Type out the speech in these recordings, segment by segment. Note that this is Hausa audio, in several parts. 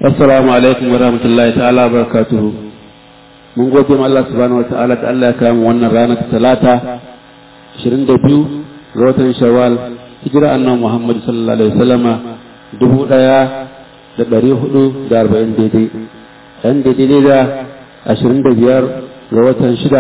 assalamu alaikum wa rahmatullahi ta'ala wa barakatuhu mun gode ma Allah subhanahu wa ta'ala da Allah ya kawo wannan ranar talata 22 ga watan shawwal hijira annabi Muhammad sallallahu alaihi wasallama dubu daya da ɗari hudu da arba'in daidai ɗan daidai da ashirin da biyar ga watan shida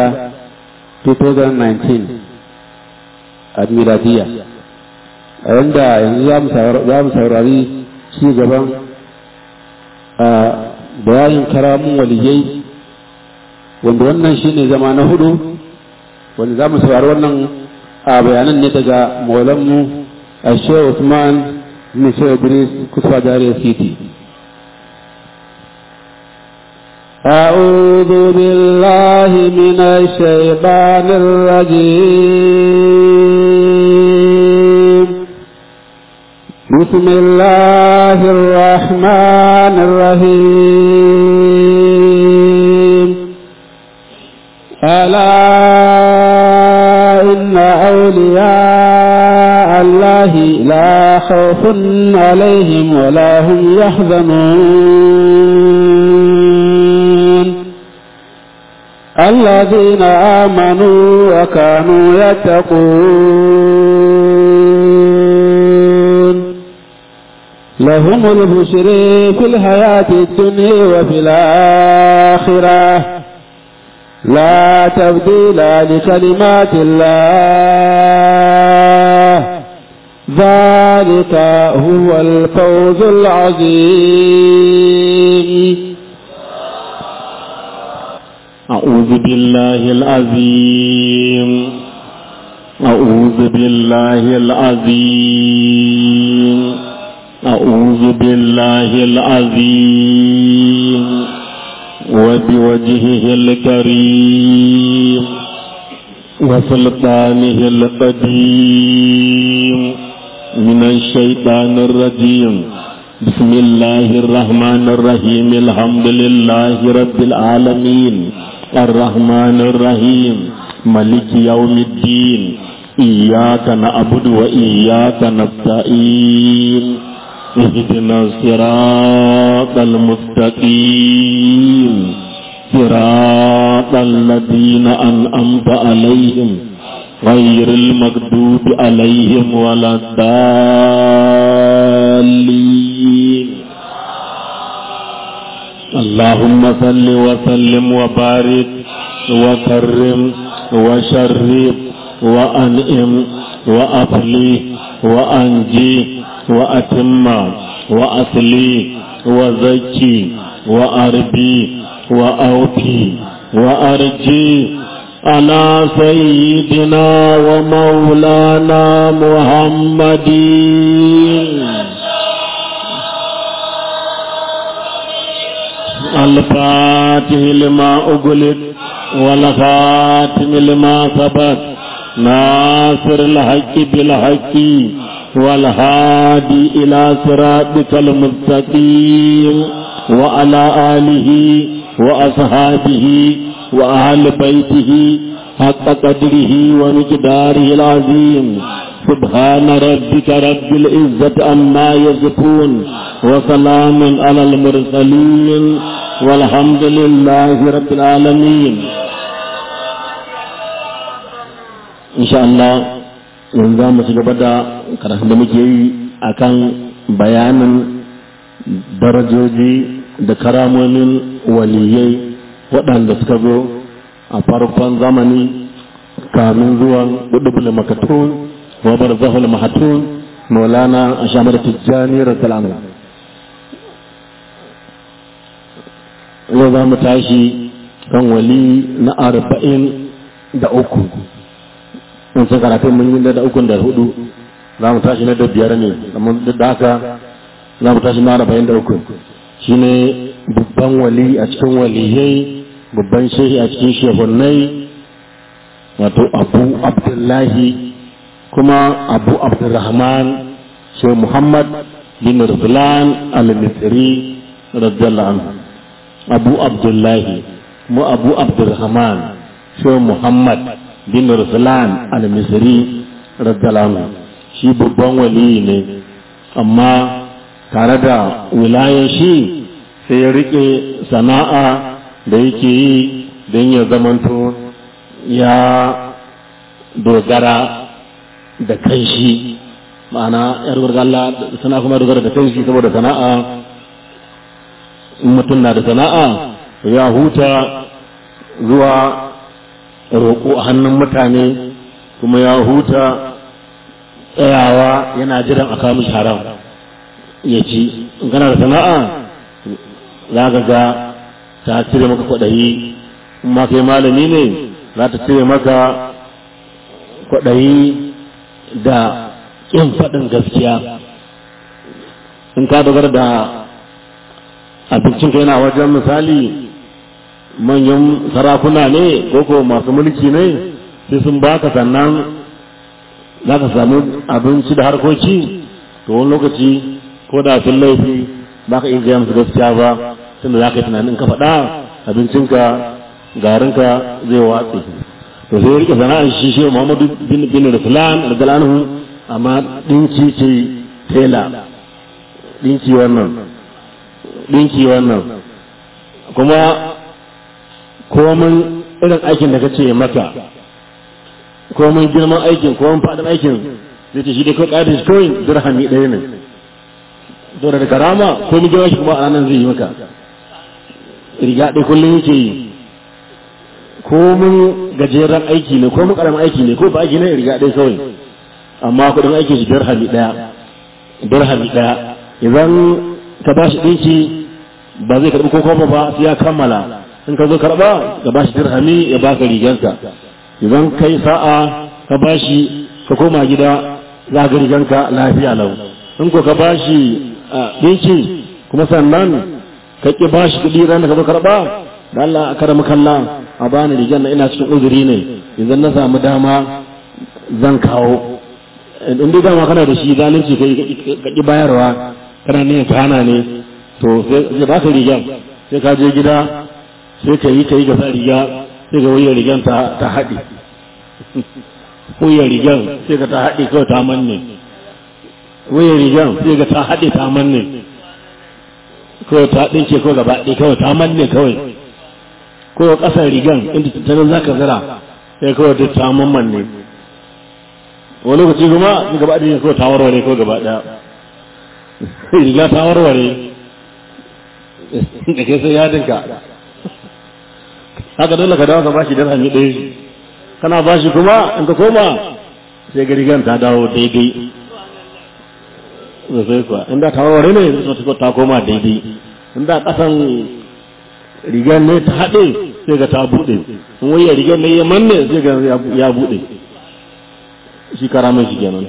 2019 a miladiya a yanda yanzu za mu saurari ci gaban a bayanin karamun waliyai wanda wannan shine zama na hudu wanda za mu saurari wannan a bayanan ne daga maulanmu a shehu usman bin shehu idris kusa jariya city أعوذ بالله من الشيطان الرجيم بسم الله الرحمن الرحيم ألا إن أولياء الله لا خوف عليهم ولا هم يحزنون الذين آمنوا وكانوا يتقون لهم البشر في الحياة الدنيا وفي الآخرة لا تبديل لكلمات الله ذلك هو الفوز العظيم أعوذ بالله العظيم أعوذ بالله العظيم أعوذ بالله العظيم وبوجهه الكريم وسلطانه القديم من الشيطان الرجيم بسم الله الرحمن الرحيم الحمد لله رب العالمين الرحمن الرحيم ملك يوم الدين إياك نعبد وإياك نستعين اهدنا الصراط المستقيم صراط الذين أنعمت عليهم غير المغضوب عليهم ولا الضالين اللهم صل وسلم وبارك وكرم وشرف وأنئم وأفلي وأنجي وأتم وأصلي وزكي وأربي وأوفي وأرجي على سيدنا ومولانا محمد الفاتح لما أغلق والخاتم لما سبق ناصر الحق بالحق والهادي إلى صراطك المستقيم وعلى آله وأصحابه وأهل بيته حق قدره ومقداره العظيم سبحان ربك رب العزة عما يصفون وسلام على المرسلين والحمد لله رب العالمين إن شاء الله yanzu za mu ci gaba da karatun da muke yi akan bayanin darajoji da karamomin waliyai waɗanda suka zo a farkon zamani kamin zuwan ɗuɗɗubul makatun wa barzahul mahatun maulana a shamar tijjani radiyallahu yau za mu tashi kan wali na arba'in da uku in sun karatu mun yi da uku da hudu za mu tashi na da biyar ne amma duk da haka za mu tashi na arba'in da uku shine babban wali a cikin waliyai babban shehi a cikin shehunai wato abu abdullahi kuma abu abdurrahman shehu muhammad bin ruslan al-misri radiyallahu anhu abu abdullahi mu abu abdurrahman shehu muhammad bin ruslan al-misri radiyallahu anhu shi babban wali ne amma tare da wilayar shi sai ya rike sana'a da yake yi don ya zamanto ya dogara da kanshi ma'ana yar Allah sana kuma dogara da kanshi saboda sana'a in mutum na da sana'a ya huta zuwa roƙo a hannun mutane kuma ya huta tsayawa yana jiran a kamun haram ya ci in kana da sana'a za ka ga ta cire maka kwaɗayi in ma kai malami ne za ta cire maka kwaɗayi da ƙin faɗin gaskiya in ka dogara da abincinka yana wajen misali manyan sarakuna ne ko masu mulki ne sai sun baka sannan za ka samu abinci da harkoki to wani lokaci ko da sun laifi ba ka iya gaya musu gaskiya ba tunda za ka yi tunanin ka faɗa abincinka garinka zai watse to sai rike sana'ar shi shi muhammadu bin bin rasulan radiyallahu amma dinki ce tela dinki wannan dinki wannan kuma komin irin aikin da kace maka komin girman aikin komin fadin aikin zai ce shi dai kawai ƙadin shi kawai dirhami ɗaya ne to da karama komin girman shi kuma a ranar zai yi maka riga ɗaya kullum yake yi komin gajeren aiki ne komin ƙaramin aiki ne ko ba aiki ne riga ɗaya kawai amma kuɗin aikin shi dirhami ɗaya dirhami ɗaya idan ka ba shi ɗinki ba zai karɓi ko kuma ba sai ya kammala in ka zo karɓa ka ba shi dirhami ya baka riganka idan kai sa'a ka ba shi ka koma gida za ga riganka lafiya lau in ko ka ba shi ɗinki kuma sannan ka ƙi ba shi kuɗi ran da ka zo karɓa da Allah a karama kalla a bani rigan na ina cikin uzuri ne idan na samu dama zan kawo in dai dama kana da shi zalunci kai ka ƙi bayarwa kana ne ka hana ne to sai ba ka rigan sai ka je gida sai ka yi ka yi gasa riga sai ka wuyar rigan ta haɗe wuyar rigan sai ka ta haɗe kawai ta manne wuyar rigan sai ka ta haɗe ta manne kawai ta ɗinke kawai gaba ɗaya kawai ta manne kawai kawai ƙasar rigan inda tattalin za ka zira sai kawai ta ta manne wani lokaci kuma gaba ɗaya kawai ta warware kawai gaba ɗaya riga ta warware da ke sai yadinka haka dole ka dawo ka bashi dirhami ɗaya kana bashi kuma in ka koma sai ga rigan ta dawo daidai sosai kuwa inda ta warware ne sai ta koma daidai inda ƙasan rigan ne ta haɗe sai ga ta buɗe in waya rigan ne ya manne sai ga ya buɗe shi karamin shi kenan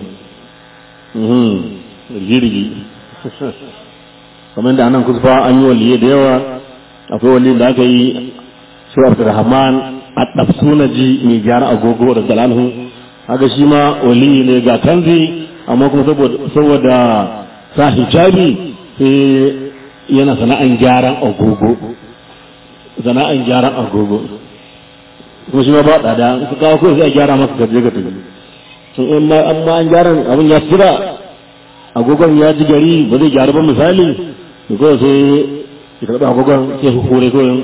rigi-rigi kamar da anan kusfa an yi waliye da yawa akwai wali da aka yi shi abdurrahman a ɗafsuna ji mai gyara agogo da galanhu haka shi ma wali ne ga kanzi amma kuma saboda sa hijabi sai yana sana'an gyaran agogo sana'an gyaran agogo kuma shi ma ba tsada su kawo kawai sai a gyara maka gaje ga tafi sun amma an gyaran abin ya tsira agogon ya ji gari ba zai gyaru ba misali da kawai sai ya karɓi agogon sai su hure kawai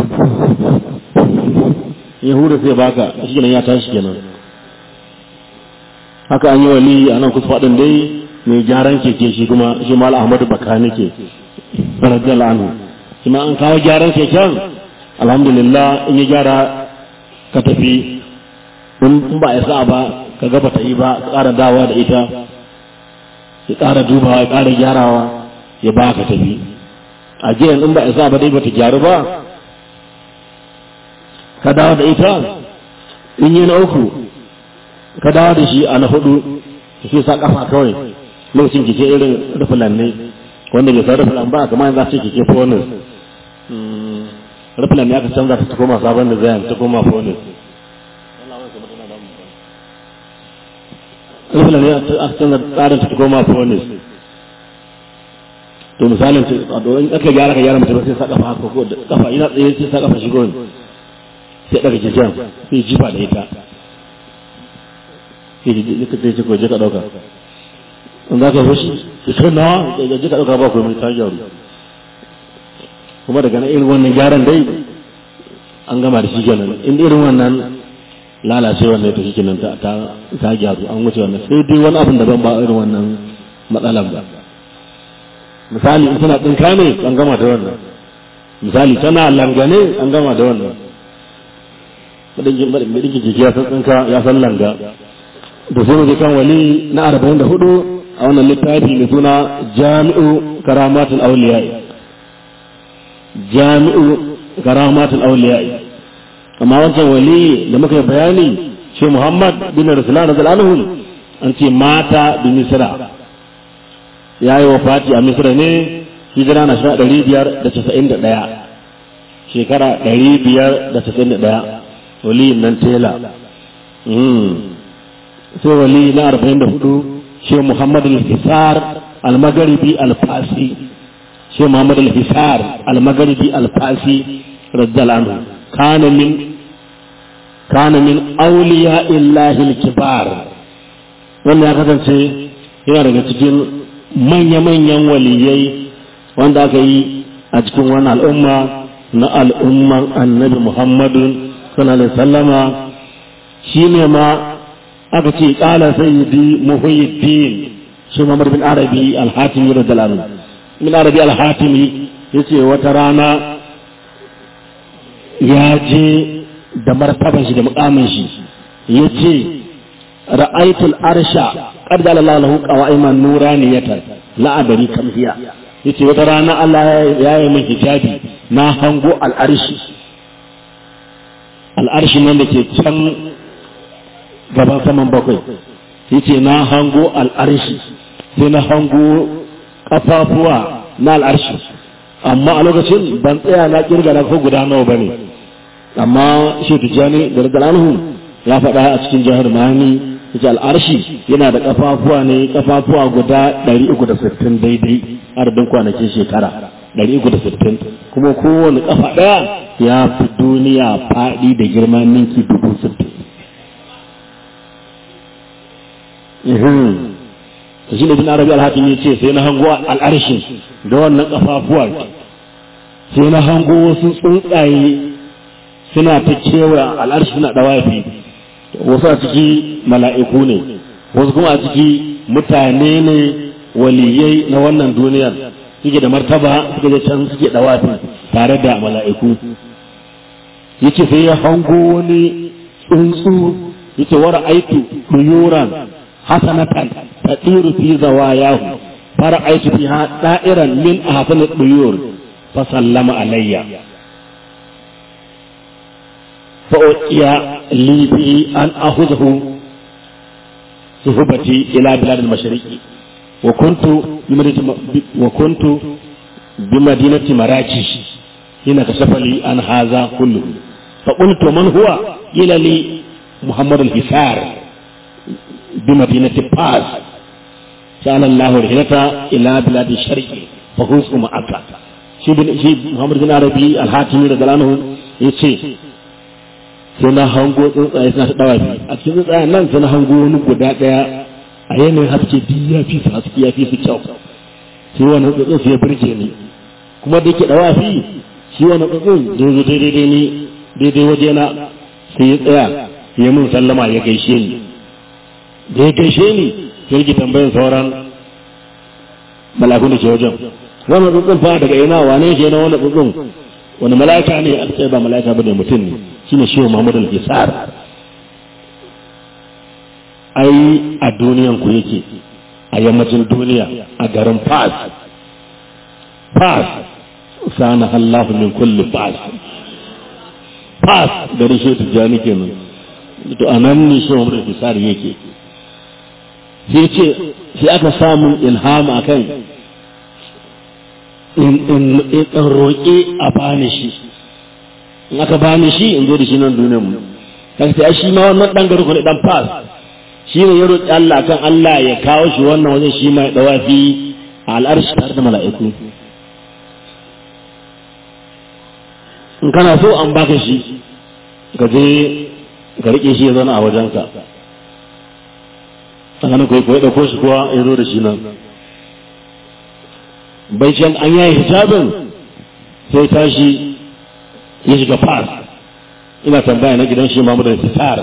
ya hure sai baka shi kenan ya tashi kenan haka an yi wali a nan kusa faɗin dai mai gyaran keke shi kuma shi mal ahmadu baka nake radiyallahu anhu shi ma an kawo gyaran keken alhamdulillah in ya gyara ka tafi in ba ya sa ba ka gaba ta yi ba ka ƙara dawa da ita ya ƙara dubawa ya ƙara gyarawa ya ba ka tafi a jiyan in ba isa ba dai bata gyaru ba ka dawo da ita in yi na uku ka dawo da shi a na hudu shi sa kafa kawai lokacin kike irin rufulan ne wanda bai san rufulan ba kamar za su kike bonus rufulan ne aka canza ta koma sabon da zai ta koma bonus rufulan ne aka canza tsarin ta koma bonus to misalin in aka gyara ka gyara mutum sai sa kafa haka ko kafa ina tsaye sai sa kafa shi gon sai daga jijan sai jifa da ita sai ji ka sai ko je ka dauka in za ka fushi sai kai nawa da je ka dauka ba ko mai ta gyaru kuma daga na irin wannan gyaran dai an gama da shi kenan in irin wannan lalacewar ne ta shi kenan ta ta gyaru an wuce wannan sai dai wani abin da ban ba irin wannan matsalan ba misali in tana tsinka ne an gama da wannan misali tana langane an gama da wannan madinkin jiki ya san tsinka ya san langa da sai mu kan wali na arba'in da hudu a wannan littafi mai suna jami'u karamatul auliya jami'u karamatul auliya amma wancan wali da muka yi bayani shi muhammad bin rasulullah radiyallahu anhu an ce mata bi misra ya yi wafati a misra ne hijira na shekara ɗari biyar da casa'in da ɗaya shekara ɗari biyar da casa'in da ɗaya wali nan tela sai wali na arba'in da hudu shi muhammad al-hisar al-magharibi al-fasi shi muhammad al-hisar al-magharibi al-fasi radiyallahu anhu kana min kana min awliya illahi al-kibar wannan ya kasance yana daga cikin manya-manyan waliyai wanda aka yi a cikin wani al'umma na al'umman annabi muhammadun sallallahu alaihi sallama shi ne ma aka ce ƙala sayyidi muhyiddin shi Muhammad bin Arabi al-Hatimi radiyallahu anhu bin Arabi al-Hatimi yace wata rana ya je da martaban shi da mukamin shi yace ra'aytu al-arsha qad jala lahu qawaiman nuraniyatan la adri kam hiya yace wata rana Allah ya yi min hijabi na hango al-arshi al-arshi nan da ke can gaban saman bakwai yace na hango al'arshi sai na hango kafafuwa na al'arshi amma a lokacin ban tsaya na kirga na ko guda nawa bane amma shi tijani da radallahu ya faɗa a cikin jihar mani yace al'arshi yana da kafafuwa ne kafafuwa guda 360 daidai adadin kwanakin shekara 360 kuma kowane kafa ɗaya ya fi duniya faɗi da girman ninki dubu sittin to shi ne bin arabi alhakim ya ce sai na hango al'arshin da wannan kafafuwa sai na hango wasu tsuntsaye suna ta kewa al'arshi suna dawafi wasu a ciki mala'iku ne wasu kuma a ciki mutane ne waliyai na wannan duniyar suke da martaba suke da can suke dawafi tare da mala'iku yace sai ya hango wani tsuntsu yace wara aitu duyuran hasanatan tadiru fi zawayahu fara aitu fiha da'iran min ahsan duyur fa sallama alayya fa uqiya li bi an akhudhu suhbati ila bilad al-mashriqi wa kuntu wa kuntu بمدينة مراكش هنا كشف لي عن هذا كله فقلت من هو إلى لي محمد الحسار بمدينة باز سأل الله الهجرة إلى بلاد الشرق فخذ معك shi shi Muhammad bin Arabi al-Hatimi da dalanu yace sai na hango tsuntsaye suna ta dawa a cikin tsuntsayen nan sai na hango wani guda daya a yanayin haske duk ya fi su haske ya fi su kyau sai wani tsuntsun sai ya birge ni kuma da yake dawa fi shi wani tsuntsun da zo daidai ni daidai waje na sai ya tsaya ya mun sallama ya gaishe ni da ya gaishe ni sai yake tambayin sauran malakun da ke wajen wannan tsuntsun fa daga ina wane ke na wannan tsuntsun wani mala'ika ne a tsaye ba mala'ika bane mutum ne shine shi Muhammad al-Hisar ai a duniyan ku yake a yammacin duniya a garin Fas Fas sana Allah min kulli Fas Fas garin shi tijani kenan to anan ne shi Muhammad al-Hisar yake sai ce sai aka samu ilhama akan in roƙe a bani shi in aka bani shi in zo da shi nan duniyar mu kaga sai shi ma wannan dan garin ne dan fas shi ne ya roƙi Allah kan Allah ya kawo shi wannan wajen shi ma ya dawafi a al'arshi tare da mala'iku in kana so an baka shi ka je ka rike shi ya zauna a wajenka tsakanin ko ya ɗauko shi kuwa ya zo da shi nan bai can an yayi hijabin sai tashi ya shiga fas ina tambaya na gidan shi mamu da fitar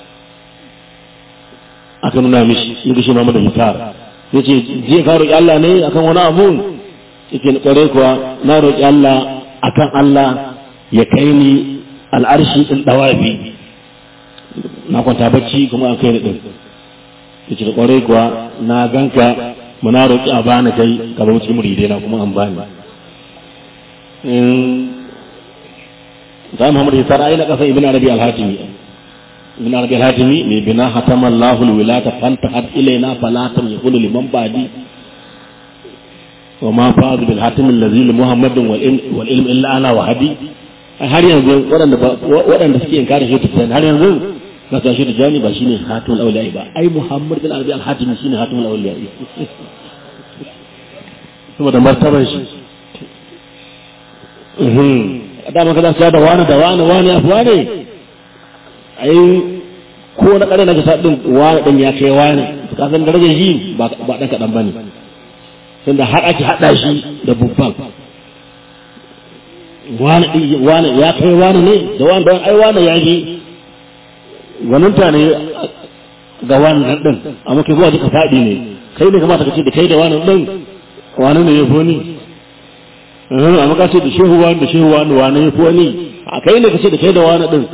aka nuna mishi yadda shi mamu da fitar ya ce je ka roƙi Allah ne akan wani abu yake kware kuwa na roƙi Allah akan Allah ya kai ni al'arshi ɗin ɗawafi na kwanta bacci kuma an kai ni ɗin ya ce kware kuwa na ganka muna roƙi a bani kai ka zama cikin muridai na kuma an bani za Muhammad ya tara ina kasan ibn Arabi al-Hatimi ibn Arabi al-Hatimi mai bina hatama Allahu al-wilata fantahat ilaina falatam yaqulu liman ba'di wa ma fa'ad bil hatim allazi li Muhammadin wal ilm wal ilm illa ana wa hadi har yanzu waɗanda waɗanda suke inkarin shi tafsir har yanzu na ta shi tijani ba shine hatimul awliya ba ai Muhammad bin Arabi al-Hatimi shine hatimul awliya saboda martaban shi dama kada su da wani da wani wani ya fi wani ai ko na kare na kasa din wani din ya kai wani ka san darajar shi ba ba dan kadan bane tunda har ake hada shi da bubban wani din wani ya kai wani ne da wani don ai wani ya ji gwaninta ne ga wannan din amma kai zuwa duka fadi ne kai ne kamata ka ce da kai da wani din wani ne ya fi ni amma ka ce da shehu wani da shehu wani wani ya fi wani a kai ne ka ce da kai da wani din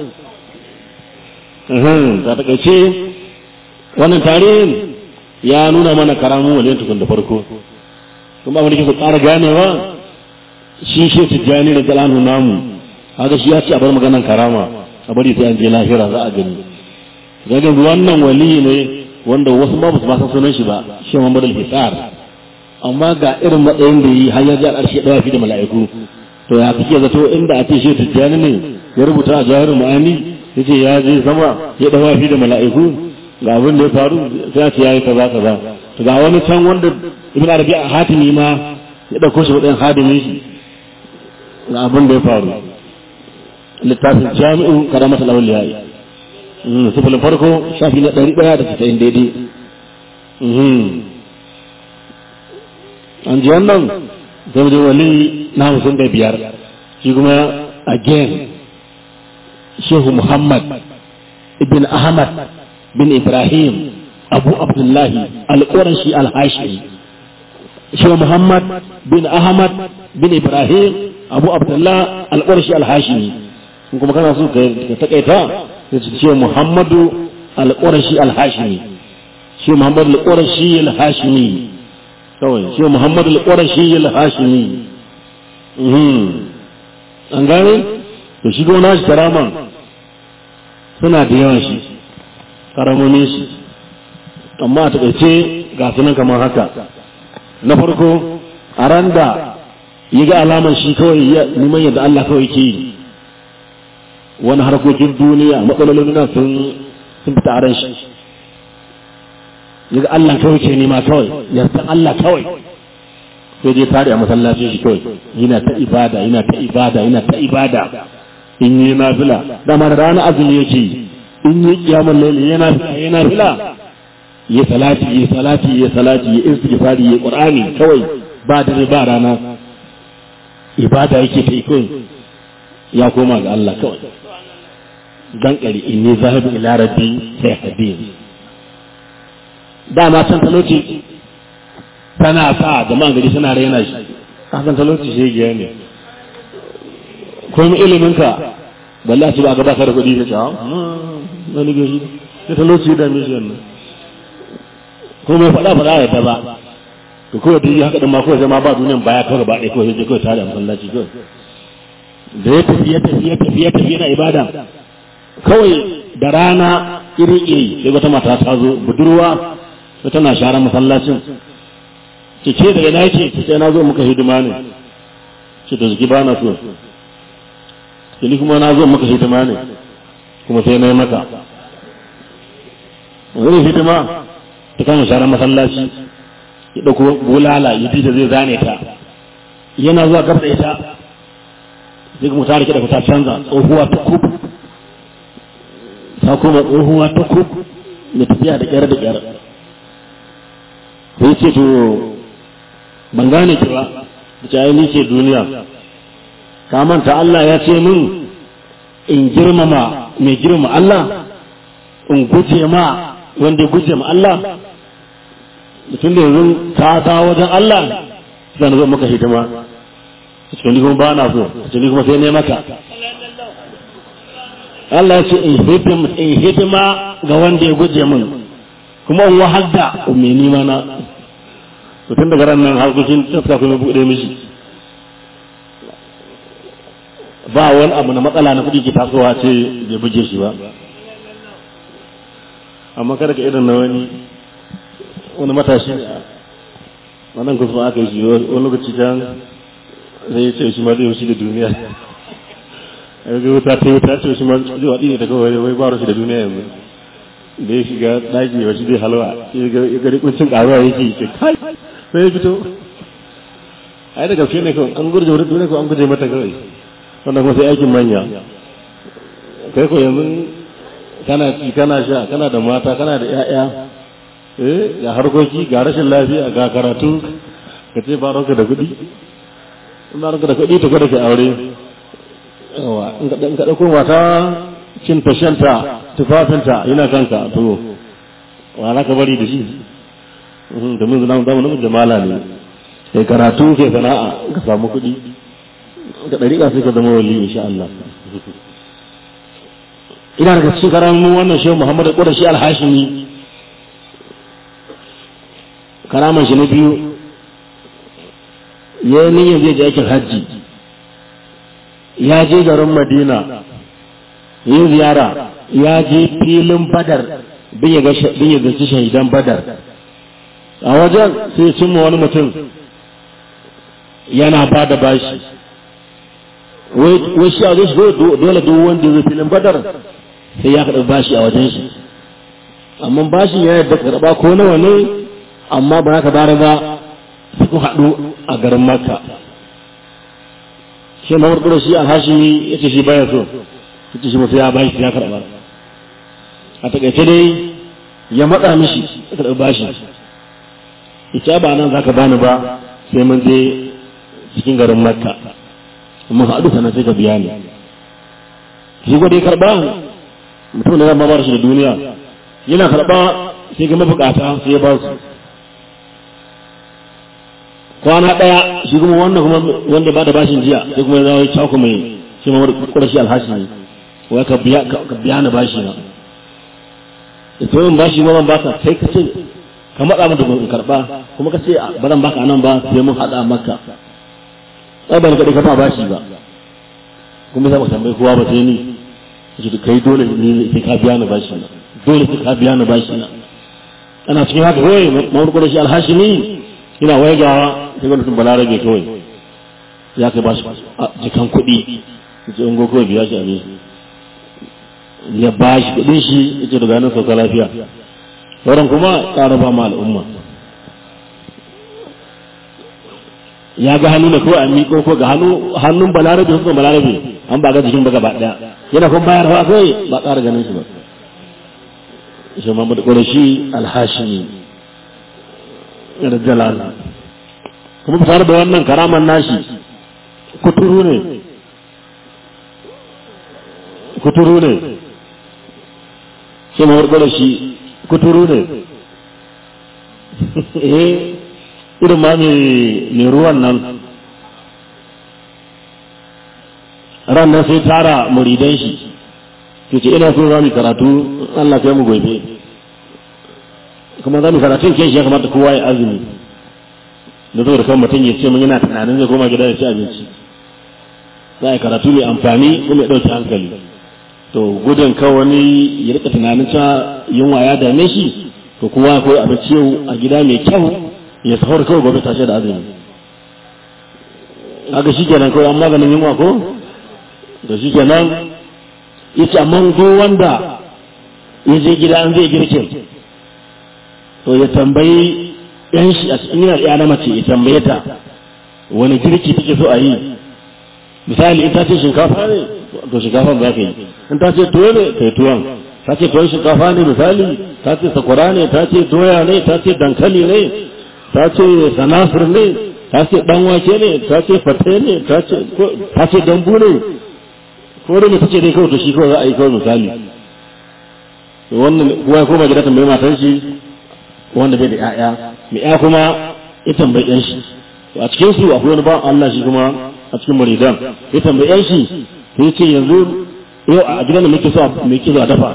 ta takaice wannan tarihin ya nuna mana karamun waliyan tukun da farko kuma abin da ke ƙara ganewa shi shi tijjani da galanu namu haka shi ya ce a bar maganan karama a bari sai an je lahira za a gani gagin wannan wali ne wanda wasu ma ba su san sunan shi ba shi Muhammad al-Hisar amma ga irin matsayin da yi har ya ji al'arshi ya fi da mala'iku to ya kake zato inda a ce shi tijjani ne ya rubuta a jahar ma'ani ya ce ya je sama ya dawa fi da mala'iku ga abin da ya faru sai ya ce ya yi kaza kaza to ga wani can wanda ibn arabi a hatimi ma ya dauko shi wadan hadimin shi ga abin da ya faru littafin jami'u karamat al-awliya sifilin farko shafi na ɗari ɗaya da casa'in daidai an ji wannan zama wali na hamsin da biyar shi kuma again shehu muhammad ibn ahmad bin ibrahim abu abdullahi al-qurashi al-hashimi shehu muhammad bin ahmad bin ibrahim abu abdullahi al-qurashi al-hashimi kuma kana so ka takaita sai ce muhammadu al-qurashi al-hashimi shi muhammadu al-qurashi al-hashimi kawai shi Muhammad al-Qurashi al-Hashimi an gane to shi gona shi karaman suna da yawan shi karamomin shi amma a taƙaice ga sunan kamar haka na farko a ran da yi ga alaman shi kawai neman yadda Allah kawai ke yi wani harkokin duniya matsalolin nan sun fita a ran shi yaga Allah kawai ke nema kawai ya san Allah kawai sai dai tare a masallacin shi kawai yana ta ibada yana ta ibada yana ta ibada in yi nafila dama da rana azumi yake in yi kiyamul layli yana fila yana fila ya salati ya salati ya salati ya istighfari ya qur'ani kawai ba dare ba rana ibada yake ta kawai ya koma ga Allah kawai dan kari inni zahibu ila rabbi sai hadin dama can talauci tana sa jama'an gari suna raina shi kasan talauci shi giya ne kuma iliminka balla su ba gaba da kuɗi ta cewa wani gari da talauci da mishi wannan ko mai faɗa faɗa ya ta ba to kawai da yi haka ɗin ma kawai zama ba duniyan baya kawai ba ɗaya kawai sai kawai tare a masallaci kawai da ya tafi ya tafi ya tafi ya tafi yana ibada kawai da rana iri iri sai wata mata ta zo budurwa sai tana share masallacin ce ce daga na ce sai na zo muka hidima ne ce da ziki ba na so ni kuma na zo muka hidima ne kuma sai na yi maka wani hidima ta kama share masallaci ya ɗauko bulala ya da zai zane ta yana zuwa gaba da ita sai kuma ta rike da ta canza tsohuwa ta kub ta kuma tsohuwa ta kub mai tafiya da ƙyar da ƙyar sai ce to ban gane ki ba da ce ni ce duniya ka manta Allah ya ce min in girmama mai girma Allah in guje ma wanda ya guje ma Allah mutum da yanzu ka dawo wajen Allah zan zo maka hidima cikin ni kuma ba na so cikin ni kuma sai ne maka Allah ya ce in hidima ga wanda ya guje min kuma in wahal da mai nima na tun daga ran nan harkokin tafka kuma buɗe mishi ba wani abu na matsala na kuɗi ke tasowa ce bai buge shi ba amma kada ka irin na wani wani matashi wannan kusa aka yi shi wani lokaci can sai ya ce shi ma zai wuce da duniya a yi wuta ta wuta ce shi ma zai waɗi ne ta kawai wai baro shi da duniya yanzu da ya shiga ɗaki wa shi zai halwa ya gari kuncin ƙaruwa yake ce kai sai ya fito ai da gaske ne kawai an gurje wurin duniya ko an guje mata kawai wannan kuma sai aikin manya kai ko yanzu kana ci kana sha kana da mata kana da 'ya'ya eh ga harkoki ga rashin lafiya ga karatu ka ce ba da kuɗi in ba da kuɗi to kada ka aure yawa in ka ɗauko mata cin tashanta tufafinta yana kanka to wa za ka bari da shi domin zuna zamu namiji jamala ne kai karatu kai sana'a ka samu kuɗi ka ɗariƙa sai ka zama wali insha Allah ina daga cikin karamin wannan shehu Muhammadu Qurashi al-Hashimi karaman shi na biyu ya yi niyyar zai je aikin hajji ya je garin madina yin ziyara ya je filin badar bin ya zaci shahidan badar a wajen sai cimma wani mutum yana ba da bashi wai shi a zai shigo dole duk wanda zai filin badar sai ya karɓi bashi a wajen shi amma bashin ya yadda karɓa ko nawa ne amma ba ka bare ba su haɗu a garin makka shi ma wurɗura shi alhashimi ya ce shi baya so ya ce shi masu ya bashi ya karɓa a taƙaice dai ya matsa mishi ya karɓi bashi ya ce ba nan za ka bani ba sai mun je cikin garin makka amma haɗu sannan sai ka biya ni shi gwada ya karɓa mutum da zama ba shi da duniya yana karɓa sai ga mabukata sai ya ba su kwana ɗaya shi kuma wannan kuma wanda ba da bashin jiya sai kuma ya zawo ya cako mai shi ma ƙurashi alhashi ne wai ka biya ka biya na bashi na da to yin bashi ma ban baka sai ka ce ka matsa mata in karɓa kuma ka ce ba zan baka anan ba sai mun haɗa maka ai ban kaɗai ka ba bashi ba kuma sai ba tambayi kowa ba sai ni shi kai dole ne sai ka biya na bashi na dole sai ka biya na bashi na ana cikin haka kawai mawar ƙurashi alhashi ne ina waigawa sai wani mutum balarabe kawai ya kai ba shi jikan kuɗi ya ce ungo kawai biya shi a ya ba shi kuɗin shi ya ce daga nan sauka lafiya sauran kuma ƙara ba ma al'umma ya ga hannu ne kawai a miƙo ko ga hannun balarabe hukun balarabe an ba ga jikin ba gaba ɗaya yana kuma bayarwa kawai ba ƙara ganin shi ba shi Muhammad Qurashi al-Hashimi da jalala kuma tare da wannan karaman nashi kuturu ne kuturu ne shi Muhammad Qurashi kuturu ne eh irin ma mai ruwan nan ran nan sai tara muridan shi ke ce ina so za mu karatu Allah kai mu gobe kuma za mu karatun kai shi ya kamata kowa ya azumi da zo da kan mutum ya ce mun yana tunanin zai koma gida ya ci abinci za a yi karatu mai amfani kuma ya ɗauki hankali to gudun kan wani ya rika tunanin cewa yunwa ya dame shi to kowa akwai abinci yau a gida mai kyau ya sahur kawai gobe tashi da azumi haka shi kenan kawai an maganin yunwa ko da shi kenan yace amma duk wanda ya je gida an zai girkin to ya tambayi yan shi a cikin yana ɗaya na mace ya tambaye ta wani girki take so a yi misali in ta ce shinkafa ne to shinkafa za ka yi in ta ce tuwo ne ka yi tuwon ta ce tuwon shinkafa ne misali ta ce sakwara ne ta ce doya ne ta ce dankali ne ta ce sanasir ne ta ce dan wake ne ta ce fate ne ta ce ta ce dambu ne ko da ta ce dai kawai to shi kawai za a yi kawai misali wannan kuwa ko ba gida tambayi matan shi wanda bai da ƴaƴa mai ƴa kuma ya tambayi ɗan shi a cikin su akwai wani ba Allah shi kuma a cikin muridan ya tambayi ɗan shi sai ya ce yanzu yau a gidan da muke so me ke so a dafa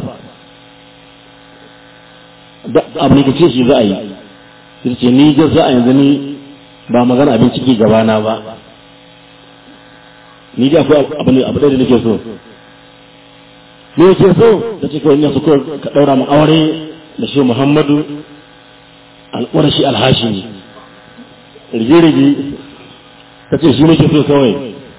abu ne ka ce shi za a yi sai ce ni ga za a yanzu ni ba magana abinci ke gabana ba ni da akwai abu ne abu da nake so me yake so ta ce kawai ina so ka daura mu aure da shi Muhammadu al-Qurashi al-Hashimi rige rige ta ce shi nake so kawai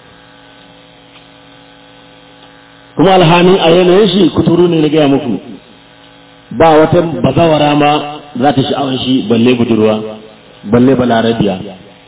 kuma alhanin a yanayin shi kuturu ne na gaya muku ba wata bazawara ma za ta sha'awar shi balle budurwa balle balarabiya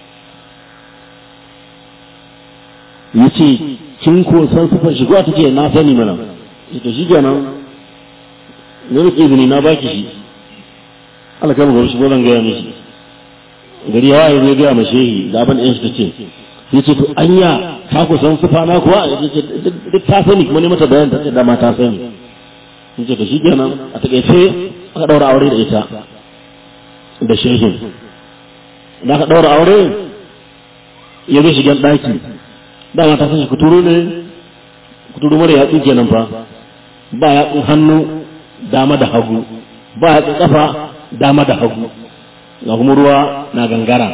ya ce kin ko san sufar shi kuwa take na sani mana ita shi kenan ne muke izini na baki shi alkama ga shi zan gaya mishi gari yawa ya zai gaya ma shehi da abin ɗin shi ta ce ya ce to anya ka ku san sufa na kuwa duk ta sani kuma ne mata bayan ta ce dama ta sani ya ce to shi kenan a taƙaice aka ɗaura aure da ita da shehin da aka ɗaura aure ya zai shigen ɗaki dama ta san shi kuturu ne kuturu mara yatsu kenan fa ba yatsun hannu dama da hagu ba yatsun kafa dama da hagu ga kuma ruwa na gangara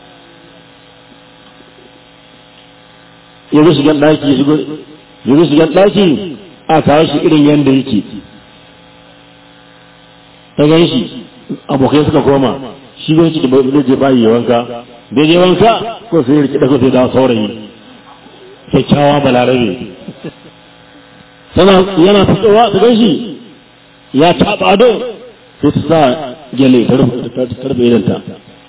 ya zo shigan ɗaki ya zo shigan ɗaki a kawo shi irin yadda yake ta gan shi abokai suka koma shi bai ci da bai je bayi ya wanka bai je wanka ko sai ya rike daga sai dawo saurayi kyakkyawa balarabe sana yana fitowa ta gan shi ya taɓa ado sai ta sa gele ta rufe idanta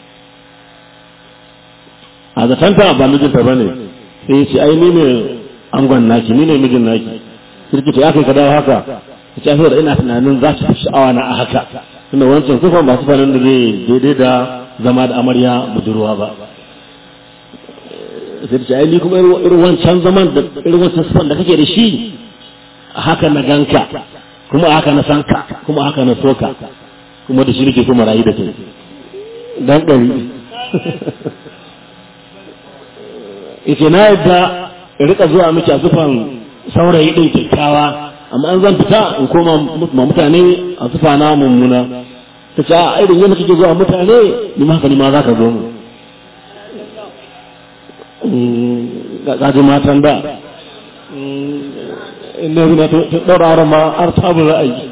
a zatanta ba mijinta ba ne sai ya ce ai ni ne angon naki ni ne mijin naki sai ta ya kai ka dawo haka ta ce da ina tunanin za ta fi sha'awa na a haka tunda wancan sufan ba sufanin da zai daidai da zama da amarya budurwa ba sai ta ce ai ni kuma irin wancan zaman da irin wancan sufan da kake da shi a haka na ganka kuma a haka na sanka kuma a haka na soka kuma da shi nake kuma rayu da kai dan ɗari ita na yadda in rika zuwa miki a zufan saurayi ɗin kyakkyawa amma an zan fita in koma ma mutane a zufa na mummuna ta ce a irin yadda kake zuwa mutane ni ma haka ni ma za ka zo mu gaji matan da inda yana ta ɗaura auren ma har tabu za a yi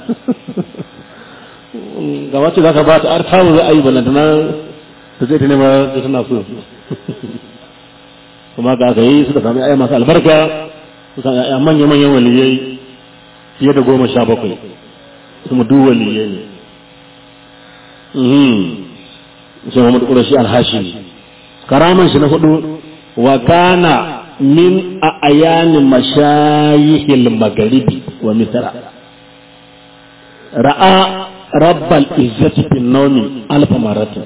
ga wacce za ka ba ta har tabu za a yi balantana ta ce ta nema ta tana so kuma ga aka yi suka sami aya masu albarka suka aya manya-manyan waliyai fiye da goma sha bakwai kuma duk waliyai ne shi Muhammadu Qurashi al-Hashimi karaman shi na hudu wa kana min a ayanin mashayihil magharibi wa misra ra'a rabbal izzati fin nawmi alf maratin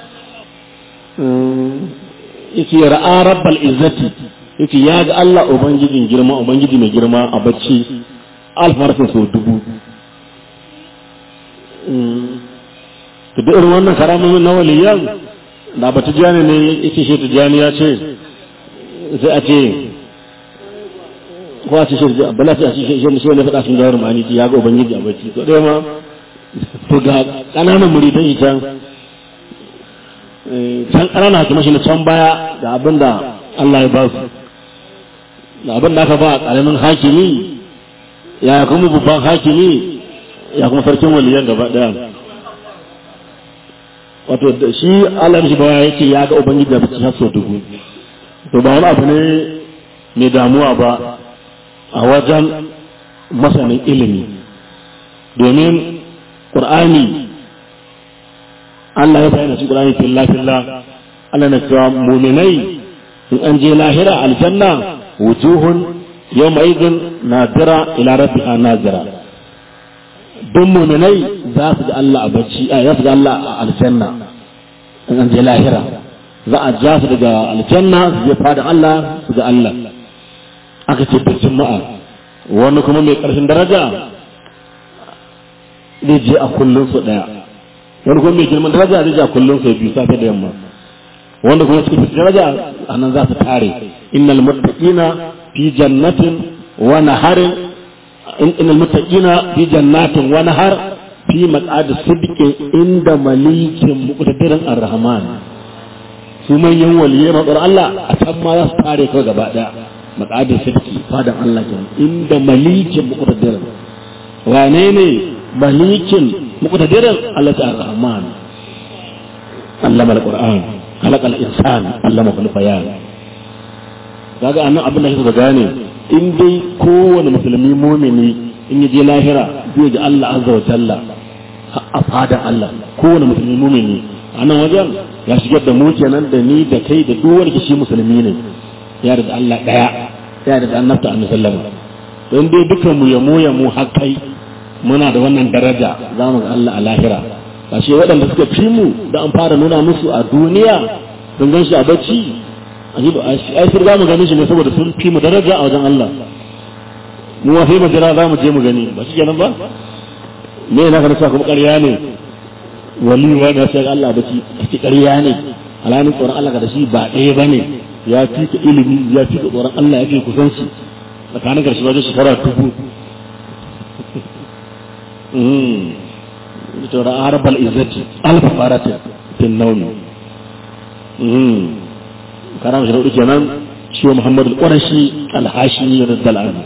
yake ra'a rabbal izzati yake ya ga Allah ubangijin girma ubangiji mai girma a bacci alf maratin so dubu to duk irin wannan karamomin na waliyan da ba tijani ne yake shi tijani ya ce sai a ce ko a ce shi bala sai a ce shi shi ne faɗa sun gawar mani ya ga ubangiji a bacci to dai ma to ga ƙananan muridan yi can can ƙanana kuma shi na can baya da abin da Allah ya ba su da abin da aka ba a ƙaramin hakimi ya kuma babban hakimi ya kuma sarkin waliyan gaba ɗaya wato shi Allah shi baya yake ya ga ubangiji da bacci har sau dubu to ba wani abu ne mai damuwa ba a wajen masanin ilimi domin ƙur'ani Allah ya bayyana cikin ƙur'ani filla filla Allah na cewa muminai in an je lahira aljanna wujuhun yawma idin nadira ila rabbiha nazira don muminai za su ga Allah a bacci a za su ga Allah a aljanna in an je lahira za a ja su daga aljanna su je fada Allah su ga Allah aka ce da juma'a wani kuma mai ƙarshen daraja zai je a kullum su ɗaya wani kuma mai girman daraja zai je a kullum su biyu safe da yamma wanda kuma cikin daraja a nan za su tare innal muttaqina fi jannatin wa naharin innal muttaqina fi jannatin wa nahar fi maq'ad sidqin inda malikin muqtadirin ar-rahman su manyan waliyai matsar Allah a can ma za su tare kawai gaba daya maq'ad sidqi fadan Allah kenan inda malikin muqtadirin wane ne malikin muqtadirin Allah ta ar-rahman allama al-qur'an خلق الإنسان علمه البيان kaga annan abin da kake gane in dai kowane musulmi mumini in yaje lahira zai ga Allah azza wa jalla a fadan Allah kowane musulmi mumini a nan wajen ya shigar da mu kenan da ni da kai da duk wanda shi musulmi ne ya da Allah daya ya da annabta annabi sallama don dai dukan mu ya mu ya mu har kai muna da wannan daraja za mu ga Allah a lahira ashe waɗanda suka fi mu da an fara nuna musu a duniya sun gan shi a bacci ai sun za mu gani shi ne saboda sun fi mu daraja a wajen Allah mu wa sai mu jira za mu je mu gani ba shi kenan ba me na kana kuma ƙarya ne wali wa da sai Allah bacci kace ƙarya ne alanin tsoron Allah da shi ba ɗaya bane ya fi ka ilimi ya fi ka tsoron Allah ya fi kusanci tsakanin karshe wajen shekara dubu ترى عرب العزة ألف مرة في النوم كلام شنو كمان شو محمد القرشي الهاشمي رضي الله عنه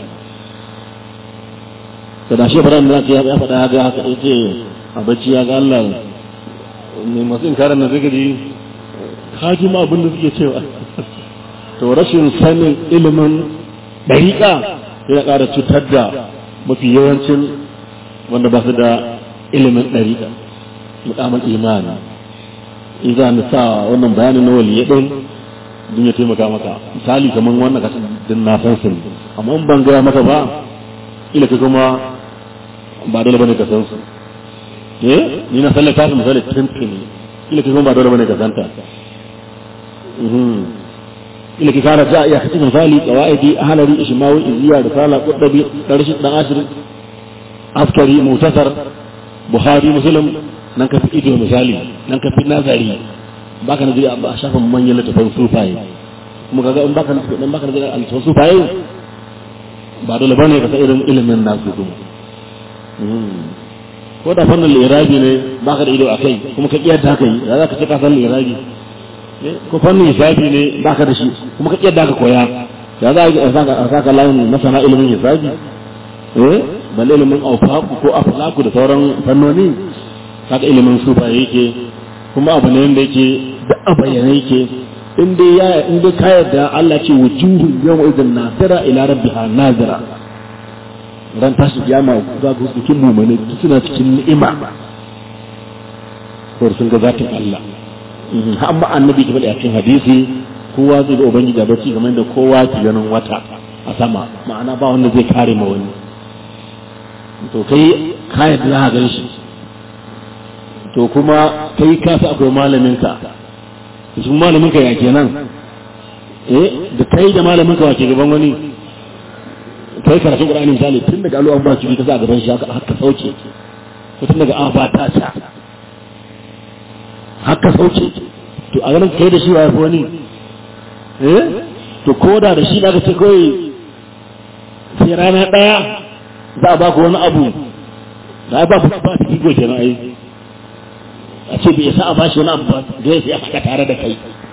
kada shi fara da ya ya faɗa haka haka yace a bacci ya ga Allah ne masu inkarin nan zai ji ka ji ma abin da suke cewa to rashin sanin ilimin dariƙa yana ƙara cutar da mafi yawancin wanda ba su da ilimin ɗariƙa mukamar imani in za mu sa wannan bayanin na waliye ɗin don ya taimaka maka misali kamar wannan kasan din na san su amma in ban gaya maka ba ila ka kuma ba dole bane ka san su eh ni na sallata su misali tuntuni ila ka kuma ba dole bane ka santa ila ka kara ja iya kace misali qawaidi ahlari ishmawi iziya risala qudbi darshi dan ashir askari mutasar buhari muslim nan ka fi ido misali nan ka fi nazari baka na zai a shafin manyan littafin sufaye kuma kaga in baka dan baka da littafin sufaye ba dole bane ka san irin ilimin nasu kuma ko da fannin lirabi ne baka da ido akai kuma ka kiyar da haka yi za ka ce ka san lirabi ko fannin hisabi ne baka da shi kuma ka kiyar da haka koya ya za a saka layin masana ilimin hisabi eh balle ilimin aufaku ko aflaku da sauran fannoni haka ilimin sufa yake kuma abu ne wanda yake da a bayyana yake in dai ya in dai ka yarda Allah ce wujuhu yawma idan nasira ila rabbiha nazira ran tashi kiyama za ku cikin mumane suna cikin ni'ima ko sun ga zatin Allah amma annabi ke faɗi a cikin hadisi kowa zai ga ubangiji a bacci kamar da kowa ke ganin wata a sama ma'ana ba wanda zai kare ma wani to kai kayan da za a gan shi to kuma kai ka sa akwai malamin ka su malamin ka ya kenan eh da kai da malamin ka wake gaban wani kai karatu qur'ani misali tun daga alu an ba ki ka sa gaban shi haka haka sauke ko tun daga an ba ta ta haka sauke to a ganin kai da shi wa wani eh to koda da shi da ka ce kai sai rana daya za a ba ku wani abu da ba ku ba su kigo kenan ai a ce bai sa a ba shi wani abu ba da ya sai haka tare da kai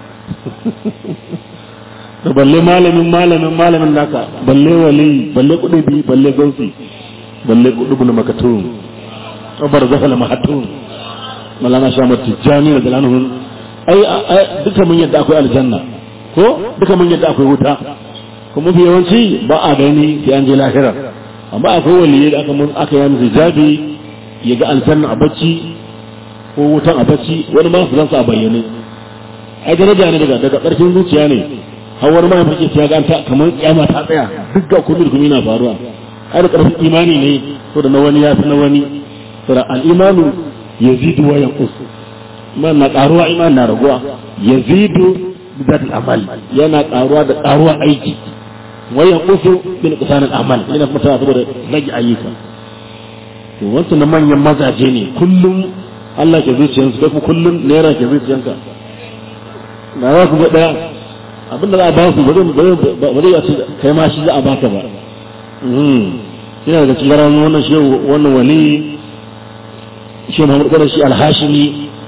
to balle malamin malamin malamin naka balle wali balle kudubi balle gausi balle kudubu na makatun abar zafala mahatun malama shamar tijjani da zalanahun ai duka mun yadda akwai aljanna ko duka mun yadda akwai wuta kuma fi yawanci ba a gani sai an je lahira amma akwai waliyai da aka mun aka yi musu jabi ya ga aljanna a bacci ko wutan a bacci wani ma su zansa a bayyane ai daraja ne daga daga ƙarfin zuciya ne har wani ma ya ya ga ta kamar kiyama ta tsaya duk ga kullu kuma yana faruwa ai da ƙarfin imani ne ko da na wani ya fi na wani sura al-imanu yazidu wa yanqus man na karuwa iman na raguwa yazidu bidat amal yana karuwa da karuwa aiki wayan kusu bin kusanin amal yana kuma tana saboda rage ayyuka to wancan na manyan mazaje ne kullum Allah ke zuciyarsu kai kuma kullum naira ke zuciyarka na za ku ga daya abin da za a ba su ba zai yace kai ma shi za a baka ba yana daga cikin ranar wannan shi wannan wali shi Muhammad Qurashi shi al-Hashimi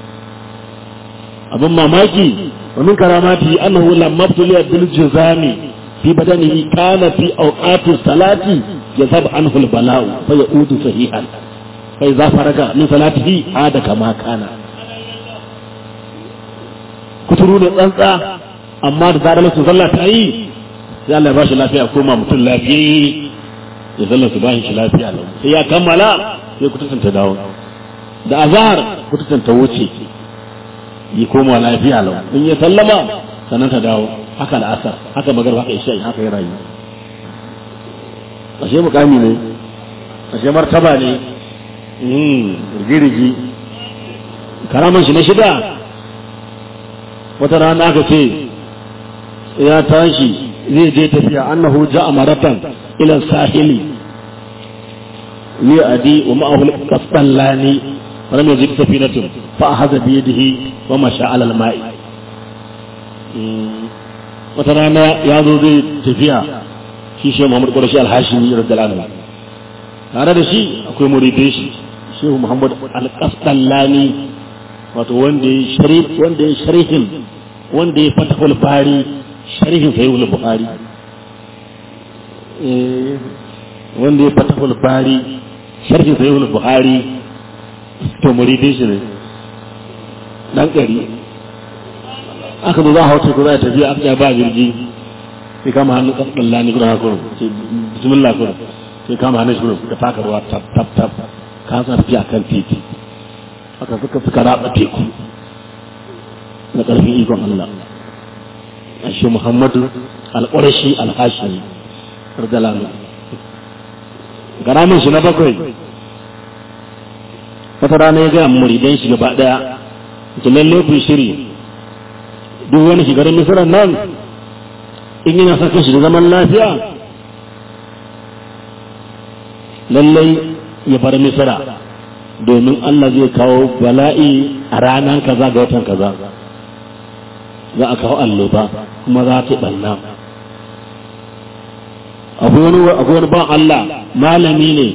abin mamaki wa min karamati annahu lamma tuliya bil jazami fi badanihi kana fi awqati salati yazab anhu al-bala'u fa yaudu sahihan fa idza faraga min salatihi ada kama kana kuturu ne tsantsa amma da zarar su sallah ta yi sai Allah ya bashi lafiya koma mutum lafiyayye ya sallar su bashi shi lafiya lau sai ya kammala sai kututun ta dawo da azhar kututun ta wuce yi koma lafiya lau in ya sallama sannan ta dawo haka da asar haka magarba haka isha haka ya rayu ashe mukami ne ashe martaba ne rigirigi karaman shi na shida wata rana aka ce ya tashi zai je tafiya annahu ja'a maratan ila sahili li adi wa ma'ahu al-qasdallani wa lam yajid safinatun fa akhadha bi yadihi wa masha 'ala al-ma'i wata rana ya zo zai tafiya shi shi Muhammad Qurashi al-Hashimi radiyallahu anhu tare da shi akwai muridai shi Shehu Muhammad al-Qasdallani wato wanda ya sharif wanda ya sharhin wanda ya fatahul bari sharhin sahihul bukhari eh wanda ya fatahul bari sharhin sahihul bukhari to muridin shi ne dan gari aka zo za a hauta ko za a tafi aka ba jirgi sai kama hannu kasdalla ni gudan hakuru sai bismillah kuru sai kama hannun shi kuru ka taka ruwa tap tap tap ka sa tafiya kan titi aka suka suka raba teku na ƙarfin ikon Allah a shi Muhammadu al-Qurashi al-Hashimi radiyallahu garamin shi na bakwai wata rana ya gaya muridan shi gaba daya ta lalle ku shiri duk wani shigar misiran nan in yana saka shi da zaman lafiya lallai ya bar misira domin Allah zai kawo bala'i a ranar kaza ga watan kaza za a kawo alloba kuma za ta ɓanna abu wani ban Allah malami ne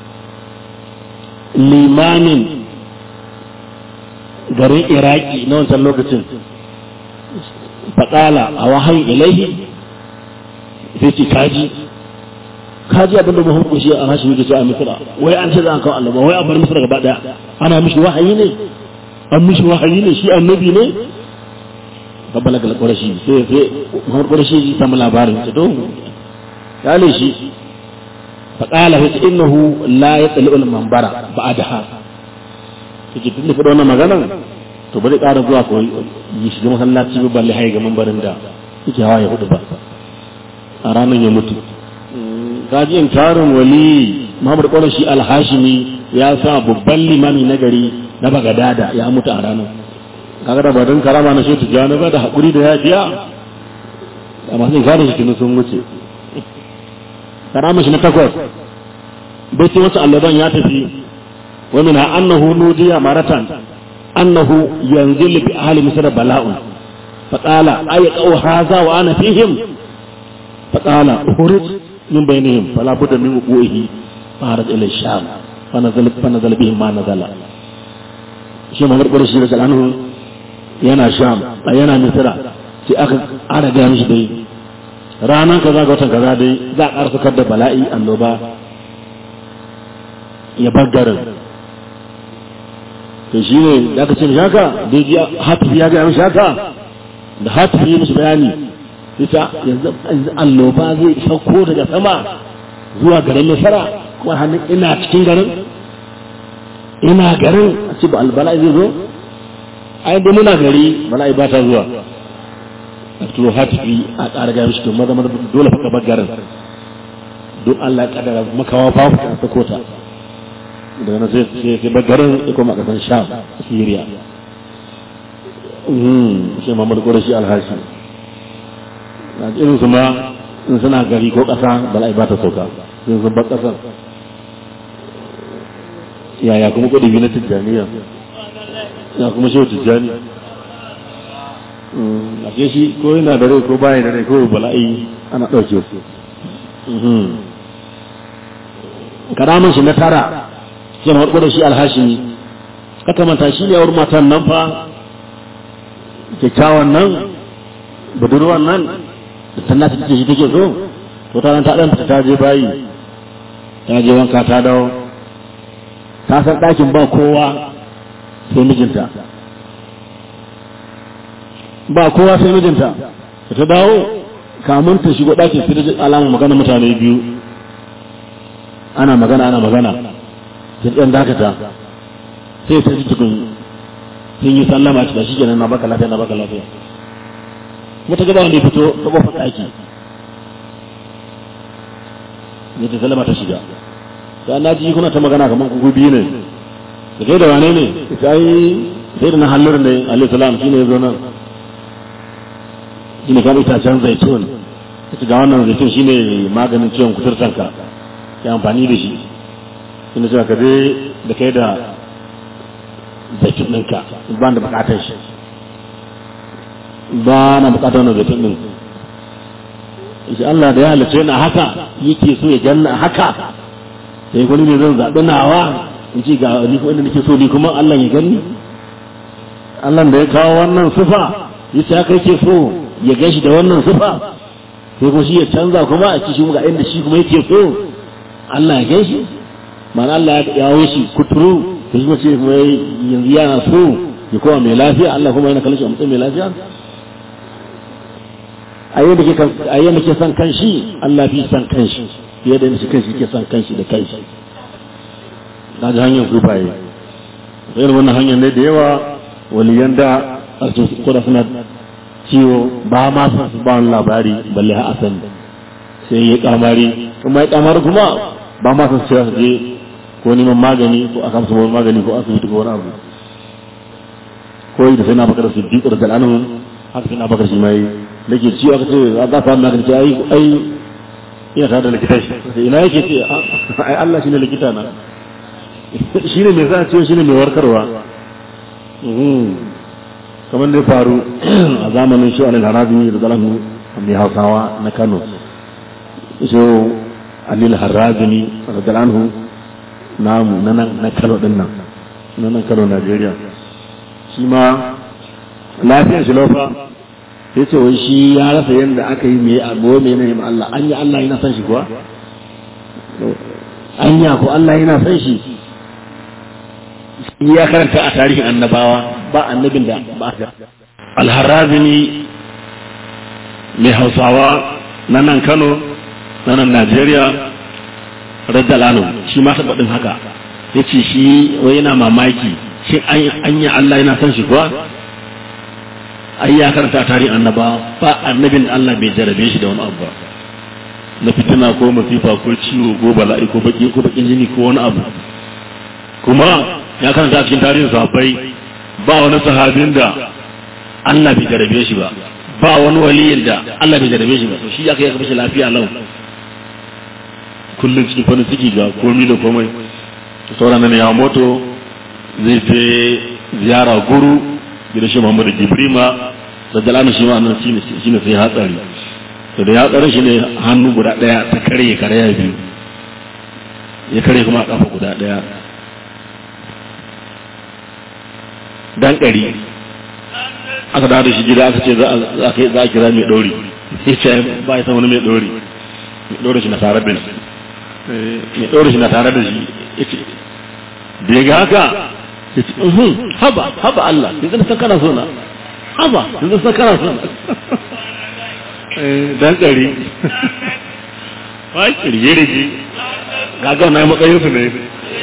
limamin garin iraki na wancan lokacin faƙala a wahayin ilaihi sai ce kaji kaji abin da muhammadu shi a hashi yake a misira wai an ce za a kawo allaba wai a bar misira gaba daya ana mishi wahayi ne an mishi wahayi ne shi annabi ne babbala ga ƙwarashi sai sai muhammadu ƙwarashi ya samu labarin ta to ya ne shi faƙala sai innahu la ya tsali ul mambara ba a daha take tun da faɗa wannan maganan to bari ƙara zuwa ko yi shiga masallaci ba balle haye ga mambarin da yake hawa ya hudu ba a ranar ya mutu kaji in tarin wali Muhammad Qurashi al-Hashimi ya sa babban limami na gari na Bagadada ya mutu a ranar kaga da badan karama na shetu jana ba da hakuri da yafiya amma sai gane shi kinu sun wuce karama shi na takwas bai ce wasu allaban ya tafi wa min annahu nudiya maratan annahu yanzilu bi ahli misr bala'un faqala ayqau hadha wa ana fihim faqala ukhruj من بينهم فلا بد من وقوعه فهرج الى الشام فنزل فنزل بهم ما نزل shi mamar ƙwarashi da anhu yana sham a yana misira sai aka ana gaya mishi dai ranar kaza ga watan kaza dai za a ƙarfakar da bala'i annoba ya bar garin to shi ne da aka ce mishi haka da ya hatifi ya gaya mishi haka da hatifi ya mishi bayani ita yanzu alloba zai sauko daga sama zuwa garin nasara kuma hannun ina cikin garin ina garin a ce ba albala'i zai zo ai da muna gari bala'i ba ta zuwa a turo hatifi a ƙara gaya mishi to maza maza dole fa bar garin don Allah ya kaddara makawa babu ta sako ta daga nan sai sai bar garin ya koma kasan Sham Syria shi mamar ƙorashi alhashi na irin su ma in suna gari ko ƙasa bala'i ba ta sauka sun sun bar ƙasar yaya kuma kuɗi na tijjaniya ya kuma shi tijjani a ke shi ko yana da rai ko baya da rai ko bala'i ana ɗauke su karamin shi na tara shi mamar ƙorashi alhashi kaka manta shi ne yawar matan nan fa kyakkyawan nan budurwan nan da ta nata take shi take so to ta nan ta dan ta je bayi ta je wanka ta dawo ta san ɗakin ba kowa sai mijinta ba kowa sai mijinta da ta dawo kamun ta shigo ɗakin sai da alama magana mutane biyu ana magana ana magana sai ɗan dakata sai ta ji tukun sun yi sallama ci da shi kenan na baka lafiya na baka lafiya wata gaba wanda ya fito ta kofar ɗaki ne ta sallama ta shiga sai na ji kuna ta magana kamar kuku biyu ne da kai da wane ne ita yi sai da na hallar ne alayhi salam shine ya zo nan shine kan itacen zaitun ita ga wannan zaitun shine maganin ciwon kuturtanka ya amfani da shi shine cewa ka je da kai da zaitun ɗinka ba da bukatar shi ba na bukatar wannan zaitun ɗin shi Allah da ya halice na haka yake so ya janna haka sai wani ne zan zaɓi nawa in ci ga ni kuma inda nake so ni kuma Allah ya gani Allah da ya kawo wannan sufa yace haka yake so ya gashi da wannan sufa sai kuma shi ya canza kuma a ci shi ga inda shi kuma yake so Allah ya gashi ma'ana Allah ya yawo shi kuturu da shi ce mai yanzu yana so ya kowa mai lafiya Allah kuma yana kallon shi a matsayin mai lafiya a yadda ke son kanshi Allah fi son kanshi fiye da yadda kanshi ke son kanshi da kanshi na ji hanyar kufaye sai wannan hanyar ne da yawa waliyan da a cikin kuda suna ciwo ba ma son su ba wani labari balle ha a sani sai ya kamari kuma ya kamari kuma ba ma son su je ko neman magani ko aka musu wani magani ko asibiti ko wani abu ko yi da sai na bakar su bi da al'anu haka sai na bakar shi mai da ke ciwo aka ce za ka samu magani ce ai ai ina tare da likita shi sai ina yake ce ai Allah shine likita na shine mai sa ciwo shine mai warkarwa kamar da ya faru a zamanin shi alil harabi da zalahu mai hausawa na Kano so alil harrazini radiyallahu namu na nan na kano din nan na nan kano najeriya shi ma lafiyar shi lofa ya ce wai shi ya rasa yadda aka yi mai abuwa mai na yamma Allah an yi Allah yana san shi kuwa an ya ko Allah yana san shi ya karanta a tarihin annabawa ba annabin da ba alharrazini mai hausawa na nan kano na nan najeriya radalanu shi ma taɓa ɗin haka ya ce shi wai yana mamaki shi an yi Allah yana san shi kuwa ai ya karanta tarihin annaba ba annabin Allah bai jarabe shi da wani abu ba na fitina ko masifa ko ciwo ko bala'i ko baki ko bakin jini ko wani abu kuma ya karanta a cikin tarihin sahabbai ba wani sahabin da Allah bai jarabe shi ba ba wani waliyin da Allah bai jarabe shi ba to shi aka yi shi lafiya lau kullum cikin farin ciki ga komi da komai sauran nan ya moto zai fi ziyara guru gidan shi Muhammadu Jibrima da jalanu shi ma nan shi ne sai hatsari to da ya tsare shi ne hannu guda daya ta karye karya biyu ya kare kuma kafa guda daya dan ɗari aka dawo da shi gida aka ce za a kira mai ɗori ya ce ba ya san wani mai ɗori mai ɗori shi na tare da shi mai ɗori shi na tare da shi ya ce da ya ga haka ya ce haba haba Allah yanzu na san kana so na haba yanzu san kana so na dan ɗari ba kirge-rige gaga na matsayin su ne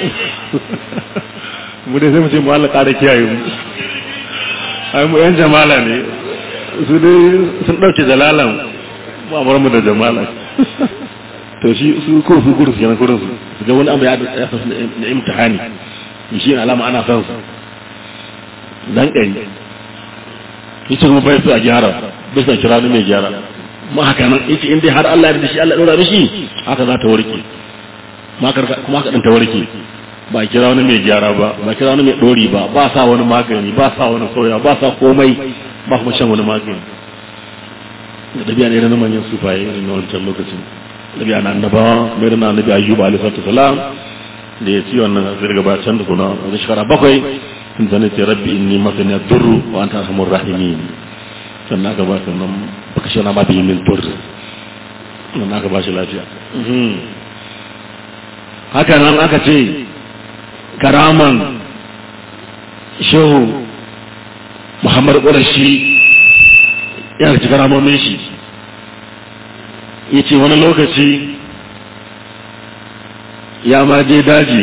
mu dai sai mu ce mu Allah ƙara kiyaye mu ai mu yan jamala ne su dai sun ɗauke jalalan ba bar mu da jamala to shi su ko su gudu su yana gurin su su ga wani abu ya ya fasu na imtihani shi ne alama ana son su dan ƙari yace kuma bai so a gyara bai so a kira ni mai gyara ma haka nan yace in dai har Allah ya da shi Allah ya dora mishi haka za ta warke ma kuma haka din ta warke ba kira wani mai gyara ba ba kira wani mai dori ba ba sa wani magani ba sa wani soya ba sa komai ba kuma shan wani magani da dabi'a ne na manyan sufaye irin na wancan lokacin dabi'a na annabawa mai da na annabi ayyuba alaihi salatu salam da ya ci wannan zirga ba can da kuna wani shekara bakwai sun zane ce rabbi inni masani durru wa anta arhamur rahimin sannan aka ba shi nan baka shi na ma biyi min tur sannan aka ba shi lafiya haka nan aka ce karaman shehu muhammad ƙurashi ya ci karamomin shi ya ce wani lokaci ya ma je daji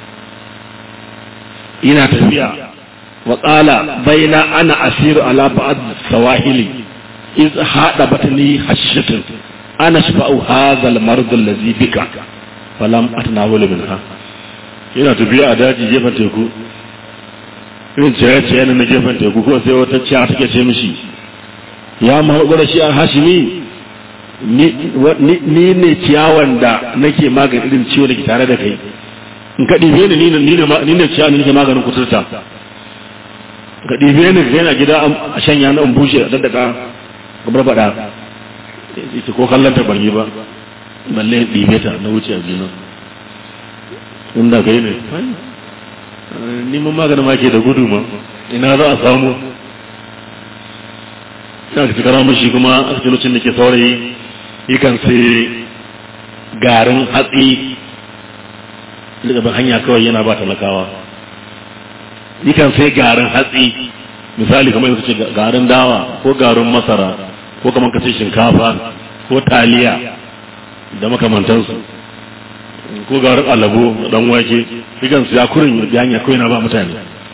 ina tafiya wa ƙala baina ana asiru ala ba'ad sawahili iz haɗa batani hashitin ana shafa'u hazal mardul lazi bika falam atnawulu minha yana tafiya a daji gefen teku irin ciyaye ciyaye na gefen teku ko sai wata ciya take ce mishi ya mahaɓar shi a hashimi ni ne ciyawan da nake magani irin ciwo da ke tare da kai in ka ɗibe ni ni ne ciyawan da nake maganin kuturta ka ɗibe ni ka yana gida a shanya na in bushe a daddaka gabar faɗa ita ko kallon ta ban yi ba balle ɗibe ta na wuce a juna inda ka yi ne neman maganin ma ke da gudu ma ina za a samu ya ka cikara mashi kuma a cikin lokacin da ke saurayi yakan sai garin hatsi daga ban hanya kawai yana ba talakawa yakan sai garin hatsi misali kamar yanzu ce garin dawa ko garin masara ko kamar kace shinkafa ko taliya da makamantansu ko garin alabo dan wake yakan siya kurin ya hanya kawai na ba mutane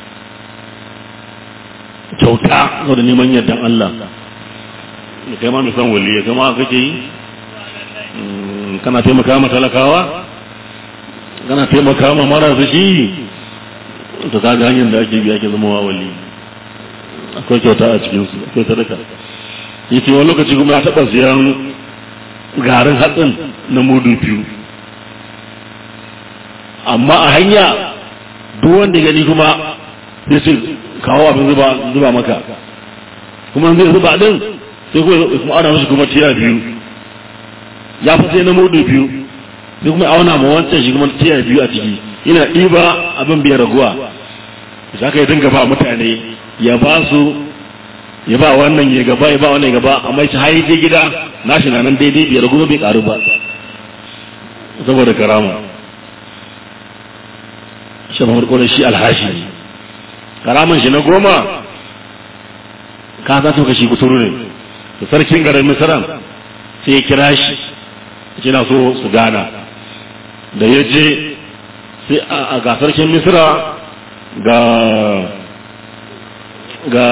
kyauta da neman yardan Allah da kai ma mai san waliya kai ma kake yi kana taimaka ma talakawa kana taimaka ma marasa shi to kaga hanyar da ake bi ake zama wa wali akwai kyauta a cikin su akwai sadaka yace wani lokaci kuma ya taba siyan garin hatsin na mudu biyu amma a hanya duk wanda gani kuma sai ce kawo abin zuba zuba maka kuma zai zuba din sai kuma ana mashi kuma tiya biyu ya fi sai na mudu biyu sai kuma auna ma wancan shi kuma tiya biyu a ciki ina ɗiba abin biyar raguwa za ka yi dinga ba mutane ya ba su ya ba wannan ya gaba ya ba wannan ya gaba amma shi hayi je gida na shi na nan daidai biyar raguwa bai karu ba saboda karama shi mamar kwanar shi alhashi karaman shi na goma ka za su kashi kusuru ne da sarkin garin misiran sai ya kira shi yana so su gana da ya je sai a ga sarkin misira ga ga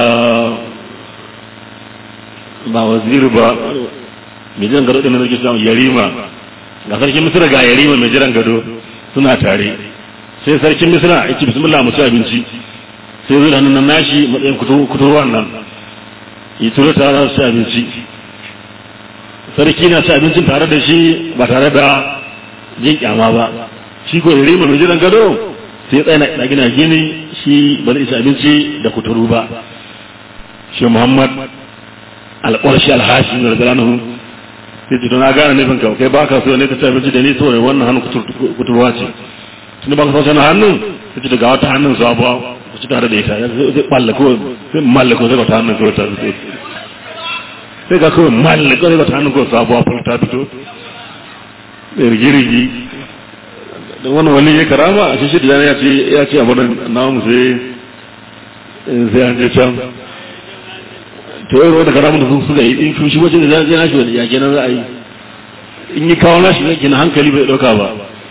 ba waziri ba mai jiran gado ɗin da samun yarima ga sarkin misira ga yarima mai jiran gado suna tare sai sarkin misira ya ce bismillah mu ci abinci sai zai hannun nan nashi matsayin kuturwan nan yi turo tare su ci abinci sarki na ci abincin tare da shi ba tare da jin kyama ba shi ko yarima mai jiran gado sai tsaye na gina gini shi ba zai ci abinci da kuturu ba shi muhammad alƙwarshi alhashi da zalanahu sai ce na gane nufin ka kai ba ka so ne ka ci abinci da ni saboda wannan hannun kuturwa ce tun ba ka sauce na hannun sai ce daga wata hannun sabuwa ku ci tare da ita zai mallako sai mallako sai wata hannun kawai ta fito sai ga kawai mallako sai wata hannun kawai sabuwa fara ta fito da rigirigi da wani wani ya karama a shi da ya ce ya ce a wannan namu sai sai an je can to yau wanda karamun da sun suka yi in shi wajen da zai nashi wani yake nan za a yi in yi kawo nashi yake na hankali bai dauka ba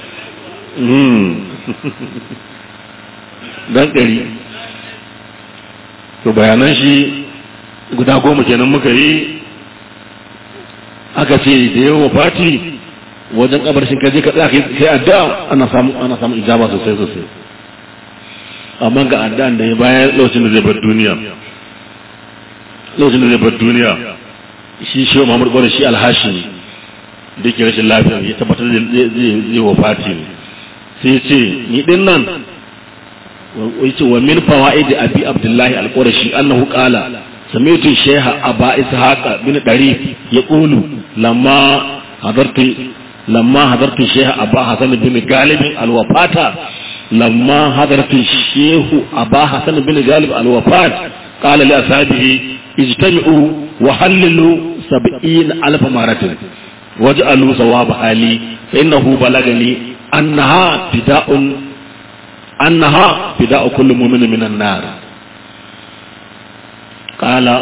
dan ɗari to bayanan shi guda goma kenan muka yi aka ce da yawa fati wajen kabarshin kaje ka tsaya kai addu'a ana samu ana samu ijaba sosai sosai amma ga addu'an da ya bayar lokacin da zai bar duniya lokacin da zai bar duniya shi shi Muhammad Gwada shi alhashimi da ke rashin lafiya ya tabbatar zai zai wafati ne sai ce ni din nan wace wa min fawaid abi abdullahi al-qurashi annahu qala sami'tu shaykha aba ishaqa bin darif yaqulu lamma hadartu lamma hadartu shaykha aba hasan bin galib al-wafata lamma hadartu shaykh aba hasan bin galib al-wafat qala li ashabihi ijtami'u wa hallilu 70 alf maratin waj'alu sawab hali fa innahu balagani annaha bida'un annaha bida'u kulli mu'minin minan nar qala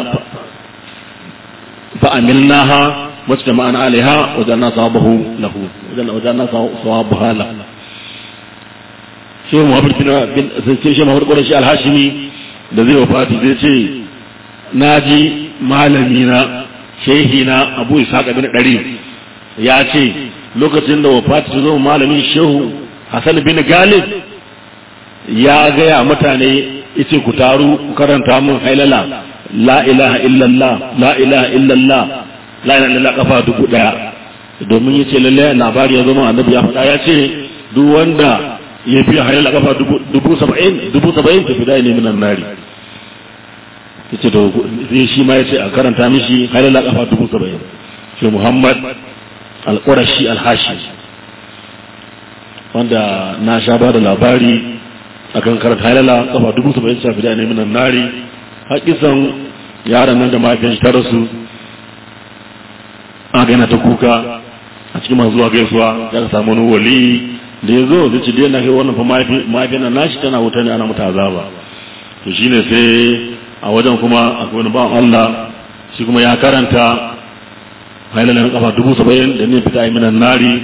fa amilnaha wajtama'na 'alayha wajanna sawabahu lahu wajanna sawabaha lahu shi Muhammad bin bin sai shi Muhammad Qurashi al-Hashimi da zai wafati zai ce naji malami na shehi na Abu Ishaq bin Dari ya ce lokacin da wafati ta zo malamin shehu Hassan bin Galib ya gaya mutane yace ku taru ku karanta mun hailala la ilaha illallah la ilaha illallah la ilaha illallah kafa dubu daya domin yace lalle labari ya zama annabi ya faɗa ya ce duk wanda ya biya hailala kafa dubu saba'in dubu saba'in ta fida ne minan nari yace to sai shi ma yace a karanta mishi hailala kafa dubu saba'in shi Muhammad al-Qurashi al-Hashi wanda na sha ba da labari akan karanta halala kafa dubu saba'in shafi da ne minan nari haƙisan yaran nan da mahaifin ta rasu aka yana ta kuka a cikin masu zuwa gaisuwa ya ka samu wani wali da ya zo zai ci na kai wannan fa mahaifin nan nashi tana wuta ne ana mata azaba to shine sai a wajen kuma akwai wani bawan Allah shi kuma ya karanta halalan kafa dubu saba'in da ne fita minan nari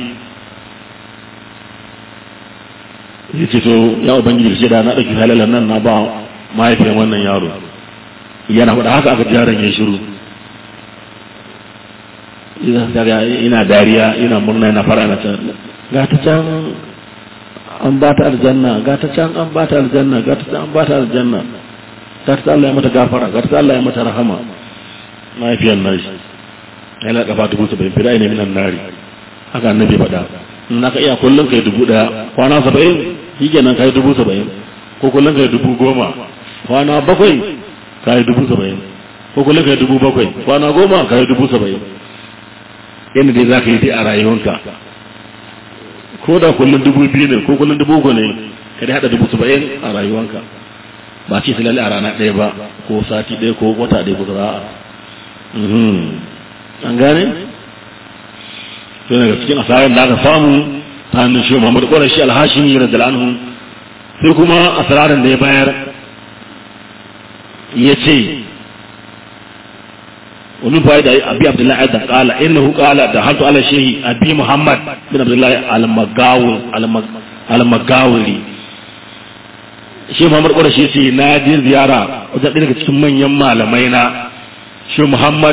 ya ce to ya ubangiji ce da na ɗauki halalan nan na ba mahaifiyar wannan yaro yana faɗa haka aka jaran ya shiru ina dariya ina murna yana fara na can ga ta can an ba ta aljanna ga ta can an ba ta aljanna ga ta can an ba ta aljanna ga ta Allah ya mata gafara ga ta Allah ya mata rahama mahaifiyar nashi yana kafa dubu saba'in fida ne minan nari haka annabi faɗa in ka iya kullum kai dubu ɗaya kwana saba'in shi kenan kai dubu saba'in ko kullum kai dubu goma kwana bakwai kai dubu saba'in ko kullum kai dubu bakwai kwana goma kai dubu saba'in yadda dai za ka yi dai a rayuwanka ko da kullum dubu biyu ne ko kullum dubu uku ne ka dai haɗa dubu saba'in a rayuwanka ba ce su lalle a rana ɗaya ba ko sati ɗaya ko wata ɗaya ko zara'a an gane? sai daga cikin asarar da aka samu ta hannun shi Muhammad Qurashi al-Hashimi radiyallahu anhu sai kuma asararin da ya bayar yace ومن فائدة أبي عبد الله أيضا قال إنه قال دخلت على شيخ أبي محمد بن عبد الله المقاول المقاولي shi Muhammad Qurashi yace na je ziyara wajen ɗaya daga cikin manyan malamai na shi Muhammad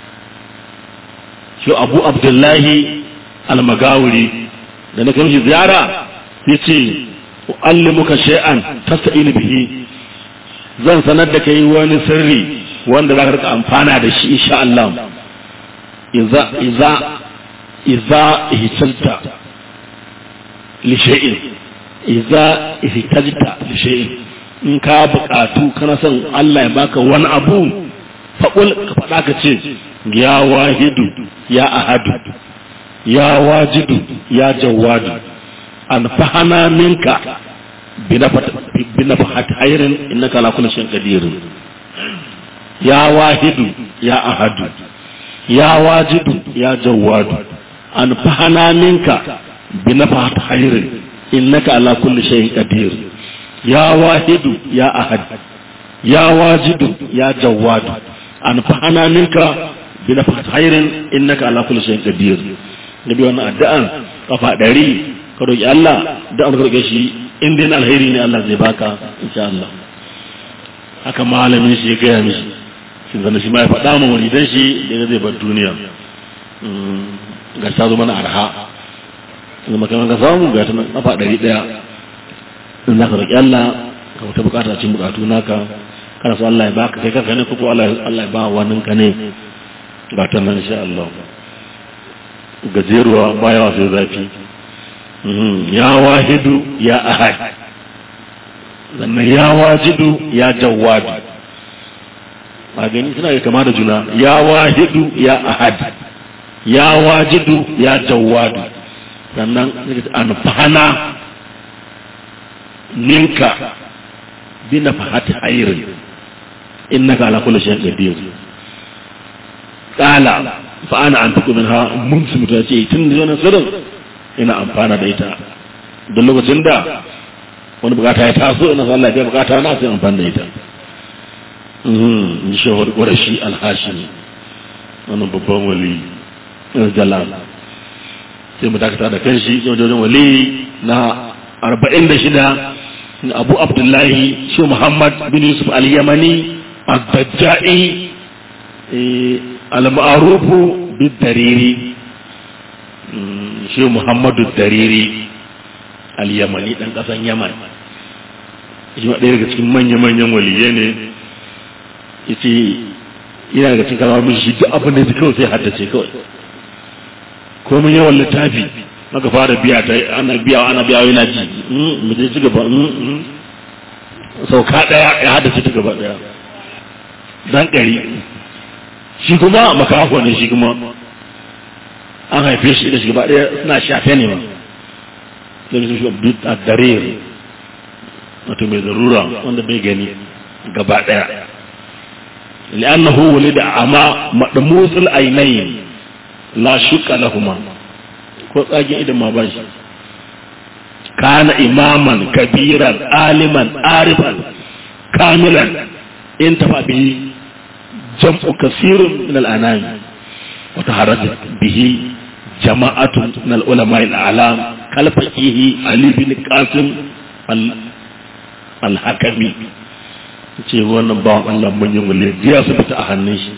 shi Abu Abdullahi almagawuri da na kamshi ziyara ya ce allimuka shay'an tasta'inu bihi zan sanar da kai wani sirri wanda za ka rika amfana da shi insha Allah idza idza idza ihtajta li shay'in idza ihtajta li shay'in in ka buƙatu kana son Allah ya baka wani abu faƙul ka faɗa ka ce ya wahidu ya ahadu ya wajidu ya jawadu an fahana minka binafahat hayrin innaka ala kulli shay'in qadir ya wahidu ya ahadu ya wajidu ya jawadu an fahana minka binafahat hayrin innaka ala kulli shay'in qadir ya wahidu ya ahad ya wajidu ya jawadu an fahana minka binafahat hayrin innaka ala kulli shay'in qadir nabi wannan addu'an kafa ɗari ka roƙi Allah da an roƙe shi in dai alheri ne Allah zai baka insha Allah haka malamin shi ya gaya mishi shi zana shi ma ya faɗa ma wani dan shi da zai bar duniya ga ta zo mana arha zama kamar ka samu ga ta kafa ɗari ɗaya in za ka roƙi Allah ka wata bukata cikin bukatu naka kana so Allah ya baka kai kanka ne ko Allah Allah ya ba wannan ka ne ga ta nan insha Allah gajeruwa baya wasu zafi ya wahidu ya ahad sannan ya wajidu ya jawadu a gani suna yi kama da juna ya wahidu ya ahad ya wajidu ya jawadu sannan an fahana ninka bina fahati hayrin innaka ala kulli shay'in qadir qala fa ana antaku minha mumsim ta ce tun da wannan sirrin ina amfana da ita don lokacin da wani bukata ya taso ina sa Allah ya bukata na sai amfana da ita in shawar ƙwarashi alhashimi wannan babban wali jalal sai mu dakata da kan shi wajen wali na arba'in da shida abu abdullahi shi muhammad bin yusuf al-yamani al-dajja'i al-ma'arufu bin dariri shi muhammadu dariri al-yamani ɗan ƙasan yaman shi ɗaya daga cikin manya-manyan waliye ne yace yana daga cikin kalmar shi duk abin da kawai sai haddace kawai komai yawan littafi maka fara biya ta ana biya ana biya yana ji mu je ci gaba sauka daya ya haddace ta gaba daya dan kari shi kuma makafo ne shi kuma an haife shi da shi gaba daya suna shafe ne ma sai su shi a dare wato mai zarura wanda bai gani gaba daya لأنه ولد أعمى مدموس العينين لا شك لهما ko tsagen idan ma ba shi kana imaman kabiran aliman arifan kamilan in tafa bihi jam'u kasirun min al-anami wa taharrajat bihi jama'atun min al-ulama al-a'lam kal faqihi ali bin qasim al-hakami ce wannan bawan Allah manyan wale ya su fita a hannun shi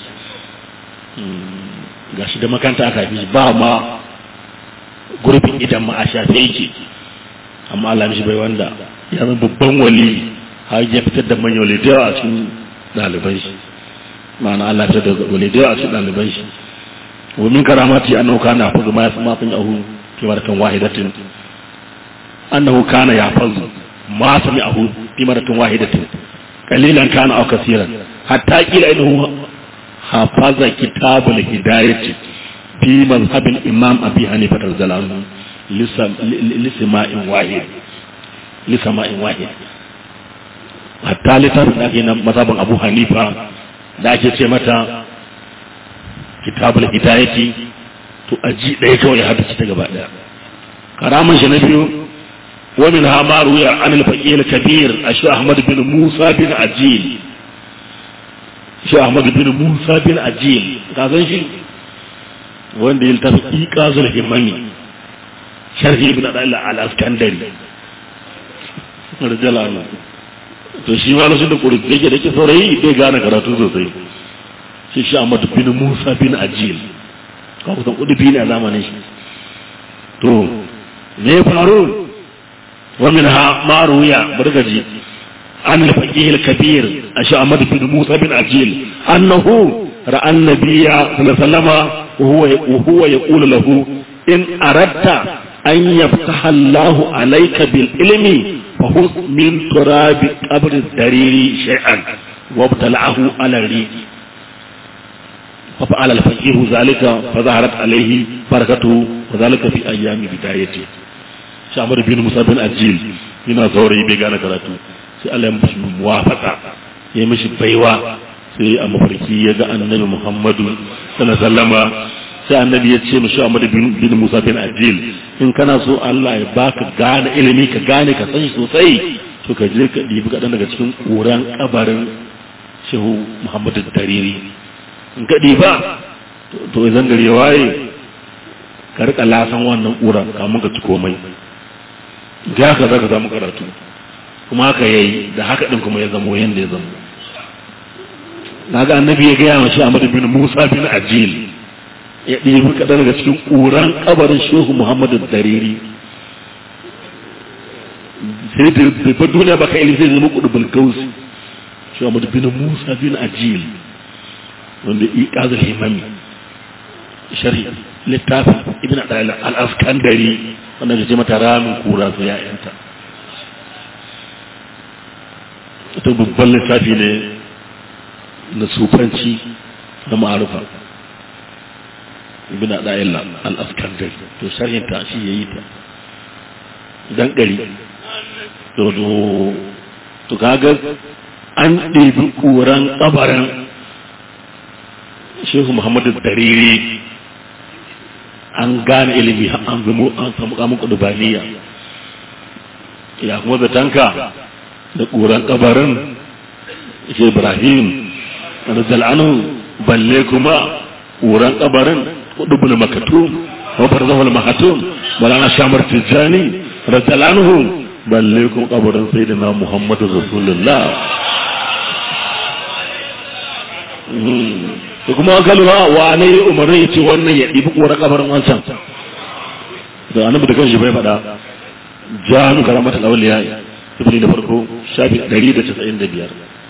ga shi da makanta aka fi ba ma gurbin idan ma a shafe yake amma Allah mishi bai wanda ya zama babban wali har ya fitar da manyan wale da yawa a cikin ɗaliban shi ma'ana Allah fitar da wale da yawa a cikin ɗaliban shi wa min karamati annahu kana yafazu ma yasma sun yahu fi maratan wahidatin annahu kana yafazu ma sami'ahu fi maratan wahidatin قليلا كان أو كثيرا حتى قيل إنه حفظ كتاب الهداية في مذهب الإمام أبي حنيفة رضي الله عنه لسماء واحد لسماء واحد hatta littafin da ake na mazhabin abu hanifa da ake ce mata kitabul hidayati to aji ɗaya kawai ya haddace ta gaba ɗaya karamin shi na biyu ومنها ما روي عن الفقيه الكبير الشيخ أحمد بن موسى بن عجيل الشيخ أحمد بن موسى بن عجيل كذا شيء wanda ya tafi iqazul himami sharhi ibn adalla al askandari rajalana to shi ma lokacin da kuri yake da ke saurayi bai gane karatu sosai shi shi Ahmad bin Musa bin Ajil ka kusan kudi bi ne a zamanin shi to me ya faru ومنها ما روي برغجي عن الفقيه الكبير أشعمد بن موسى بن عجيل أنه رأى النبي صلى الله عليه وسلم وهو, وهو يقول له إن أردت أن يفتح الله عليك بالعلم فخذ من تراب قبر الدرير شيئا وابتلعه على الريق ففعل الفقيه ذلك فظهرت عليه بركته وذلك في أيام بدايته shamar bin musa bin ajil yana saurayi bai gane karatu sai Allah ya mishi muwafaka ya mishi baiwa sai a mafarki ya ga annabi muhammadu sallallahu alaihi sai annabi ya ce mishi Ahmad bin Musa bin Ajil in kana so Allah ya baka gane ilimi ka gane ka san shi sosai to ka je ka dibi kaɗan daga cikin ƙuran kabarin shehu Muhammadu Dariri in ka diba to idan gari ya waye ka rika lasan wannan ƙuran kamun ka ci komai ga haka za ka samu karatu kuma haka ya yi da haka ɗin kuma ya zamo yadda ya zamo na ga annabi ya gaya mashi Ahmad bin Musa bin Ajil ya ɗebi kaɗan daga cikin ƙuran kabarin shehu Muhammadu Dariri sai da fa duniya baka ilimi sai zama kudu bulkausi shi Ahmad bin Musa bin Ajil wanda iqazul himami sharhi littafin ibn al-Askandari wanda ke ce mata ramin kura su ya'yanta ita babban littafi ne na sufanci na ma'arufa ibn al al-Askandari to sharhin ta shi yayi ta dan gari to to kaga an ɗebi ƙuran ƙabarin shehu muhammadu dariri an gane ilimi an zamo an samu kamun kudubaniya ya kuma zatanka da ƙuran ƙabarin shi ibrahim da zal'anu balle kuma ƙuran ƙabarin kudubul makatum wa barzahul mahatum balana shamar tijjani radiyallahu balle kuma kabarin sayyidina muhammadu rasulullah da kuma an kalma wa ne umarni ya ce wannan ya ɗibi ƙorar kabarin wancan da annabi da kanshi bai faɗa jami'u karamata lauliya ibni da farko shafi 195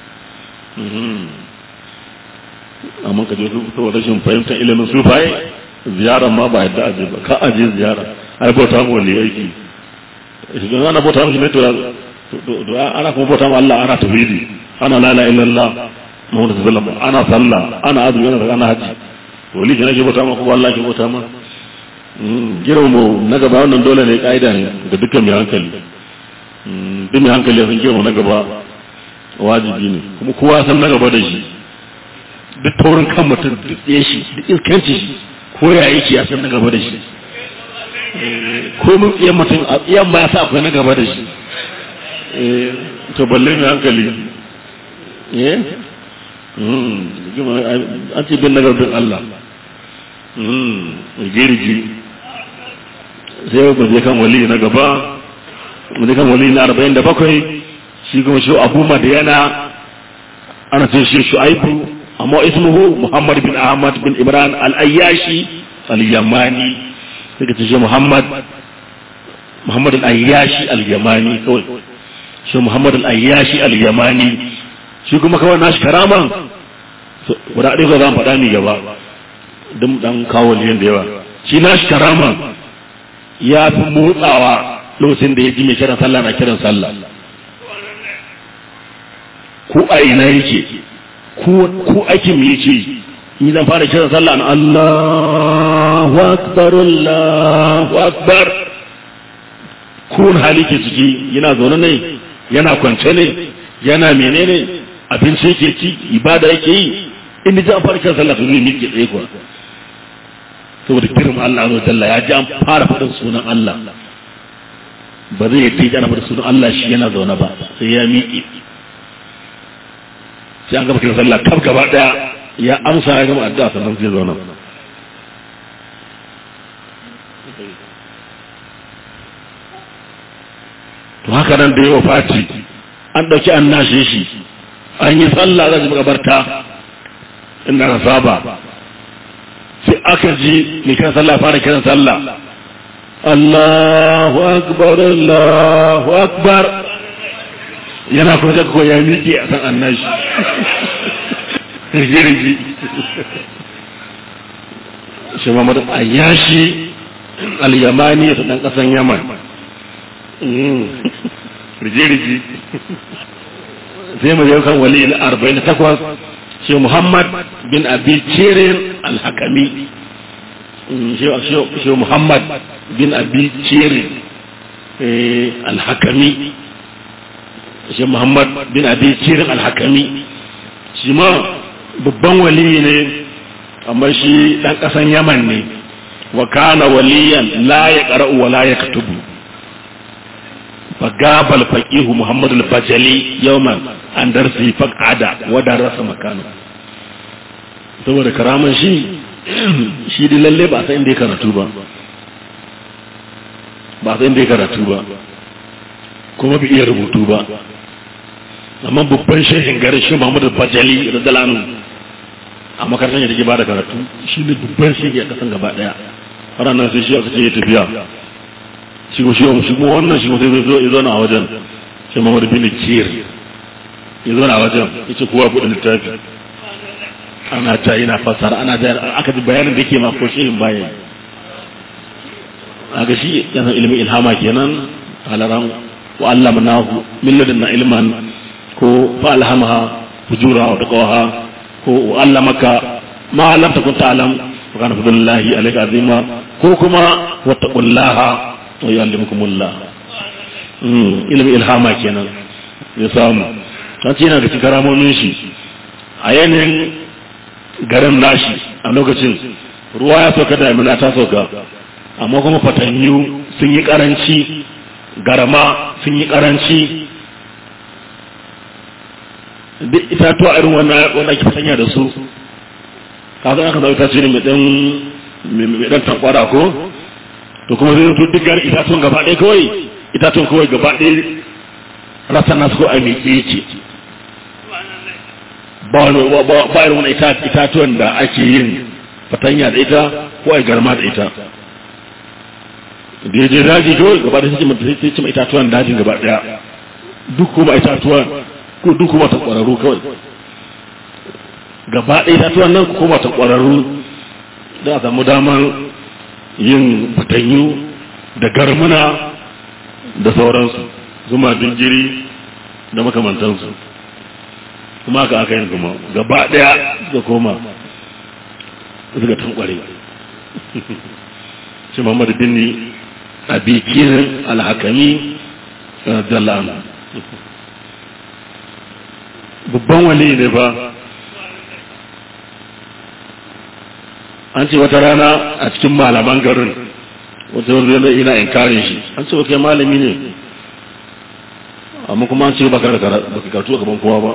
amma ka je su saboda rashin fahimtar ilimin sufaye ziyara ma ba yadda aje ba ka aje ziyara ai bauta mu wali aiki idan ana bauta mu shi ne to ana kuma bauta mu Allah ana tauhidi ana la ilaha illallah Muhammadu sallallahu alaihi ana sallah ana azumi ana ana haji wali kenan ke bauta ma ko Allah ke bauta ma girma mu na gaba wannan dole ne kaida ne ga dukkan mai hankali duk mai hankali ya san girma na gaba wajibi ne kuma kowa san na gaba da shi duk taurin kan mutum duk tsaye shi duk iskanci shi ko ya yake ya san na gaba da shi ko mun tsaye mutum a tsayen ba ya sa akwai na gaba da shi to balle mai hankali eh an ce bin nagar bin Allah girgi sai ku je kan wali na gaba mu je kan wali na arba'in da bakwai shi kuma shi abu madiyana ana ce shi shu'aibu amma ismuhu muhammad bin ahmad bin imran al-ayyashi al-yamani sai ka ce shi muhammad muhammad al-ayyashi al-yamani kawai shi muhammad al-ayyashi al-yamani shi kuma kawai nashi karaman guda ɗaya ko zan faɗa ni gaba don ɗan kawo liyan da yawa shi nashi karaman ya fi motsawa lokacin da ya ji mai kiran sallah na kiran sallah ko a ina yake ko aikin me yake ni zan fara kiran sallah na Allahu akbar Allahu akbar ko hali ke ciki yana zaune ne yana kwance ne yana menene abinci yake ci ibada yake yi in ji an fara kiran sallah to zai miƙe tsaye kuwa saboda girma Allah azza jalla ya ji an fara faɗin sunan Allah ba zai yi ana faɗin sunan Allah shi yana zaune ba sai ya miƙe sai an gaba kiran sallah kaf gaba daya ya amsa ya gama addu'a sannan zai zauna to haka nan da yawa fati an ɗauki an nashe shi an yi sallah za su makabarta inda ka saba sai aka ji mai kiran sallah fara kiran sallah Allahu akbar Allahu akbar yana kuma ta ko ya miƙe a san annashi rigi shi Muhammad Ayyashi al-Yamani ta dan kasan Yaman rigi sai mu je kan wali na 48 shi Muhammad bin Abi Cirin al-Hakami shi Muhammad bin Abi Cirin al-Hakami shi Muhammad bin Abi Cirin al-Hakami shi ma babban wali ne amma shi dan kasan Yaman ne wa kana waliyan la yaqra'u wa la yaktubu فغاب الفقيه محمد البجلي يوما عن درسه فقعد ودرس مكانه saboda karaman shi shi da lalle ba san inda ya karatu ba ba san inda ya karatu ba kuma bai iya rubutu ba amma babban shehin gari shi Muhammadu Bajali radalanu a makarantar da ke ba da karatu shi ne babban shehi a kasan gaba daya har nan sai shi aka ce ya tafiya shi ko shi shi ko wannan shi ko sai zo zo na wajen shi Muhammad bin Kir ya zo na wajen ya ce kowa buɗe littafi ana ta yana fasara ana da aka ji bayanin da ke ma ko shirin bayan a ga shi yana ilimin ilhama kenan halaran wa Allah manahu min ladunna ilman ko fa alhamaha fujura wa taqwaha ko wa Allah maka ma lam takun ta'lam wa kana fadlullahi alayka azima ko kuma wattaqullaha wa yu'allimukumullah ilimin ilhama kenan ya samu an ce yana da cikin karamomin shi a yanayin garin nashi a lokacin ruwa ya sauka da amina ta sauka amma kuma fatanyu sun yi karanci garama sun yi karanci duk itatuwa irin wanda ake fatanya da su kafin aka zauta ce ne mai dan tankwara ko to kuma zai zato duk gari itatuwan gaba ɗaya kawai itatuwan kawai gaba ɗaya rasa nasu ko a miƙe yake ba irin wani itatuwan da ake yin fatanya da ita ko a garma da ita da ya je daji kawai gaba da sai cima itatuwan dajin gaba daya duk kuma itatuwan ko duk kuma ta kwararru kawai gaba ɗaya itatuwan nan kuma ta kwararru da a samu damar yin fatanyu da garmuna da sauransu zuma dingiri da makamantansu kuma aka aka yin kuma gaba daya suka koma suka tankware shi muhammadu bin a bikin alhakami dallana babban wali ne ba an ce wata rana a cikin malaman garin wata wanda yana ina inkarin shi an ce kai malami ne amma kuma an ce ba ka karatu a gaban kowa ba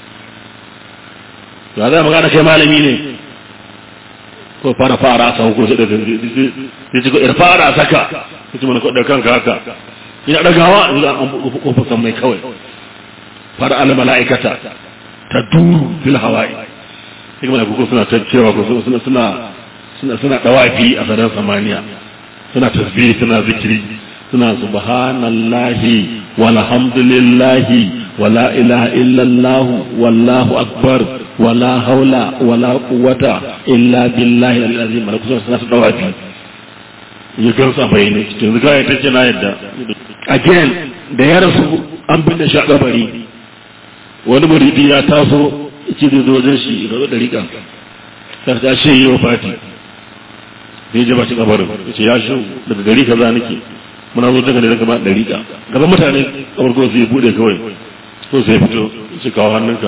ya zai magana kai malami ne ko fara fara sa ko sai da ya ce ko ir fara saka ya ce mana ko da kanka haka ina dagawa in an kofar san mai kawai fara al malaikata ta duru fil hawa'i sai kuma ko suna ta cewa ko suna suna suna suna dawafi a sadan samaniya suna tasbih suna zikiri suna subhanallahi walhamdulillahi wala ilaha illallah wallahu akbar wala haula wala quwwata illa billahi al-azim malaku suna ta dawafi ya gansa bayane yanzu kai ta ce na yadda again da ya rasu an binne shi a kabari wani muridi ya taso ce zai zo wajen shi ga dariƙa ta ta shi yi wa fati zai je ba shi kabarin ya ce ya shi daga gari kaza nake muna zo daga ne daga ba dariƙa gaban mutane kabar ko sai bude kawai ko sai fito shi kawo hannunka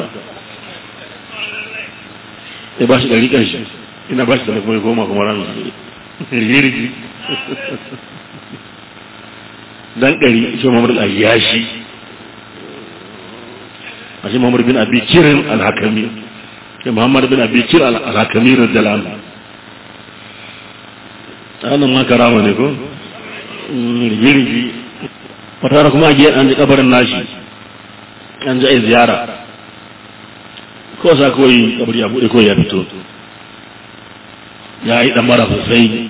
ya ba shi dariƙan shi ina ba shi da kuma goma kuma ran rigirigi dan ɗari shi mamar al-ayyashi a shi mamar bin abi kirin al-hakami shi muhammad bin abi kirin al-hakami radiyallahu anhu annan ma karama ne ko rigirigi wata kuma a an ji kabarin nashi an ji a ziyara ko sa kawai kabari ya buɗe kawai ya fito ya yi ɗan mara sosai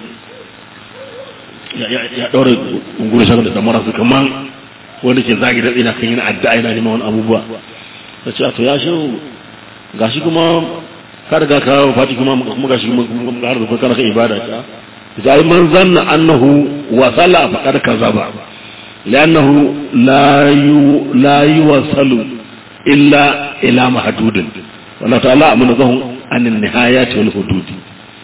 ya ɗaure ungulu shaka da damara su kaman wanda ke zagi da tsina kan yana addu'a yana neman wani abubuwa ta ce to ya shi gashi kuma ka riga ka fati kuma kuma gashi kuma har da kana kan ibada ta ta yi man zanna annahu wa sala faqad kazaba li'annahu la yu la yuwasalu illa ila mahdudin wallahu ta'ala amana zahum anin nihayati wal hududi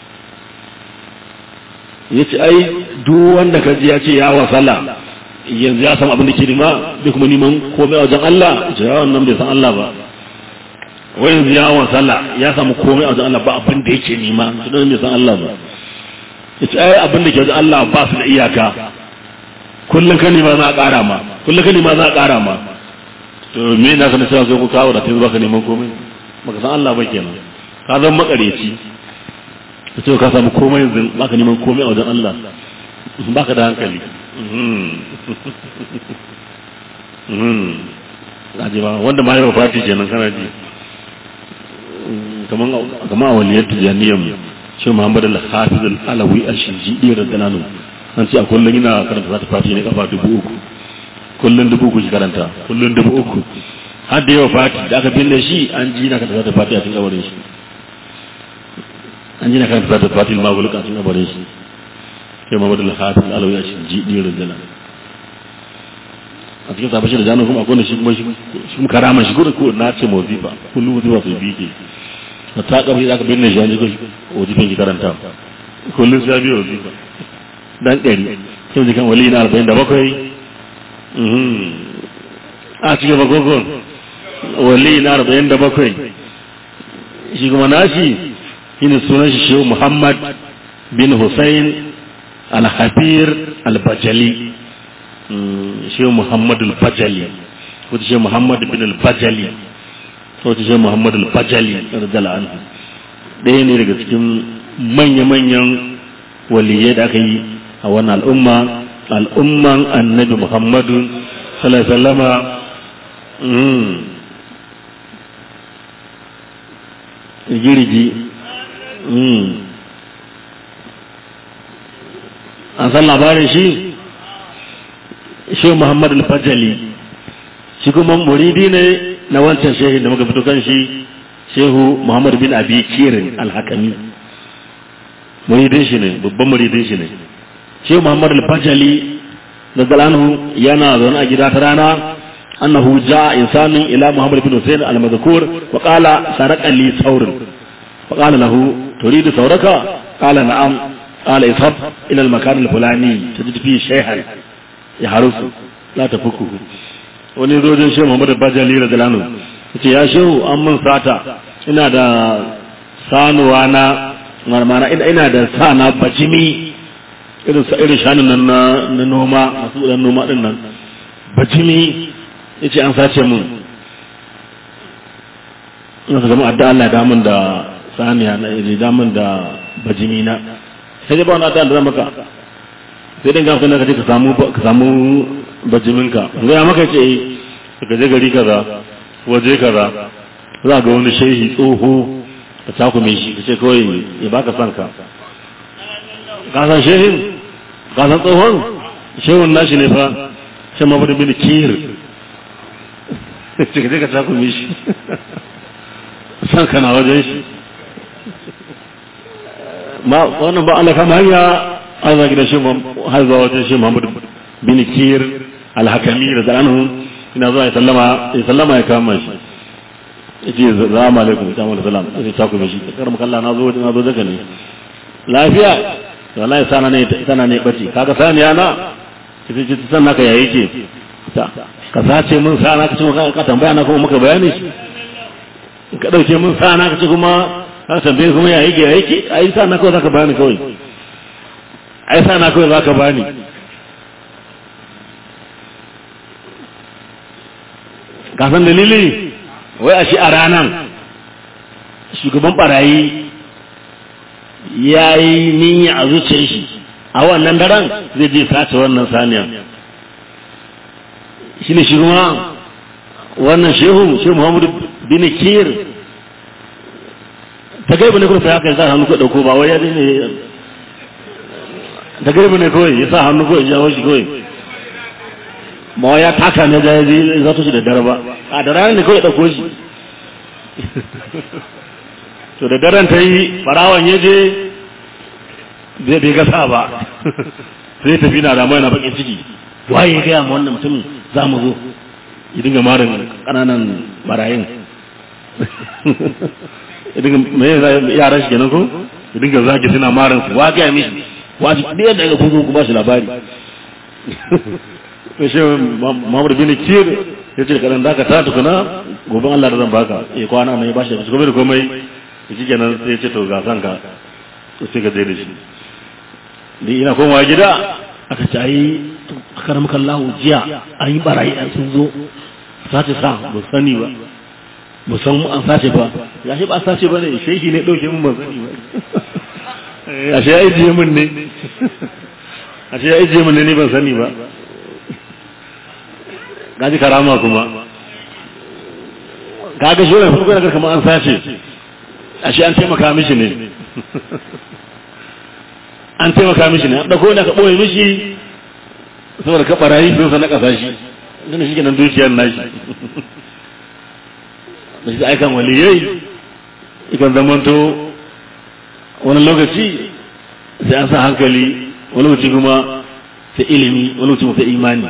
ya ce ai duk wanda ka ji ya ce ya wasala yanzu ya samu abin da ke nima bai kuma neman komai a wajen Allah ce ya wannan bai san Allah ba wai yanzu ya wasala ya samu komai a wajen Allah ba abin da yake nima su bai san Allah ba ya ce ai abin da ke wajen Allah ba su da iyaka kullum ka nima za a ƙara ma kullum ka nima za a ƙara ma to me na sanar cewa sai ku kawo da ta zuba ka neman komai baka san Allah ba kenan ka zama makareci ka ce ka samu komai yanzu baka neman komai a wajen Allah baka da hankali Aji ba wanda ma yawa fati kenan kana ji kaman a waliyar tijaniyar shi Muhammad al-Hafiz al-Alawi al-Shinjidi radiyallahu an ce a kullum ina karanta zata fati ne kafa dubu uku kullum dubu uku ki karanta kullum dubu uku har da yawa fati da aka binne shi an ji na kan da fati a cikin kabarin shi an ji na kan da fati maguluka a cikin kabarin shi sai Muhammadu al-Hafiz al-Alawi a cikin jidin rinjala a cikin sabashi da jano kuma akwai shi kuma shi kuma karama shi kuma ko na ce mawazifa kullum wazifa sai bi ke a ta kabar da aka binne shi an ji ko wazifin ki karanta kullum sai biyo wazifa dan ɗari sai jikan wali na arba'in da bakwai a cikin bagogon wali na arba'in da bakwai shi kuma nashi shi ne sunan shi shehu muhammad bin hussein al-hafir al-bajali shehu muhammad al-bajali wata shehu muhammad bin al-bajali wata shehu muhammad al-bajali radiyallahu anhu ɗaya ne daga cikin manya-manyan waliyai da aka yi a wannan al'umma al'umman annabi muhammadu sallallahu alaihi wasallama girgi an san labarin shi shi muhammad al-fajali shi kuma muridi ne na wancan shehin da muka fito kan shi shehu muhammad bin abi kirin al-hakami muridin shi ne babban muridin shi ne shehu muhammad al-fajali da galanu yana zaune a gida ta rana أنه جاء إنسان إلى محمد بن حسين المذكور وقال سرق لي ثور فقال له تريد ثورك قال نعم قال اذهب إلى المكان الفلاني تجد فيه شيئا يحرس لا تفكه wani zojin shehu muhammadu bajali da dalanu ce ya shehu an mun sata ina da sanuwa na marmana ina da sa na bajimi irin irin shanun nan na noma masu dan noma din nan bajimi ya ce an sace mun ina zama adda Allah ya damun da saniya na iri damun da bajimi na sai dai ba wani adda da zan maka sai dai gafi na kace ka samu ka samu bajimin ka ga ya maka ce ka je gari kaza waje kaza za ga wani shehi tsoho ka takume shi ka ce kawai ya baka son ka ka san shehin ka san tsohon shehun nashi ne fa shan mafi bin kir cika ka ta kuma shi san kana wajen shi ma wannan ba Allah kama hanya an zagi da shi har zuwa wajen shi Muhammad bin Kir al-Hakami da zalanu ina zuwa ya sallama ya sallama ya kama shi yace assalamu alaikum ta mu salam sai ta kuma shi karam kalla na zo na zo daga ne lafiya wallahi sana ne sana ne bace kaga saniya na kace ce san naka yayi ce ta ka sace mun sana ka ce ka tambaya na kuma muka bayani shi ka dauke mun sana ka ce kuma ka tambaye kuma ya yake ya yake ai sana kawai zaka bani kawai ai sana kawai zaka bani ka san dalili wai a shi a ranan shugaban barayi ya yi niyya a zuciyar shi a wannan daren zai je sace wannan saniya shi ne shirma wannan shehu shehu muhammadu bin kir ta gaiba ne kuma sai haka ya sa hannu ko dauko ba wai ya ne ta gaiba ne kawai ya sa hannu ko ya jawo shi kawai ma ya taka ne da ya zai zato shi da dare ba a da ranar ne kawai dauko shi to da daren ta yi barawan ya je zai bai gasa ba sai tafi na damuwa yana bakin ciki waye ya gaya ma wannan mutumin za mu zo ya dinga marin ƙananan barayin ya dinga mai yaran shi kenan ko ya dinga zaki suna marin su wa gaya mishi waji ɗaya daga kuzo ku ba shi labari ya shi mamar bin kir ya ce kaɗan da ka ta tukuna gobe Allah da zan baka ya kwana na ya ba shi da komai da komai ya shi kenan sai ya ce to ga san ka sai ka je da shi ni ina komawa gida aka ce ai aka ramuka Allah jiya an yi barayi an sun zo sace sa ba sani ba ba san mu an sace ba ya shi ba sace ba ne shehi ne dauke mun ban sani ba a shi ya ijiye mun ne a shi ya ijiye mun ne ni ban sani ba gaji karama kuma kaga shi wani farko da kamar an sace a shi an taimaka mishi ne an taimaka mishi ne an ɗauko ne ka ɓoye mishi saboda ka ɓarayi sun sa na ƙasa shi don shi kenan dukiyar nashi da shi aikan waliyai ikan zamanto wani lokaci sai an sa hankali wani lokaci kuma sai ilimi wani lokaci sai imani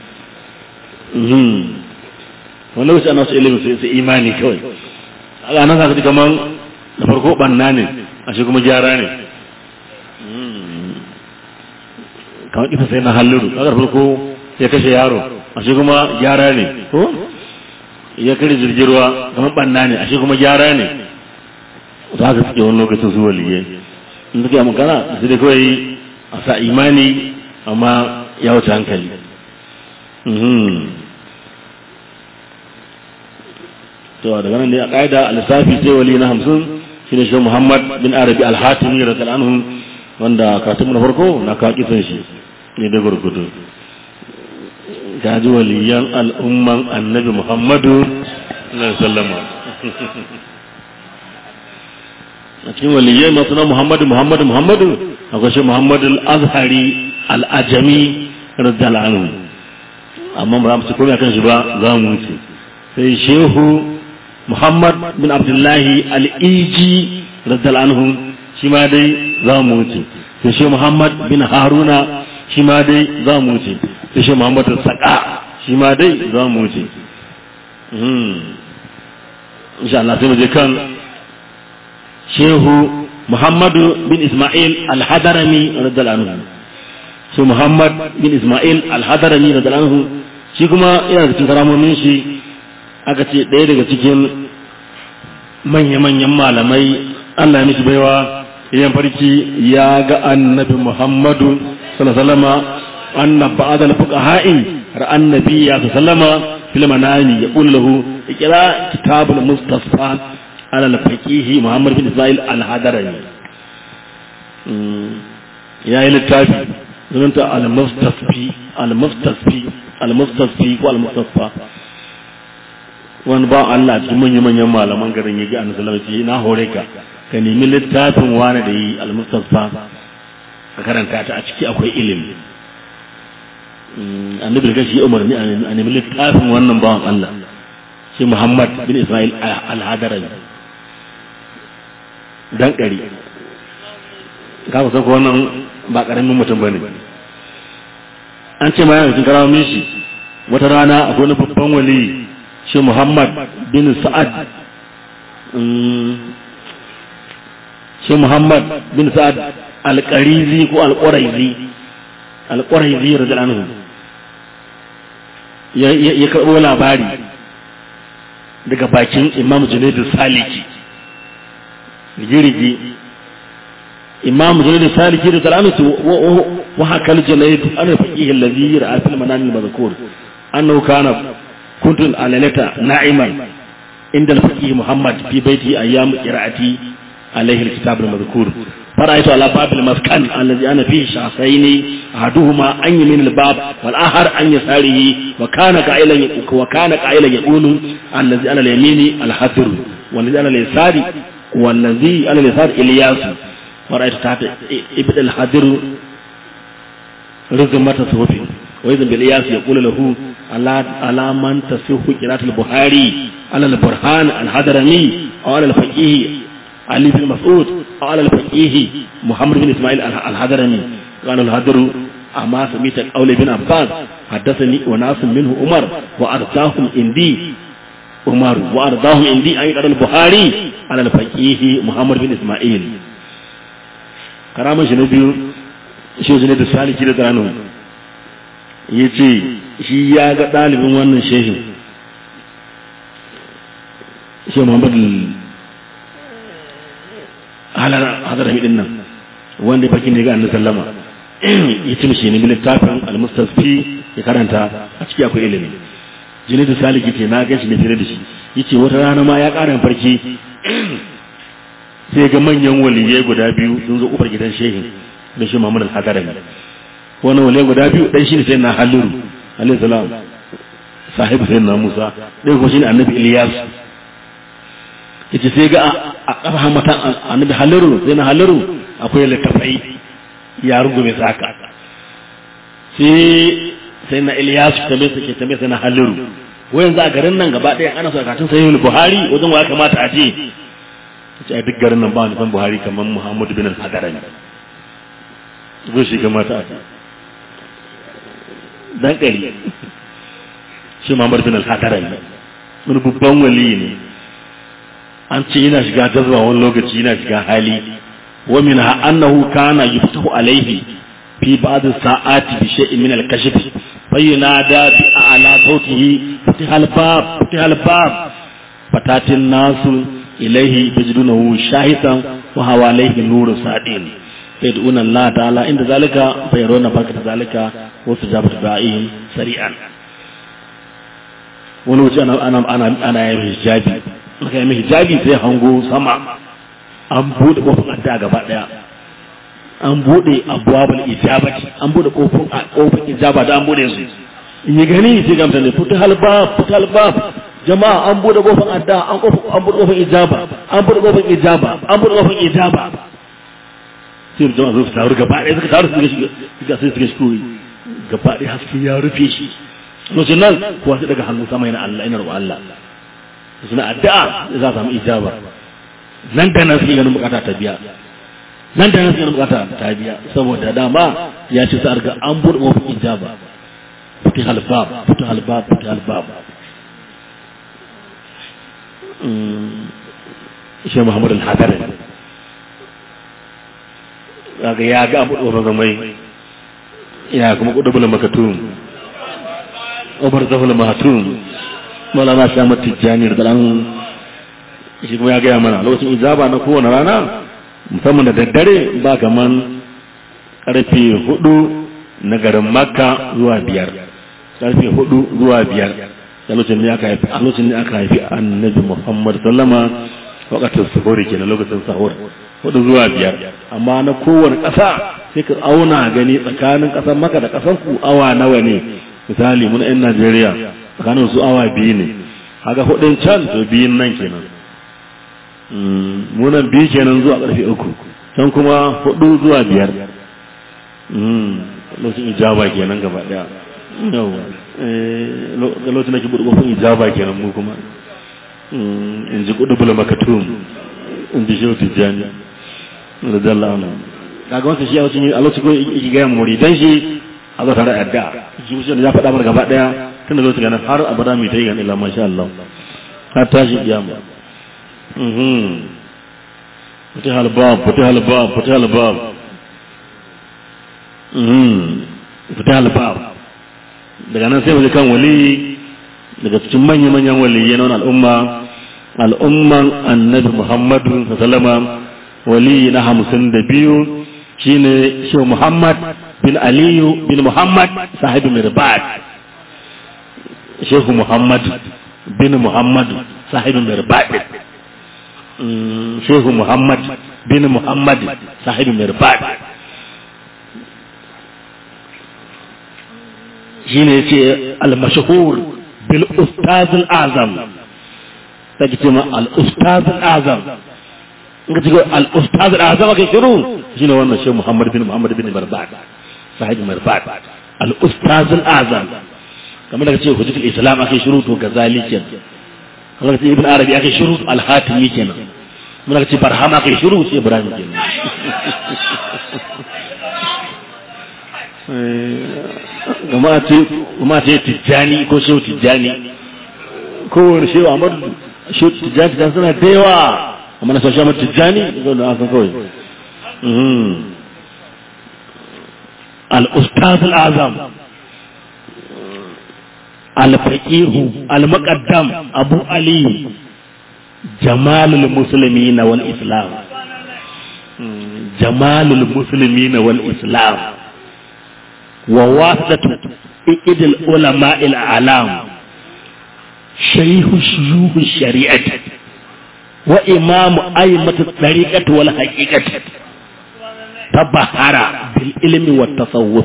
wani lokaci ana su ilimi sai imani kawai a nan sa kamar da farko banna ne a shi kuma gyara ne kamar kisa sai na halluru kagar farko ya kashe yaro a shi kuma gyara ne ko ya kare jirgirwa kamar banna ne a shi kuma gyara ne za ka suke wani lokacin su waliye in suke magana su da kawai a sa imani amma ya wuce hankali to daga nan ne a ƙa'ida a lissafi sai wali na hamsin shi ne shi muhammad bin arabi alhatimi da tal'anhu wanda katimu na farko na kakisan shi ne da gurgudu gaji waliyan al'umman annabi muhammadu na sallama a cikin waliyai masu na muhammadu muhammadu muhammadu akwai shi muhammadu al'azhari al'ajami radiyallahu amma ba mu ci komai kan shi ba za mu wuce sai shehu muhammad bin abdullahi al'iji radiyallahu shi ma dai za mu wuce sai shehu muhammad bin haruna shi ma dai za mu wuce sai shehu muhammad saka shi ma dai za mu wuce insha Allah sai mu je kan shehu muhammadu bin ismail al-hadarami radiyallahu anhu shi muhammad bin ismail al-hadarami radiyallahu anhu shi kuma yana da cikin karamomin shi aka ce ɗaya daga cikin manya-manyan malamai Allah ya mishi baiwa yan farki ya ga annabi muhammadu sallallahu alaihi wasallam anna ba'd al-fuqaha'i ra'an nabiyya sallallahu fil manami yaqulu lahu ikra kitabul mustasfa على الفقيه محمد بن إسماعيل الحضرمي يا إلى التابي زمنت المستصفي المستصفي المستصفي والمستصفى wani ba Allah cikin manyan manyan malaman garin ya ga annabi sallallahu alaihi na hore ka ka nemi littafin wani da yi al-mustafa ka karanta ta a ciki akwai ilimi annabi da shi umarni a nemi littafin wannan bawan Allah shi Muhammad bin Ismail al-Hadarami dan ƙari ka san ko wannan ba ƙaramin mutum ba ne an ce ma yana cikin karamin shi wata rana akwai wani babban wali shi muhammad bin sa'ad shi muhammad bin sa'ad alƙarizi ko alƙwaraizi alƙwaraizi radiyallahu ya karɓo labari daga bakin imam junaidu saliki rigirigi imam junaidu saliki da talamisi wa hakal junaidu ana faqihi allazi ra'a fil manan al mazkur annahu kana kuntu alalata na'iman inda al faqih muhammad fi baiti ayyam qira'ati alayhi al kitab al mazkur فرأيت على باب المسكن الذي أنا فيه شخصين أحدهما عن يمين الباب والآخر عن يساره وكان قائلا وكان قائلا يقول الذي على اليمين الحذر والذي على اليسار والذي على اليسار إلياس ورأيت تحت ابن الحذر رزمة صوفي وإذن بالإياس يقول له على من تصح قراءة البخاري على البرهان الحضرمي أو على الفقيه علي بن مسعود أو على الفقيه محمد بن إسماعيل الحضرمي قال الحضر أما سميت قول ابن عباس حدثني وناس منه عمر وأرضاهم عندي عمر وأرضاهم عندي أن يقرأ البخاري على الفقيه محمد بن إسماعيل كرامة شنبيو shi ne da saliki da tsano ya ce shi ya ga ɗalibin wannan shehin shi muhammad halar hadarami din nan wanda ya fakin da ga annabi sallama ya ci mishi ne littafin al-mustasfi ya karanta a ciki akwai ilimi jini da saliki ce na ga shi ne fere da shi yace wata rana ma ya ƙara farki sai ga manyan waliyai guda biyu sun zo kufar gidan shehin da shi Muhammad al-Hadarami wannan waliyai guda biyu dan shi ne sai na Haliru alayhi salam sahibi sai na Musa dai kuma shine annabi Ilyas yace sai ga a kafa mata annabi Haliru sai na Haliru akwai littafai ya rungume saka sai sai na Ilyas tabe sai tabe sai na Haliru wai yanzu a garin nan gaba ɗaya ana so a katin sahihul buhari wajen wa ya kamata a je ce a duk garin nan ba wani san buhari kamar muhammadu bin al-hadarami zo shi kamata a dan ƙari shi muhammadu bin al-hadarami wani babban wali ne an ce yana shiga jazba wani lokaci yana shiga hali wa min ha annahu kana yuftahu alaihi fi ba'd sa'ati bi shay'in min al-kashf fayyunada bi a'la sautihi fatiha al-bab fatiha al-bab fatatin nasu ilaihi tajidunahu shahisan wa hawa alaihi nuru sadin yad'una Allah ta'ala inda zalika fayaruna barkata zalika wa sujabatu da'ihim sari'an wani wuce ana ana ana ana yin hijabi aka yi hijabi sai hango sama an bude kofar adda gaba daya an bude abwabul ijabati an bude kofar kofar ijaba da an bude su in yi gani sai ga mutane futa halbab futa halbab jama'a an bude kofar adda an kofar an bude kofar ijaba an bude kofar ijaba an bude kofar ijaba sai da jama'a su taru gaba daya suka taru suka shiga suka sai suka shigo gaba daya haske ya rufe shi lokacin nan kuwa sai daga hannu sama yana Allah ina roƙon Allah suna addu'a za a samu ijaba nan da nan suke ganin bukata ta biya nan da nan suke ganin bukata ta biya saboda dama ya ce sa ga an buɗe mafi ijaba fitin halbab fitin halbab fitin halbab shi muhammadu al-hadar kaga ya ga abu ɗora zamai ya kuma kudu bula makatun obar zafula mahatun malama sha matijjani da dan shi kuma ya gaya mana lokacin ijaba na kowane rana musamman da daddare ba kaman karfe hudu na garin makka zuwa biyar karfe hudu zuwa biyar da lokacin ne aka haifi a lokacin ne aka haifi annabi muhammad sallama wakatin sahuri kenan lokacin sahur hudu zuwa biyar amma na kowane ƙasa sai ka auna gani tsakanin ƙasar maka da ƙasar ku awa nawa ne misali mun yan najeriya tsakanin su awa biyu ne haka hudun can to biyun nan kenan munan biyu kenan zuwa karfe uku can kuma hudu zuwa biyar lokacin ijaba kenan gaba daya yau ga lokacin da ke buɗe kofin ijaba kenan mu kuma in ji kudu bula makatum in ji shehu tijjani da jalla ana kaga wasu shi a lokacin ko iki gaya muridan shi a zo tare adda shi kusa da ya faɗa mana gaba daya tun da lokacin ganin har abada mai ta yi ganin ila masha Allah har tashi kiyama فتح الباب فتح الباب فتح الباب فتح الباب daga nan sai mu kan wali daga cikin manya-manyan waliyai na al'umma al'umman annabi muhammadu sallama wali na hamsin da biyu shine shehu muhammad bin aliyu bin muhammad sahibi mirbad shehu muhammad bin muhammad sahibi mirbad shehu muhammad bin muhammad sahibi mirbad shi ne ce al-mashahur bil ustaz al-azam ta ce ma al-ustaz al-azam in ka ce al-ustaz al-azam ake shiru shi ne wannan shehu muhammad bin muhammad bin mirbad sahibi mirbad al-ustaz al-azam kamar da ka ce hujjatul islam ake shiru to gazali kenan kamar ce ibn arabi ake shiru al-hatimi kenan muna ce barhama ake shiru sai ibrahim kenan gama ce kuma ce tijjani ko shehu tijjani ko wani shehu amadu shehu tijjani tijjani suna da yawa amma na sashen tijjani zo da aka kawai al-ustaz al-azam الفقيه المقدم أبو علي جمال المسلمين والإسلام جمال المسلمين والإسلام وواسطة إكد العلماء الأعلام شيخ شيوخ الشريعة وإمام أئمة الطريقة والحقيقة تبهر بالعلم والتصوف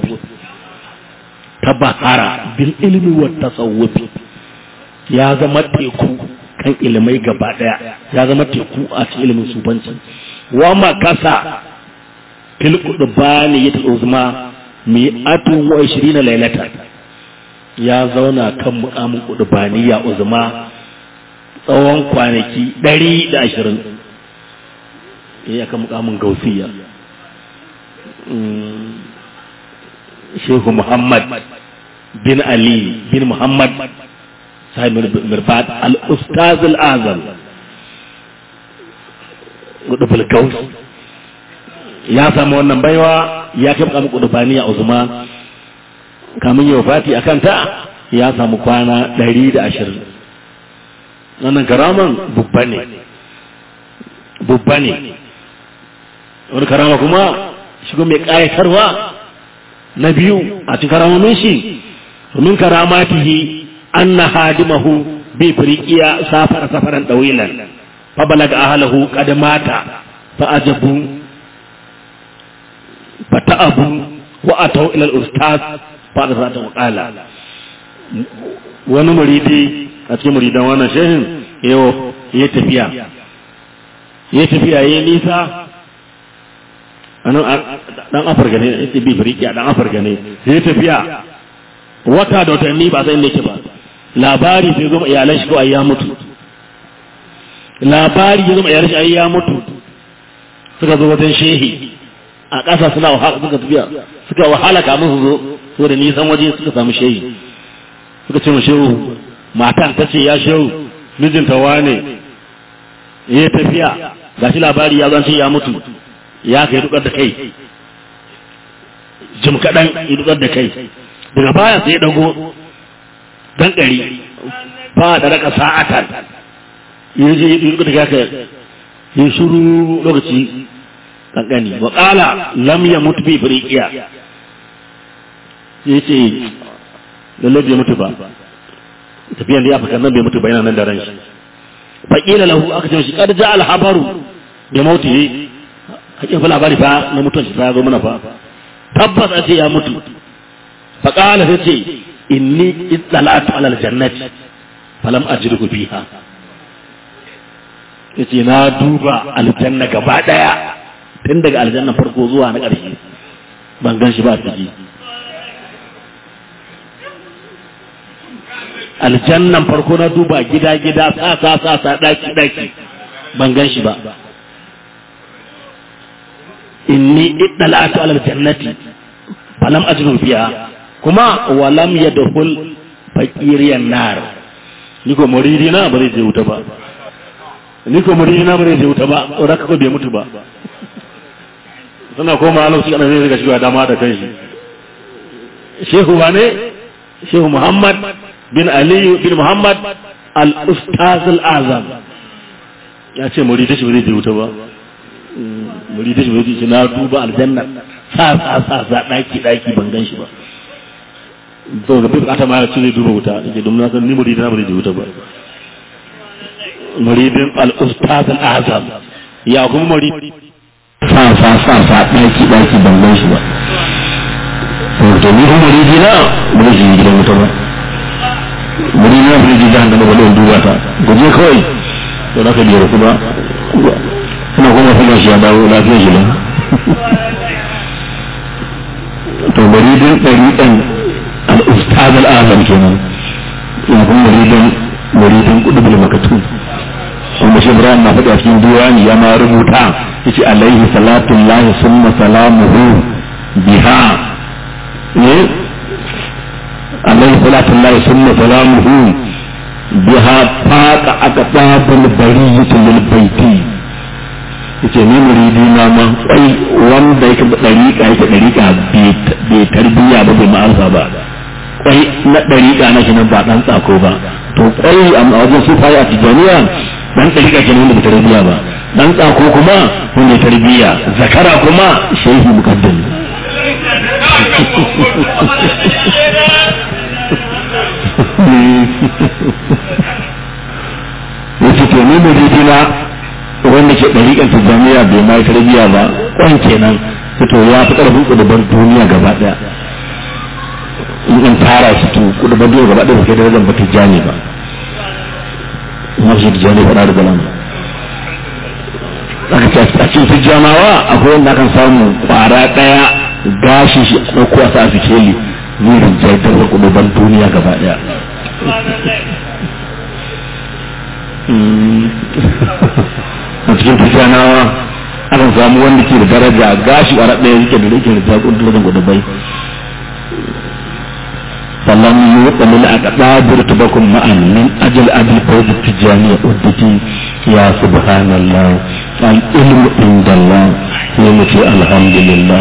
tabahara bil ilmi wa tasawufi ya zama teku kan ilimai gaba daya ya zama teku a cikin ilimin sufanci wa makasa fil qudbani yat uzma mi'atun wa 20 laylata ya zauna kan mukamin kudubaniya uzuma tsawon kwanaki ɗari da ashirin ya kan mukamin gausiya shehu muhammad bin ali bin muhammad sahib mirbad al-ustaz al-azam gudubul gaus ya samu wannan baiwa ya kai mukamin kudubaniya uzuma kamun yau fati a kanta ya samu kwana ɗari da ashirin wannan karaman bubba ne bubba ne wani karama kuma shigo mai ƙayatarwa na biyu a cikin karamomin shi domin karamatihi an na hadimahu bi firikiya safar safaran ɗawilan fa balaga ahalahu qad mata fa ajabu fa ta'abu wa atau ila al-ustaz fa da zata qala wani muridi a cikin muridan wannan shehin yau ya tafiya ya tafiya ya nisa anan dan afirka ne ya bi firiki dan afirka ne ya tafiya wata da watanni ba sai ne ke ba labari sai zo iyalan shi ko ai ya mutu labari ya zo iyalan shi ai ya mutu suka zo wajen shehi a ƙasa suna wahala suka tafiya suka wahala kamun su zo so da nisan waje suka samu shehi suka ce mu shehu matan ta ce ya shehu mijinta wane ya tafiya ga shi labari ya zance ya mutu ya kai dukar da kai jim kaɗan ya dukar da kai daga baya sai ya dago dan ɗari ba da raka sa'atan ya je ya dukar da kai ya shuru lokaci kankani wa ƙala lam ya mutu bi firikiya ya ce lallai bai mutu ba tafiyan da ya fi nan bai mutu ba yana nan da ran shi faƙila lahu aka ce shi kad ja alhabaru da mauti ne hakin fa labari fa na mutuwan shi fa zo mana fa tabbas a ce ya mutu faƙala sai ce inni ittala'atu ala aljannati falam ajrihu fiha yace na duba aljanna gaba daya tun daga aljanna farko zuwa na ƙarshe ban gan shi ba ciki aljannan farko na duba gida-gida sa sa sa daki-daki ban gan shi ba inni iddala'atu alal jannati falam ajru fiha kuma walam yadkhul faqiriyan nar ni ko muridi na ba zai je wuta ba ni ko muridi na ba zai je wuta ba saboda ka bai mutu ba suna koma a lokaci ana zai riga shiga dama da kanshi shehu wane shehu muhammad bin aliyu bin muhammad al-ustaz al-azam ya ce muridi shi bai je wuta ba muridi shi bai je na duba aljanna sa sa sa sa daki daki ban gan shi ba to ga bukata ma ya ce zai duba wuta yake domin na san ni muridi na bai je wuta ba muridin al-ustaz al-azam ya kuma muridi sa sa sa sa ɗaki ɗaki ban gan shi ba to ni kuma muridi na ba zai je gidan wuta ba muridi na ba zai je jahannama ba don duba ta guje kawai to na ka biyar ku ba kuma kuma kuma shi ya dawo lafiyar shi nan to muridin ɗariɗan al-ustaz al-azam kenan ya kuma muridin muridin kudubul makatun wanda shi Ibrahim na faɗi a cikin diwani ya ma rubuta yace alaihi salatu lahi summa salamuhu biha ne alaihi salatu lahi summa salamuhu biha faqa aqtabul bariyati lil baiti yace ni muridi na ma kai wanda yake da dariƙa yake dariƙa bai tarbiyya ba bai ma'arfa ba kwai na dariƙa na shi nan ba dan tsako ba to kwai a wajen sufayi a tijaniya dan ɗariƙa ke wanda bai tarbiyya ba dan tsako kuma wanda ya tarbiyya zakara kuma shehi mukaddam wace ke ne muridina wanda ke ɗariƙar tijjaniya bai ma tarbiyya ba kwan kenan to ya fi ƙarfin ƙudubar duniya gaba ɗaya in an tara su to ƙudubar duniya gaba ɗaya ba kai darajar ba tijjani ba masu tijjani faɗa da galan aka ce a cikin tijjanawa akwai wanda akan samu ƙwara ɗaya gashi shi ɗauko a sa a sikeli zai rinjaye da kuduban duniya gaba daya a cikin tijjanawa akan samu wanda ke da daraja gashi a ɗaya yake da yake da jagorar kudubai فلم يقل الأقداب رتبكم معا من أجل أبي الفوز التجاني أدتي يا سبحان الله العلم عند الله يمتي الحمد لله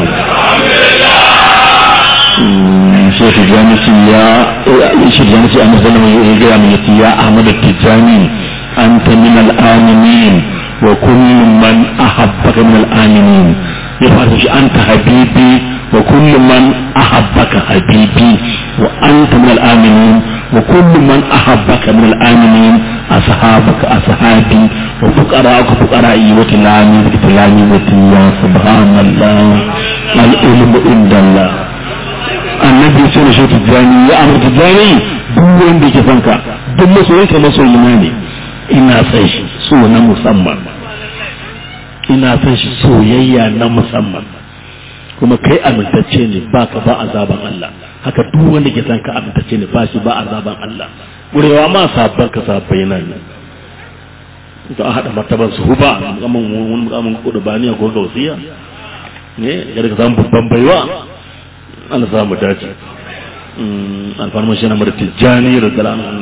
شيخ جانسي يا شيخ جانسي أنا سلم يقول من يا أحمد التجاني أنت من الآمنين وكل من أحبك من الآمنين يفعل أنت حبيبي وكل من أحبك حبيبي وأنت من الآمنين وكل من أحبك من الآمنين أصحابك أصحابي وفقراءك فقرائي وتلامي وتلامي وتيا سبحان الله العلم عند الله annabi sai da shi tijjani ya amur tijjani duk wanda ke fanka duk masoyinka masoyina ne ina san shi so na musamman ina san shi soyayya na musamman kuma kai amintacce ne ba ka ba azaban Allah haka duk wanda ke san ka amintacce ne ba shi ba azaban Allah ƙurewa ma sabon ka sabbai nan to a haɗa martaban su huba mukamman wani mukamman kudubaniya ko gausiya ne ya daga samun babban baiwa Allah za mu dace alfarmar shi na mara tijjani da zalamun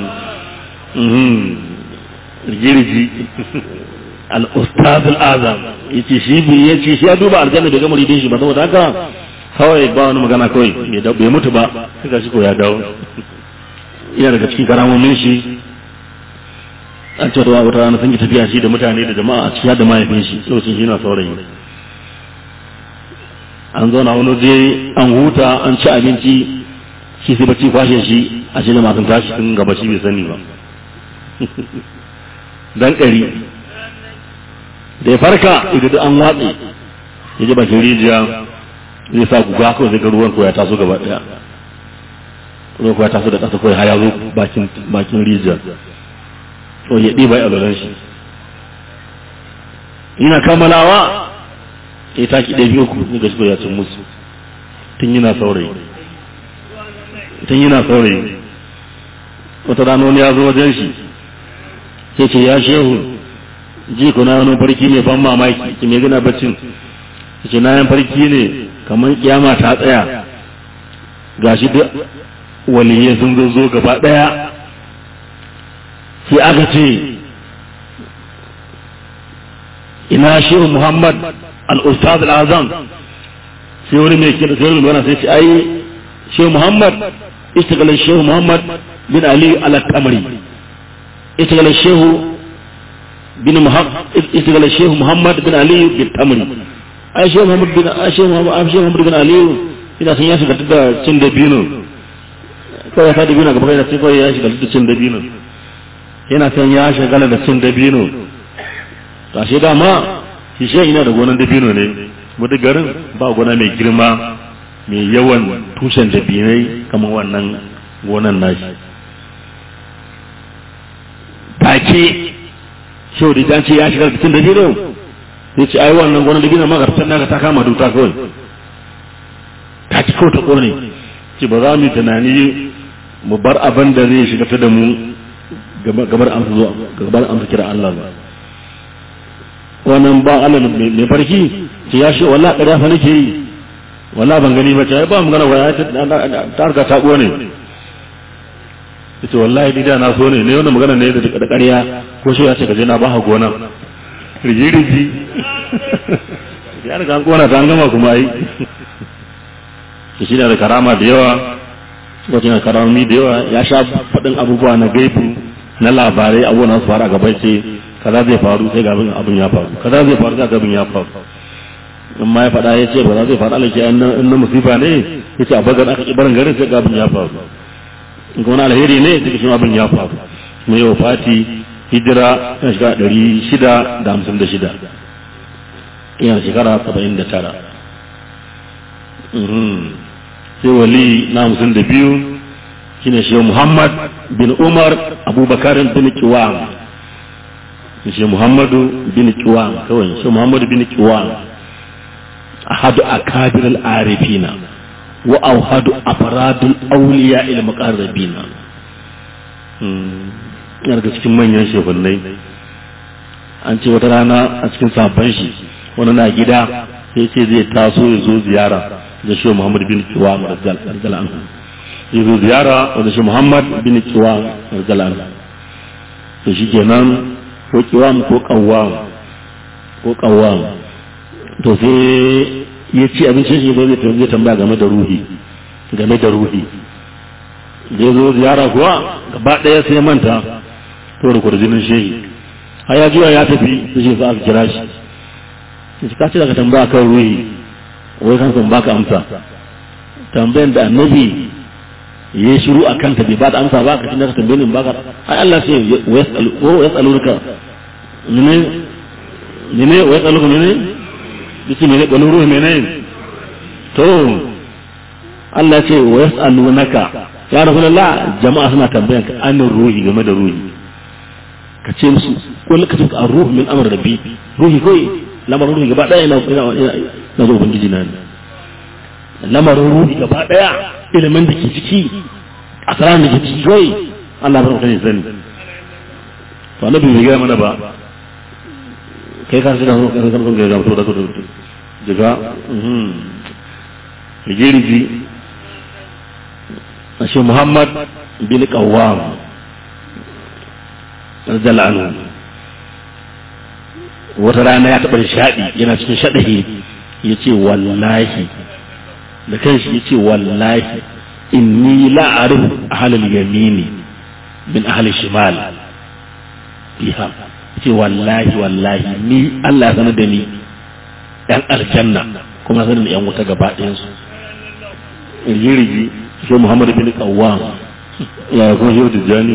rigiriji al-ustaz al-azam yace shi bi yace shi ya duba aljanna bai ga muridin shi ba saboda haka kawai ba wani magana kawai bai mutu ba sai shi ko ya dawo ina daga cikin karamomin shi an ce da wata rana sun yi tafiya shi da mutane da jama'a a cikin da mahaifin shi lokacin shi na saurayi an zauna wani je an huta an ci abinci shi sai bacci kwashe shi a shi da masu tashi sun gaba shi bai sani ba dan ƙari da ya farka idan an watsi ya ji bakin rijiya zai sa guga kawai zai ga ruwan ko ya taso gaba daya ruwan ko ya taso da ƙasa kawai har ya zo bakin bakin rijiya to ya ɗiba ya alolan shi ina kammalawa ya taki ɗaya biyu ku ni ga shi ya cin musu tun yana saurayi tun yana saurayi wata rana wani ya zo wajen shi sai ce ya shehu ji ku na wani farki ne ban mamaki ki me gina baccin ce na yan farki ne kamar kiyama ta tsaya gashi duk waliye sun zo zo gaba daya sai aka ce ina shehu muhammad al-ustaz al-azam sai wani mai kira sai wani sai ce ai shehu muhammad istiqlal shehu muhammad bin ali al-kamari istiqlal shehu bin istiqlal shehu muhammad bin ali bin tamri ai shehu muhammad bin shehu muhammad shehu muhammad bin ali ina san ya shiga da cin da bino kawai ya fadi bino gaba kai da sai kawai ya shiga da cin da bino yana san ya shiga da cin da bino to ashe dama shi shehu ina da gonan da bino ne wata garin ba gona mai girma mai yawan tushen da binai kamar wannan gonan nashi take shau da ce ya shiga cikin dabino sai ce ai wannan gwanon dabino ma garsan naka ta kama duta kawai ta ci kawai ta kone ce ba za mu yi tunani mu bar abin da zai shiga ta da mu gabar amsa zuwa gabar amsa kira Allah ba wannan ba Allah mai farki ce ya shi wallahi ƙarya fa nake yi wallahi ban gani ba ce ai ba mu gana waya ta harka ta kone ita wallahi ni da na so ne ne wannan magana ne da ƙarya ko shi ya ce ka je na ba ha gona rigi rigi ya riga an kona ta an gama kuma ai to shi da karama da yawa wato na karami da yawa ya sha faɗin abubuwa na gaibu na labarai abubuwan su fara gaba ce kaza zai faru sai ga abin ya faru kaza zai faru sai ga abin ya faru amma ya faɗa ya ce ba za zai faru alaƙi in na musifa ne ya ce a bagar aka ƙi barin garin sai ga abin ya faru in wani alheri ne duka shi abin ya faru mai yau fati hijira yana shekara ɗari shida da hamsin da shida yana shekara saba'in da tara sai wali na hamsin da biyu shine shi muhammad bin umar abubakar bin kiwam shi muhammadu bin kiwam kawai shi muhammadu bin kiwam ahadu akabir al-arifina wa auhadu afradul awliya il muqarrabina yana daga cikin manyan shehunai an ce wata rana a cikin sabon shi wani na gida sai ce zai taso ya zo ziyara da shi Muhammad bin Kiwa radiyallahu anhu ya zo ziyara da shi Muhammad bin Kiwa radiyallahu anhu to shi kenan ko Kiwam ko Qawwam ko Qawwam to sai ya ci abincin shi zai zai tambaya game da ruhi game da ruhi da ya zo ziyara kuwa gaba ɗaya sai manta to da kwarjinin shehi har ya juya ya tafi su ce za a kira shi shi ka ce daga tambaya kan ruhi wai kan san baka amsa tambayan da annabi ya shiru a kanta bai ba da amsa ba ka shi ka tambaye ni baka ai Allah sai wa yasaluka ne ne ne wa yasaluka ne ne yace ne wani ruhi ne to Allah ce wa yasalunaka ya rasulullah jama'a suna tambayan ka an ruhi game da ruhi ka ce musu kullu ka tuka ruhu min amr rabbi ruhi koi lamarin ruhi gaba daya ina na zo ubangiji na ne lamarin ruhi gaba daya ilimin da ke ciki asaran da ke ciki koi Allah bar mutane sani to annabi bai ga mana ba kai ka sai da zo kan kan ga to da to daga mhm rigiriji ashe Muhammad bin Qawwam radiyallahu anhu wata rana ya taɓa shaɗi yana cikin shaɗahi ya ce wallahi da kanshi ya ce wallahi inni la'arif ahalal yamini min ahal shimal biha ce wallahi wallahi ni Allah ya sanar da ni yan aljanna kuma sanar da yan wuta gaba ɗayansu rigirigi shi Muhammad bin Qawwam ya kuma shi Tijjani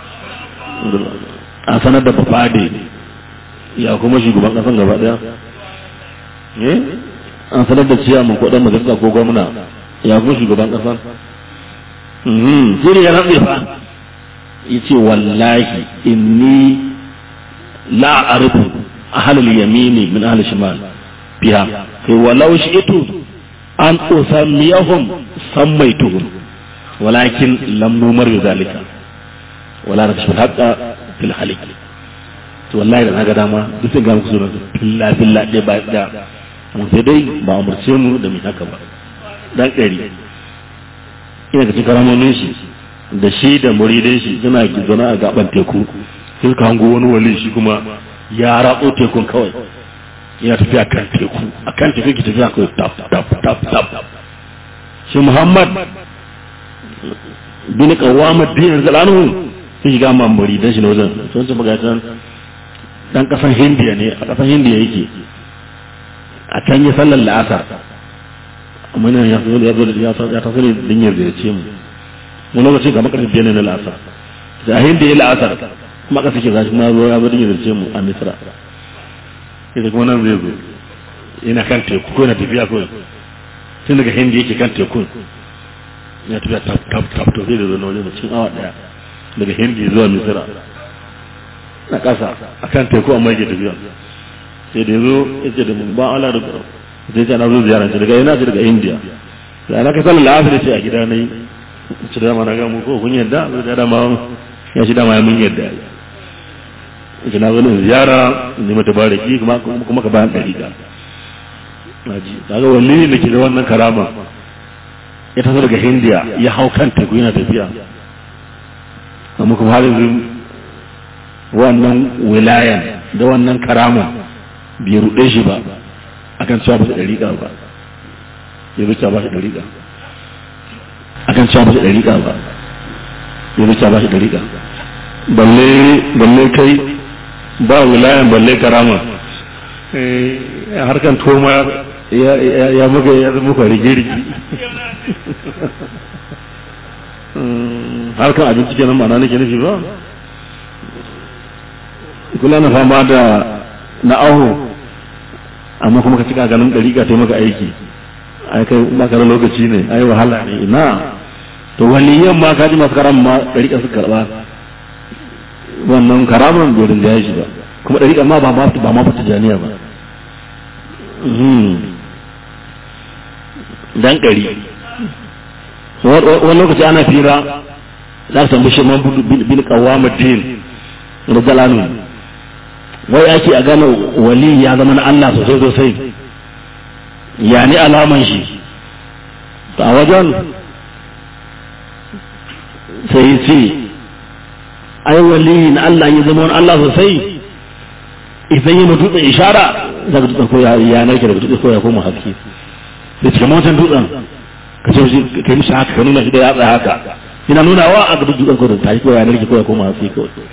a sanar da bafade ya kuma shugaban kasan gaba daya eh an sanar da ciya mun kudin majalisa ko gwamna ya kuma shugaban kasan mhm sai ne ya rantsa fa yace wallahi inni la arifu ahlul yamini min ahli shimal biha kai walau shi'tu an usammiyahum sammaituhum walakin lam numar zalika wala rakshul haqqa fil halik to wallahi da naga dama duk sun ga muku sunan filla filla ɗaya ba ɗaya mun sai dai ba umurce mu da mu haka ba dan ƙari ina ga cikin karamomin shi da shi da muridin shi suna zaune a gaban teku sai suka hango wani wali shi kuma ya ratso tekun kawai yana tafiya kan teku a kan teku ki tafiya kawai tap tap tap tap shi muhammad bin kawama din zalanu sai shiga mamuri dan shi na wajen sun ci magatan dan kasan hindiya ne a kasan hindiya yake a can yi sallar la'asar amma nan ya zo ya zo ya taso ne din ya ziyarce mu wani lokaci ga makarar biyar ne na la'asar da a hindiya la'asar kuma aka sake zashi ma zo ya zo din ya ziyarce mu a misra ita kuma nan zai zo yana kan teku ko yana tafiya kawai tun daga hindiya yake kan tekun ya tafiya tap tap tap to zai da zo na wajen cikin awa daya daga hindi zuwa misira na ƙasa a kan teku amma yake tafiya sai da yazo yace da mun ba ala da sai ce na zo ziyara ce daga ina ce daga india sai ana ka sallar asiri ce a gida nayi ce da ma na ga mu ko kun yadda sai da ma ya shi da ma mun yadda ce na zo ne ziyara ne mata baraki kuma kuma ka bayan dariƙa naji kaga wani ne ke da wannan karama ya taso daga hindiya ya hau kan teku yana tafiya amma kuma har yanzu wannan wilayan da wannan karama bai ruɗe shi ba akan cewa ba shi ɗariƙa ba ya zuciya ba shi ɗariƙa akan cewa ba shi ɗariƙa ba ya zuciya ba shi ɗariƙa balle balle kai ba wilayan balle karama harkan toma ya muka ya muka rige-rige harkan abinci kenan ma'ana nake nufi ba kula na fama da na aho amma kuma ka cika ganin ɗariƙa ta maka aiki ai kai baka da lokaci ne ai wahala ne ina to waliyan ma kaji masu karam ma ɗariƙa su karɓa wannan karaman bai rinjaye shi ba kuma ɗariƙa ma ba ma ba fata janiya ba dan ƙari wani lokaci ana fira za ka tambaye shi man bin qawwamuddin radiyallahu wai ake a gane wali ya zama na Allah sosai sosai ya ni alaman shi a wajen sai ce ai wali na Allah ya zama wani Allah sosai idan yi mutu ishara za ka dutsen koya ya narke daga dutsen koya koma haske da cikin wancan dutsen ka ce ka yi mishi haka ka nuna shi da yatsa haka ina nuna wa a duk dutsen koya ta koya ya narke koya koma haske kawai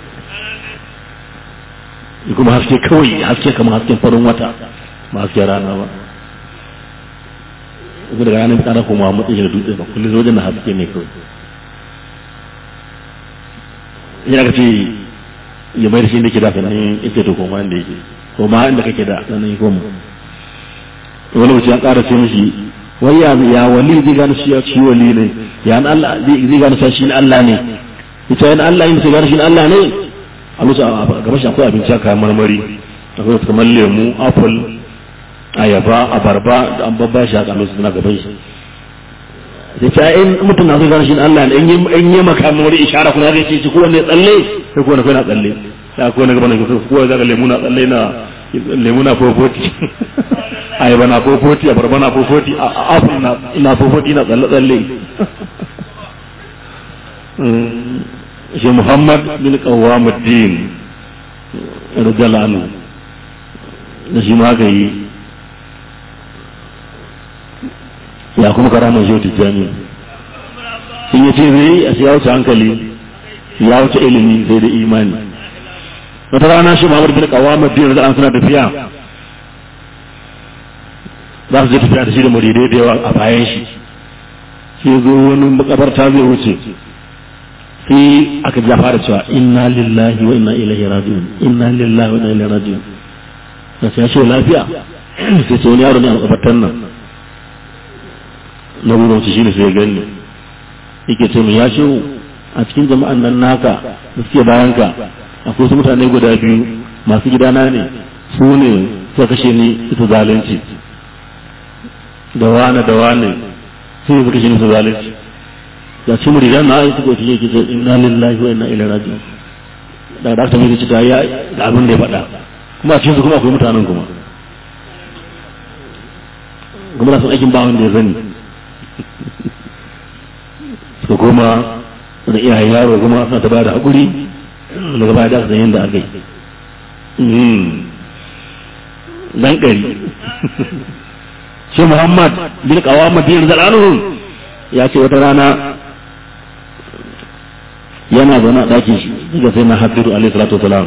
kuma haske kawai haske kamar hasken farin wata ba hasken rana ba ko daga ranar tsara kuma matsayin da dutse ba kullum wajen na haske ne kawai yana ka ce ya mai da shi da ke da sanan ita to koma inda yake koma inda kake da sanan koma wani mutum ya ƙara ce mishi wai ya ya wali zai gane shi ya ci wali ne ya an Allah zai gane shi ne Allah ne ita yana Allah yin sai gane shi Allah ne a musu a gaban shi akwai abinci kayan marmari akwai kamar lemu apple ayaba abarba da an babba shi haka musu suna gaban shi sai ce in mutum na so gane shi Allah ne in yi maka marmari ishara kuma zai ce ci kowanne tsalle sai kowanne kai na tsalle sai kowanne gaban shi kowanne zaka lemu na tsalle na lemu na fofoti ayaba na fofoti abarba na fofoti apple na fofoti na tsalle tsalle shi Muhammad bin Qawwamuddin radiyallahu anhu da shi ma yi ya kuma karamar shi tijjani in ya ce zai a ya wuce hankali ya wuce ilimi sai da imani wata rana shi Muhammad bin Qawwamuddin radiyallahu anhu suna tafiya za su je tafiya da shi da muridai da yawa a bayan shi sai zo wani makabarta zai wuce sai aka ja fara cewa inna lillahi wa inna ilaihi raji'un inna lillahi wa inna ilaihi raji'un da sai ya ce lafiya sai ce wani yaro ne a makabartan nan na wurin shi shine sai ya gani yake ce mu ya ce a cikin jama'an nan naka da suke bayan ka akwai wasu mutane guda biyu masu gidana ne su ne suka kashe ni ita zalunci da wane da wane su ne suka kashe ni ita zalunci da ci muridan na ayi suka fiye kisa inna lillahi wa inna ilaihi raji'un da da ta mai cita ya da abin da ya faɗa kuma a cikin su kuma akwai mutanen kuma kuma na san aikin ba wanda ya zani su kuma da iyayen yaro kuma suna ta bada haƙuri daga baya da su yin da aka yi dan ƙari shi muhammad bin kawama bin zalanuhu ya ce wata rana yana zaune a ɗakin shi daga sai na haddiru alaihi salatu wasalam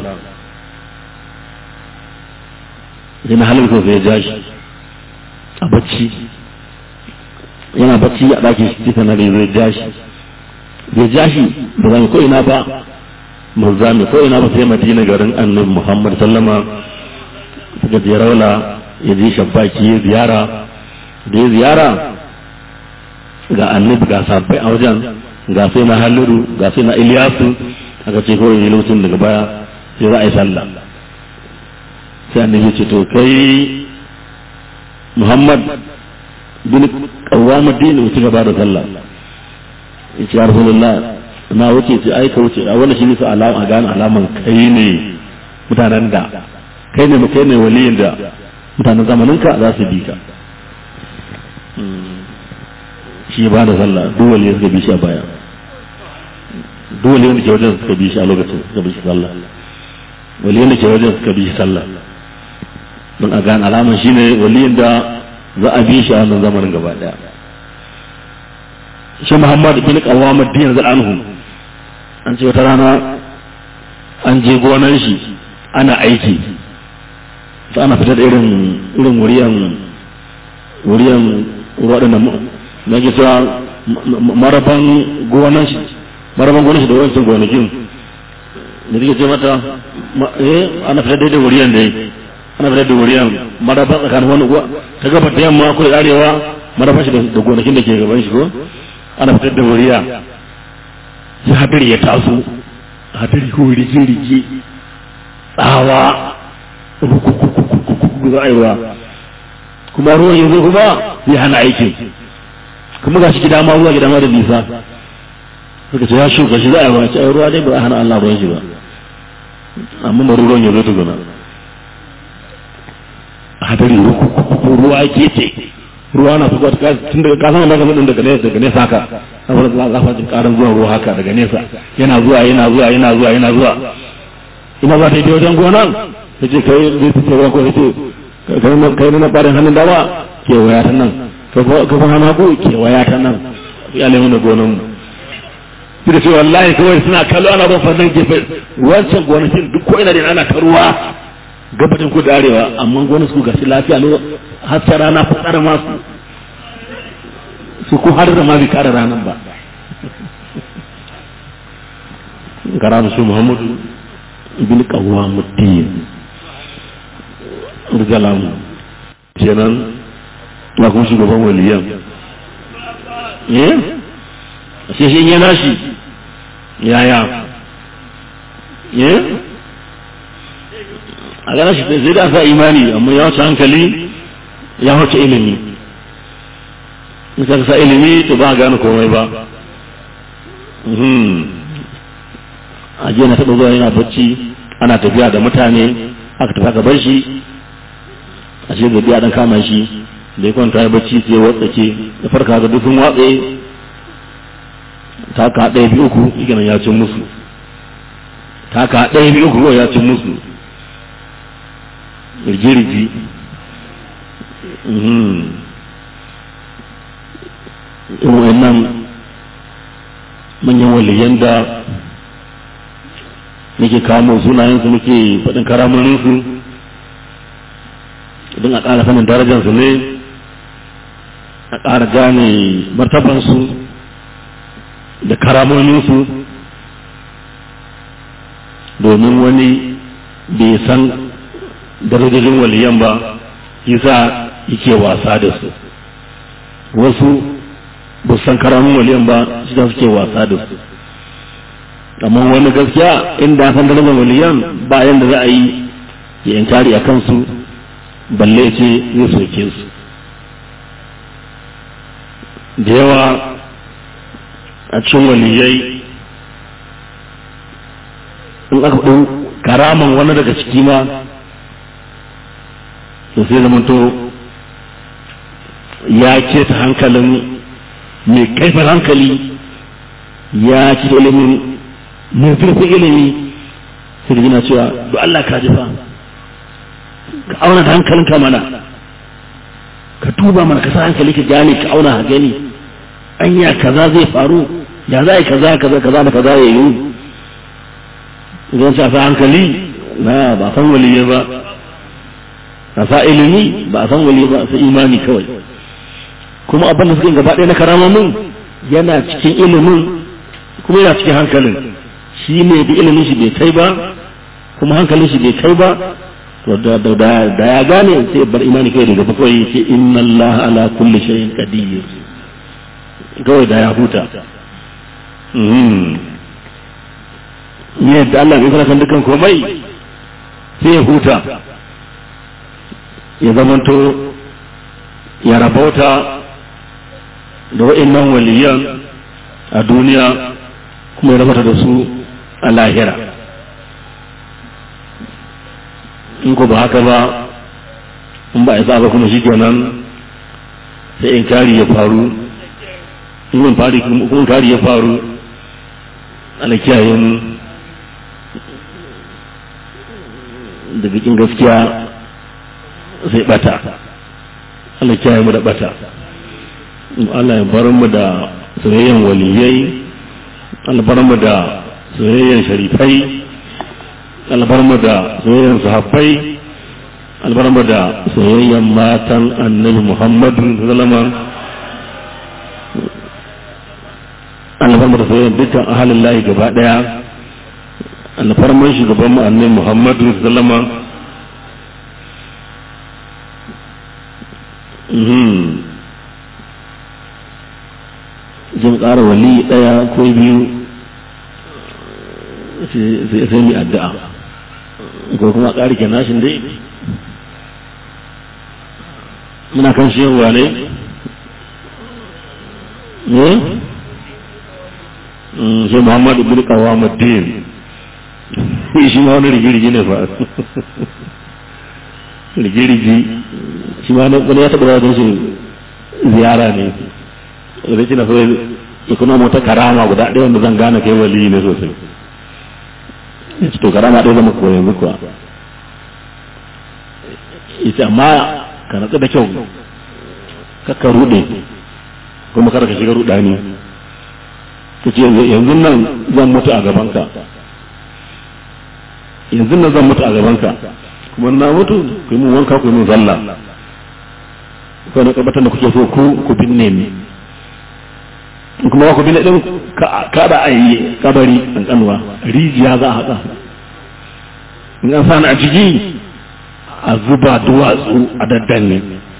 sai na halin sai ya ja shi a bacci yana bacci a ɗakin shi sai na zai ja shi ya ja shi ba za mu ko ina ba mu za mu ko ina ba sai madina garin annabi muhammad sallama suka je raula ya je shabbaki ya ziyara da ya ziyara ga annabi ga sabbai a wajen ga sai na haliru ga sai na iliyasu aka ce kawai yi lokacin daga baya sai za a yi sallah sai annabi ce to kai muhammad bin kawama dini wuce gaba da sallah ya ce ya rasulullah na wuce ce ai ka wuce a wannan shi ne su alama a gane alaman kai ne mutanen da kai ne kai ne waliyin da mutanen zamaninka za su bi ka shi ba da sallah duk waliyan suka bi shi a baya duk waliyan da ke wajen suka bi shi a lokacin suka bi shi sallah waliyan da ke wajen suka bi shi sallah don a gane alaman shi ne waliyan da za a bi shi a wannan zamanin gaba daya shi muhammad bin qawam ad-din anhu an ce wata rana an je gonan shi ana aiki sai ana fitar da irin irin wuriyan wuriyan waɗannan na ke cewa maraban gonan shi maraban gonan shi da wancan gonakin da take ce mata eh ana fitar da wuriyan da ana fitar da wuriyan maraban tsakanin wani uwa ta gaba da yamma ko da arewa maraban shi da gonakin da ke gaban shi ko ana fitar da wuriya sai hadari ya taso hadari ko rige rige tsawa za a yi ruwa kuma ruwan yanzu kuma zai hana aikin kuma ga shi gida ma ruwa gida ma da nisa suka ce ya shuka shi za a yi wace ai ruwa dai ba a hana Allah ruwan shi ba amma bari ruwan ya zo tukuna a hadari ruwa ke ce ruwa na fuka tun daga kasan da kasan daga nesa daga nesa haka saboda za a jin karin zuwa ruwa haka daga nesa yana zuwa yana zuwa yana zuwa yana zuwa ina za ta yi wajen gonan ta ce kai zai ta ce ruwa ko ta ce kai na barin hannun dama kewaya ta nan kafin hannun hagu kewaya ta nan ya lemu da gonan mu suka ce wallahi kawai suna kallo ana ban fannin gefe wancan gonakin duk ko ina da ana ta ruwa gabatin ku da arewa amma gonar su gashi lafiya lo har ta rana fitar masu su ko har da ma bi kare ranar ba gara su muhammadu ibn qawwa muddin rizalamu kenan na kuma shugaban waliyan eh sai shi yana shi yaya eh a gana shi zai da sa imani amma ya wuce hankali ya wuce ilimi in ka sa ilimi to ba a gane komai ba a jiya na taɓa zuwa yana bacci ana tafiya da mutane aka tafi aka bar shi a ce gabi a ɗan kama shi da ya kwanta ya bacci sai watsake da farka ga dukkan watse ta ka ɗaya biyu uku ikinan ya cin musu ta ka ɗaya biyu uku ya cin musu rigirigi in nan manyan waliyan da muke kamo sunayensu muke faɗin karamoninsu don a ƙara sanin darajarsu ne a ƙara gane martabansu da karamoninsu domin wani bai san darajojin waliyan ba yasa yake wasa da su wasu ba san karamin waliyan ba shi da suke wasa da su amma wani gaskiya inda san darajar waliyan ba yanda za a yi ya inkari a kansu balle ce zai soke su da yawa a cikin waliyai in aka faɗin karaman wani daga ciki ma to sai zamanto ya ce ta hankalin mai kaifin hankali ya ci ilimin mai zurfin ilimi sai da gina cewa do Allah ka jifa ka auna da hankalinka mana ka tuba mana ka sa hankali ka gane ka auna ka gani anya kaza zai faru ya za yi kaza kaza kaza da kaza ya yi idan sa hankali na ba san waliye ba a sa ilimi ba a san wali ba sai imani kawai kuma abin da suke gaba ɗaya na karamomin yana cikin ilimin kuma yana cikin hankalin shi ne da ilimin shi bai kai ba kuma hankalin shi bai kai ba to da ya gane sai bar imani kai daga bakwai ce inna Allah ala kulli shay'in qadir kawai da ya huta ne da Allah bai fara kan dukkan komai sai ya huta ya zamanto ya rabauta da wa'annan waliyan a duniya kuma ya rabauta da su a lahira in ko ba haka ba in ba a isa ba kuma shi kenan sai in kari ya faru in kuma kari ya faru ana kiyaye mu da bikin gaskiya sai bata Allah kiyaye mu da bata Allah ya bar mu da soyayyen waliyai Allah bar mu da soyayyen sharifai Allah bar mu da soyayyen sahabbai Allah bar mu da soyayyen matan Annabi Muhammad sallallahu alaihi Allah bar mu da soyayyen dukkan ahalin lahi gaba daya Allah bar mu shugaban mu Annabi Muhammad sallallahu alaihi jin ƙara wali ɗaya ko biyu sai mai addu'a ko kuma ƙari ke nashin dai muna kan shiyarwa ne eh shi Muhammad ibn Qawamuddin shi ma wani rigirigi ne fa rigirigi shi ma wani ya taɓa wajen shi ziyara ne da shi na so ya kuna mota karama guda ɗaya wanda zan gane kai wali ne sosai ya ce to karama ɗaya zama koya yanzu kuwa ya ce amma ka natsu da kyau kakka ruɗe kuma kada ka shiga ruɗani ta ce yanzu nan zan mutu a gabanka yanzu nan zan mutu a gabanka kuma na mutu ku yi mun wanka ku yi mun zalla ko na tabbatar da kuke so ku ku binne ni kuma ku binne din kada a yi kabari an kanwa rijiya za a haɗa in an sani a ciki a zuba duwatsu a daddanne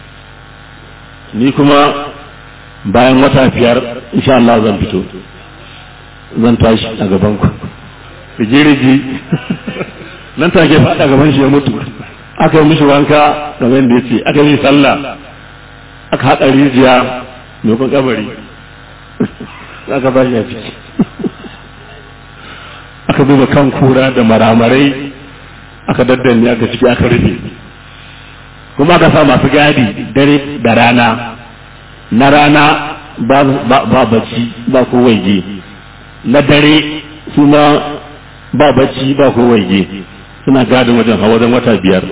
ni kuma bayan wata biyar insha Allah zan fito zan tashi a gaban ku rigirigi nan take faɗa gaban shi ya mutu aka yi mishi wanka kamar yadda ya ce aka yi sallah aka haɗa rijiya mai kun kabari aka ba shi a ciki aka duba kan kura da maramarai aka daddanne aka ciki aka rufe kuma aka sa masu gadi dare da rana na rana ba bacci ba ko waje na dare su ma ba bacci ba ko waje suna gadin wajen hawa wajen wata biyar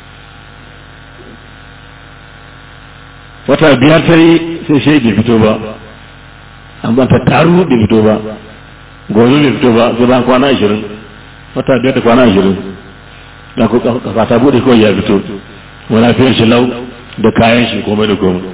wata biyar ta yi sai shi bai fito ba amma ta taru bai fito ba gobe bai fito ba sai ban kwana ashirin wata biyar da kwana ashirin da kafa ta bude kawai ya fito wani fiye shi lau da kayan shi komai da komai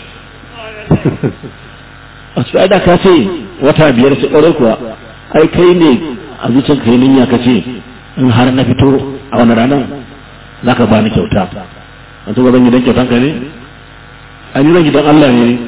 a su da ka ce wata biyar su ƙwarar kuwa ai kai ne a zuciyar kai ninya ka ce in har na fito a wani ranar za ka bani kyauta a tuba zan yi don kyautan ka ne an yi zan yi don Allah ne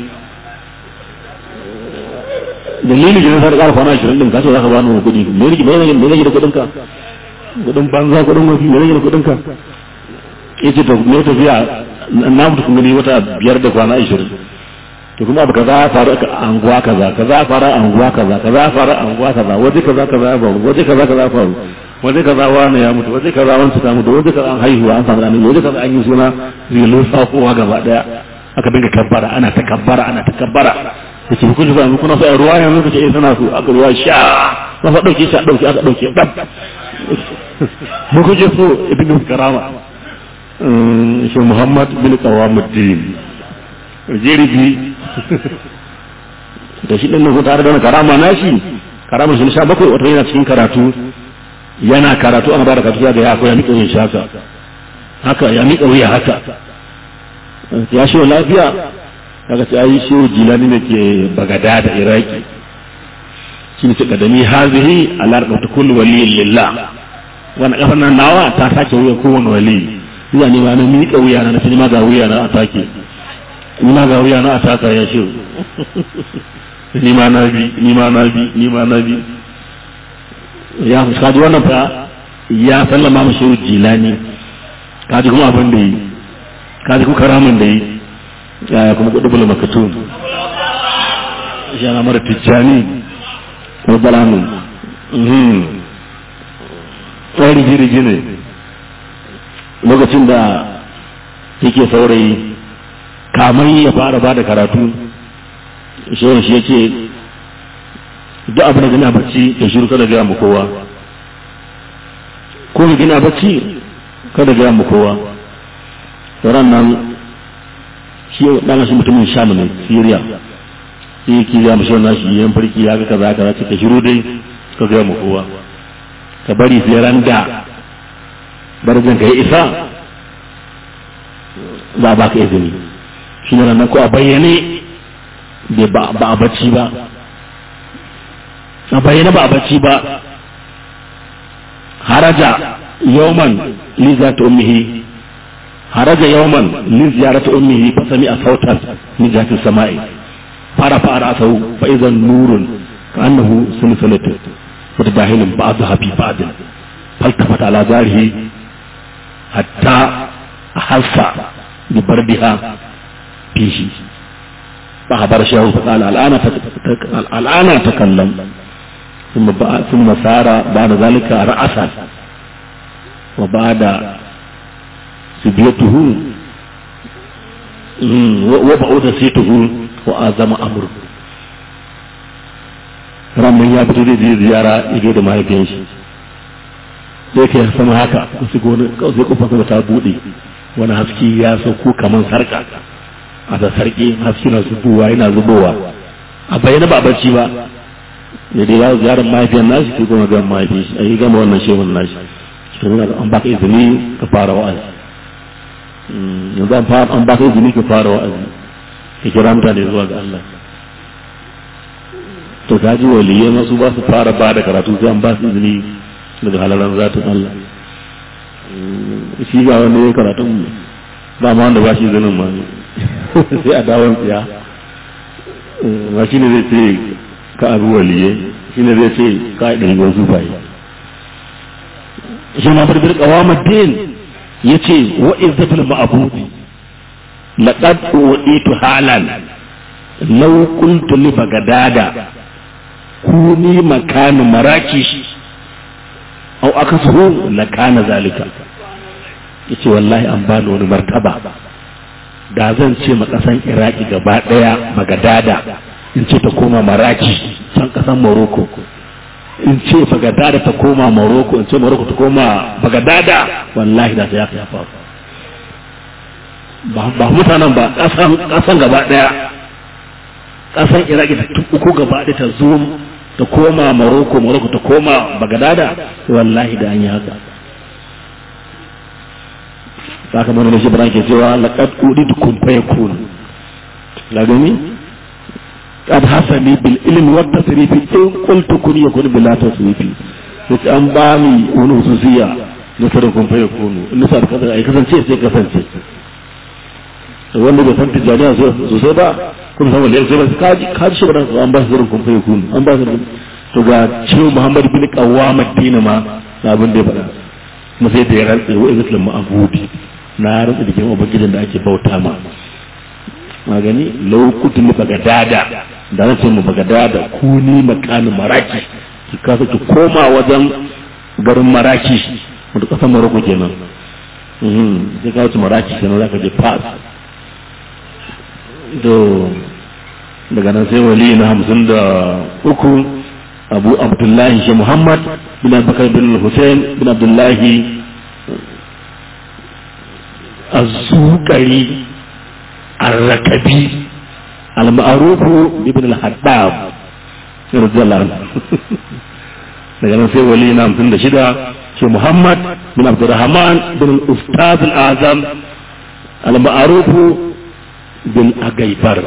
dalilin da na sa da ƙara kwana ashirin ɗin ka ce za ka bani kuɗi me rage me rage da kuɗin ka kuɗin banza kuɗin mafi me rage da kuɗin ka ya ce me tafiya na mutu kun gani wata biyar da kwana ashirin to kuma abu kaza ya faru a anguwa kaza kaza ya faru a anguwa kaza kaza ya faru a anguwa kaza waje kaza kaza ya faru waje kaza kaza ya faru waje kaza wani ya mutu waje kaza wani ta mutu waje kaza an haihuwa an samu ɗan waje kaza an yi suna zilo sakowa gaba daya aka dinga kabbara ana ta kabbara ana ta kabbara da ce kun ba kuna so ruwa yanzu kace eh sana so aka ruwa sha na fa dauke shi a dauke aka dauke dab mu kuje so ibnu karama shi muhammad bin qawamuddin jirgi da shi ɗin nan tare da wani karama na shi karama shi sha bakwai wata yana cikin karatu yana karatu ana bada karatu ga ya ko ya miƙa wuyan shi haka haka ya miƙa wuya haka ya shi lafiya kaga sai ayi shi jilani ne ke bagada da iraki shi ne kadami hazihi ala rabbi kullu waliyyin lillah wannan kafan nan nawa ta sake wuya kowane wali ina ne ma na miƙa wuya na na ma ga wuya na a take ni ma ga wuya na a taka ya shi ni ma na bi ni ma na bi ni ma na bi ya kaji wannan fa ya sallama mu shehu jilani kaji kuma abin da yi kaji kuma karamin da yi ya kuma kudu bula makatun shi ana mara tijjani rabbalamin tsari rigi-rigi ne lokacin da yake saurayi kamar ya fara ba da karatu shehun shi ya ce duk abin da gina bacci ya shiru kada gaya mu kowa ko ka gina bacci kada gaya mu kowa ran nan shi dan shi mutumin sham ne syria sai ki ya mu shehun nashi yan farki ya ga kaza kaza ce ka shiru dai ka gaya mu kowa ka bari sai ran da barzan ka yi isa za ba ka izini shi ne ranar ko a bayyane ba a bacci ba a bayyane ba a bacci ba haraja yawman li zata ummihi haraja yawman li ziyarati ummihi fa sami a sautan min jati sama'i fara fara asau fa idan nurun ka annahu sulsulatu mutadahilun ba'daha fi ba'd faltafata ala zarihi hatta ahassa bi barbiha fishi فأخبر الشيخ فقال الآن الآن أتكلم ثم ثم سار بعد ذلك رأسا وبعد سبيته وبعود سيته وأعظم أمره ramin ya fito zai ziyara ido da mahaifiyar shi sai ke sama haka wasu gona sai kofa kuma ta bude wani haske ya sauko kamar sarka a da sarki haske na zubowa yana zubowa a bayyana ba bacci ba da dai ya ziyarar mahaifiyar nashi sai kuma gan mahaifiyar shi a yi gama wannan shehun nashi to nuna an baka izini ka fara wa'azi yanzu an baka izini ka fara wa'azi ka kira mutane zuwa ga Allah to ka ji waliyai masu ba su fara ba da karatu sai an ba su izini daga halalan zatin Allah shi ga wanda ya karatun ba ma wanda ba shi izinin ma sai a dawon tsiya ba shi ne zai ce ka abu waliyai shi ne zai ce ka yi ɗari wasu bayi shi ma farfar kawama din ya ce wa izzatul ma'abudi laqad uditu halan law qultu li bagadada kuni makanu marakish au aka suhu la kana zalika yace wallahi an bani wani martaba da zan ce ma kasan iraki gaba daya magadada in ce ta koma maraki can kasan morocco in ce bagadada ta koma morocco in ce morocco ta koma bagadada wallahi da ya ya faru ba mutanen ba kasan gaba daya kasan iraki ta uku gaba daya ta zo ta koma Morocco Morocco ta koma Bagdada wallahi da an yi haka saka mana da shi bran ke cewa laqad udidu kun fayakun la gani qad hasani bil ilmi wat tasrif in qultu kun yakun bila tasrif sai an ba ni wani hususiya na sarin kun fayakun in sa ka ai kasance sai kasance wanda bai san tijaniya sosai ba kuma san wanda ya sai ka ji ka ji shi an ba su zurin kun fayi kunu an ba su to ga cewa Muhammad bin Qawwam Madina ma na abin da ya faɗa kuma sai da ya rantsa wa Islam ma'budi na rantsa da kuma ubangijin da ake bauta ma magani lokutan mu bagadada da na ce mu bagadada kuni makanin maraki su kasa ki koma wajen garin maraki wanda kasan Morocco kenan sai ka wuce maraki kenan zaka je fas to daga nan sai wali na hamsin da uku abu abdullahi shi muhammad bin abubakar bin hussein bin abdullahi azukari arrakabi al-ma'rufu ibn al-haddab radiyallahu daga nan sai wali na hamsin da shida shi muhammad bin abdurrahman bin al-ustaz al-azam al-ma'rufu bin agaibar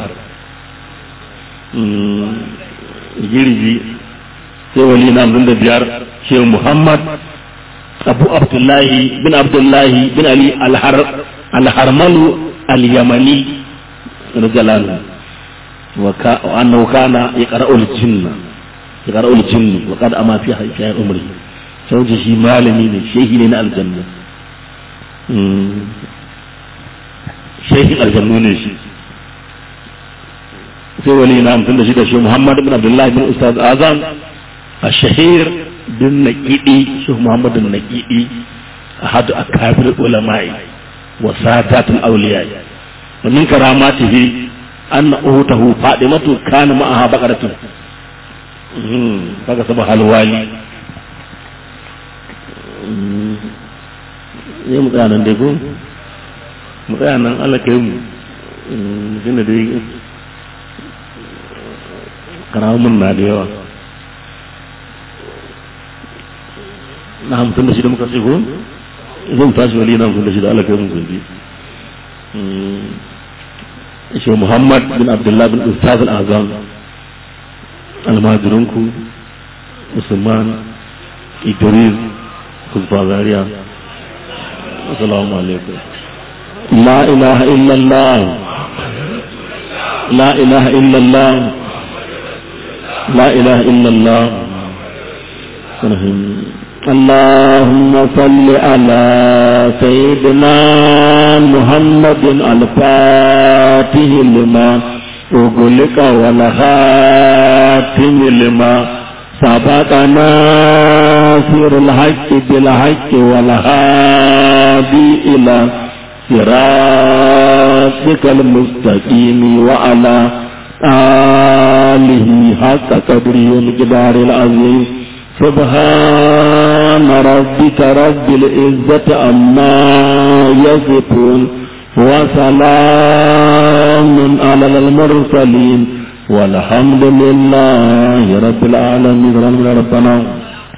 girgi sai wali na hamsin da biyar shi muhammad abu abdullahi bin abdullahi bin ali alharmalu al-yamani rajalanu wa annahu kana yaqra'u al-jinna yaqra'u al-jinni wa qad ama fi hayya umri sai shi malami ne shehi ne na aljanna shehin aljannu ne shi sai wali na hamsin da shi da shi muhammad bin abdullahi bin ustaz azam a shahir bin naƙiɗi shi muhammad bin naƙiɗi a hadu a kafir ulama'i wa sadatul awliya wa min karamatihi anna uhutahu fadimatu kana ma'aha baqaratun kaga saba halwali ne mu tsaya nan dai ko mu tsaya nan Allah kai mu shi ne dai karamin na da yawa na hamsin da shida muka ce ko zan tashi wali na hamsin da shida Allah kai mu gobe shi Muhammad bin Abdullah bin Ustaz al-Azam almajirinku Usman Idris Kuzba Zaria Assalamu alaikum La ilaha illallah La ilaha illallah La ilaha illallah اللهم صل على سيدنا محمد الفاتح لما أغلق والخاتم لما سبق ناصر الحق بالحق والهادي إلى صراطك المستقيم وعلى آله حق قدره ومقدار العظيم سبحان ربك رب العزة عما يصفون وسلام على المرسلين والحمد لله رب العالمين ربنا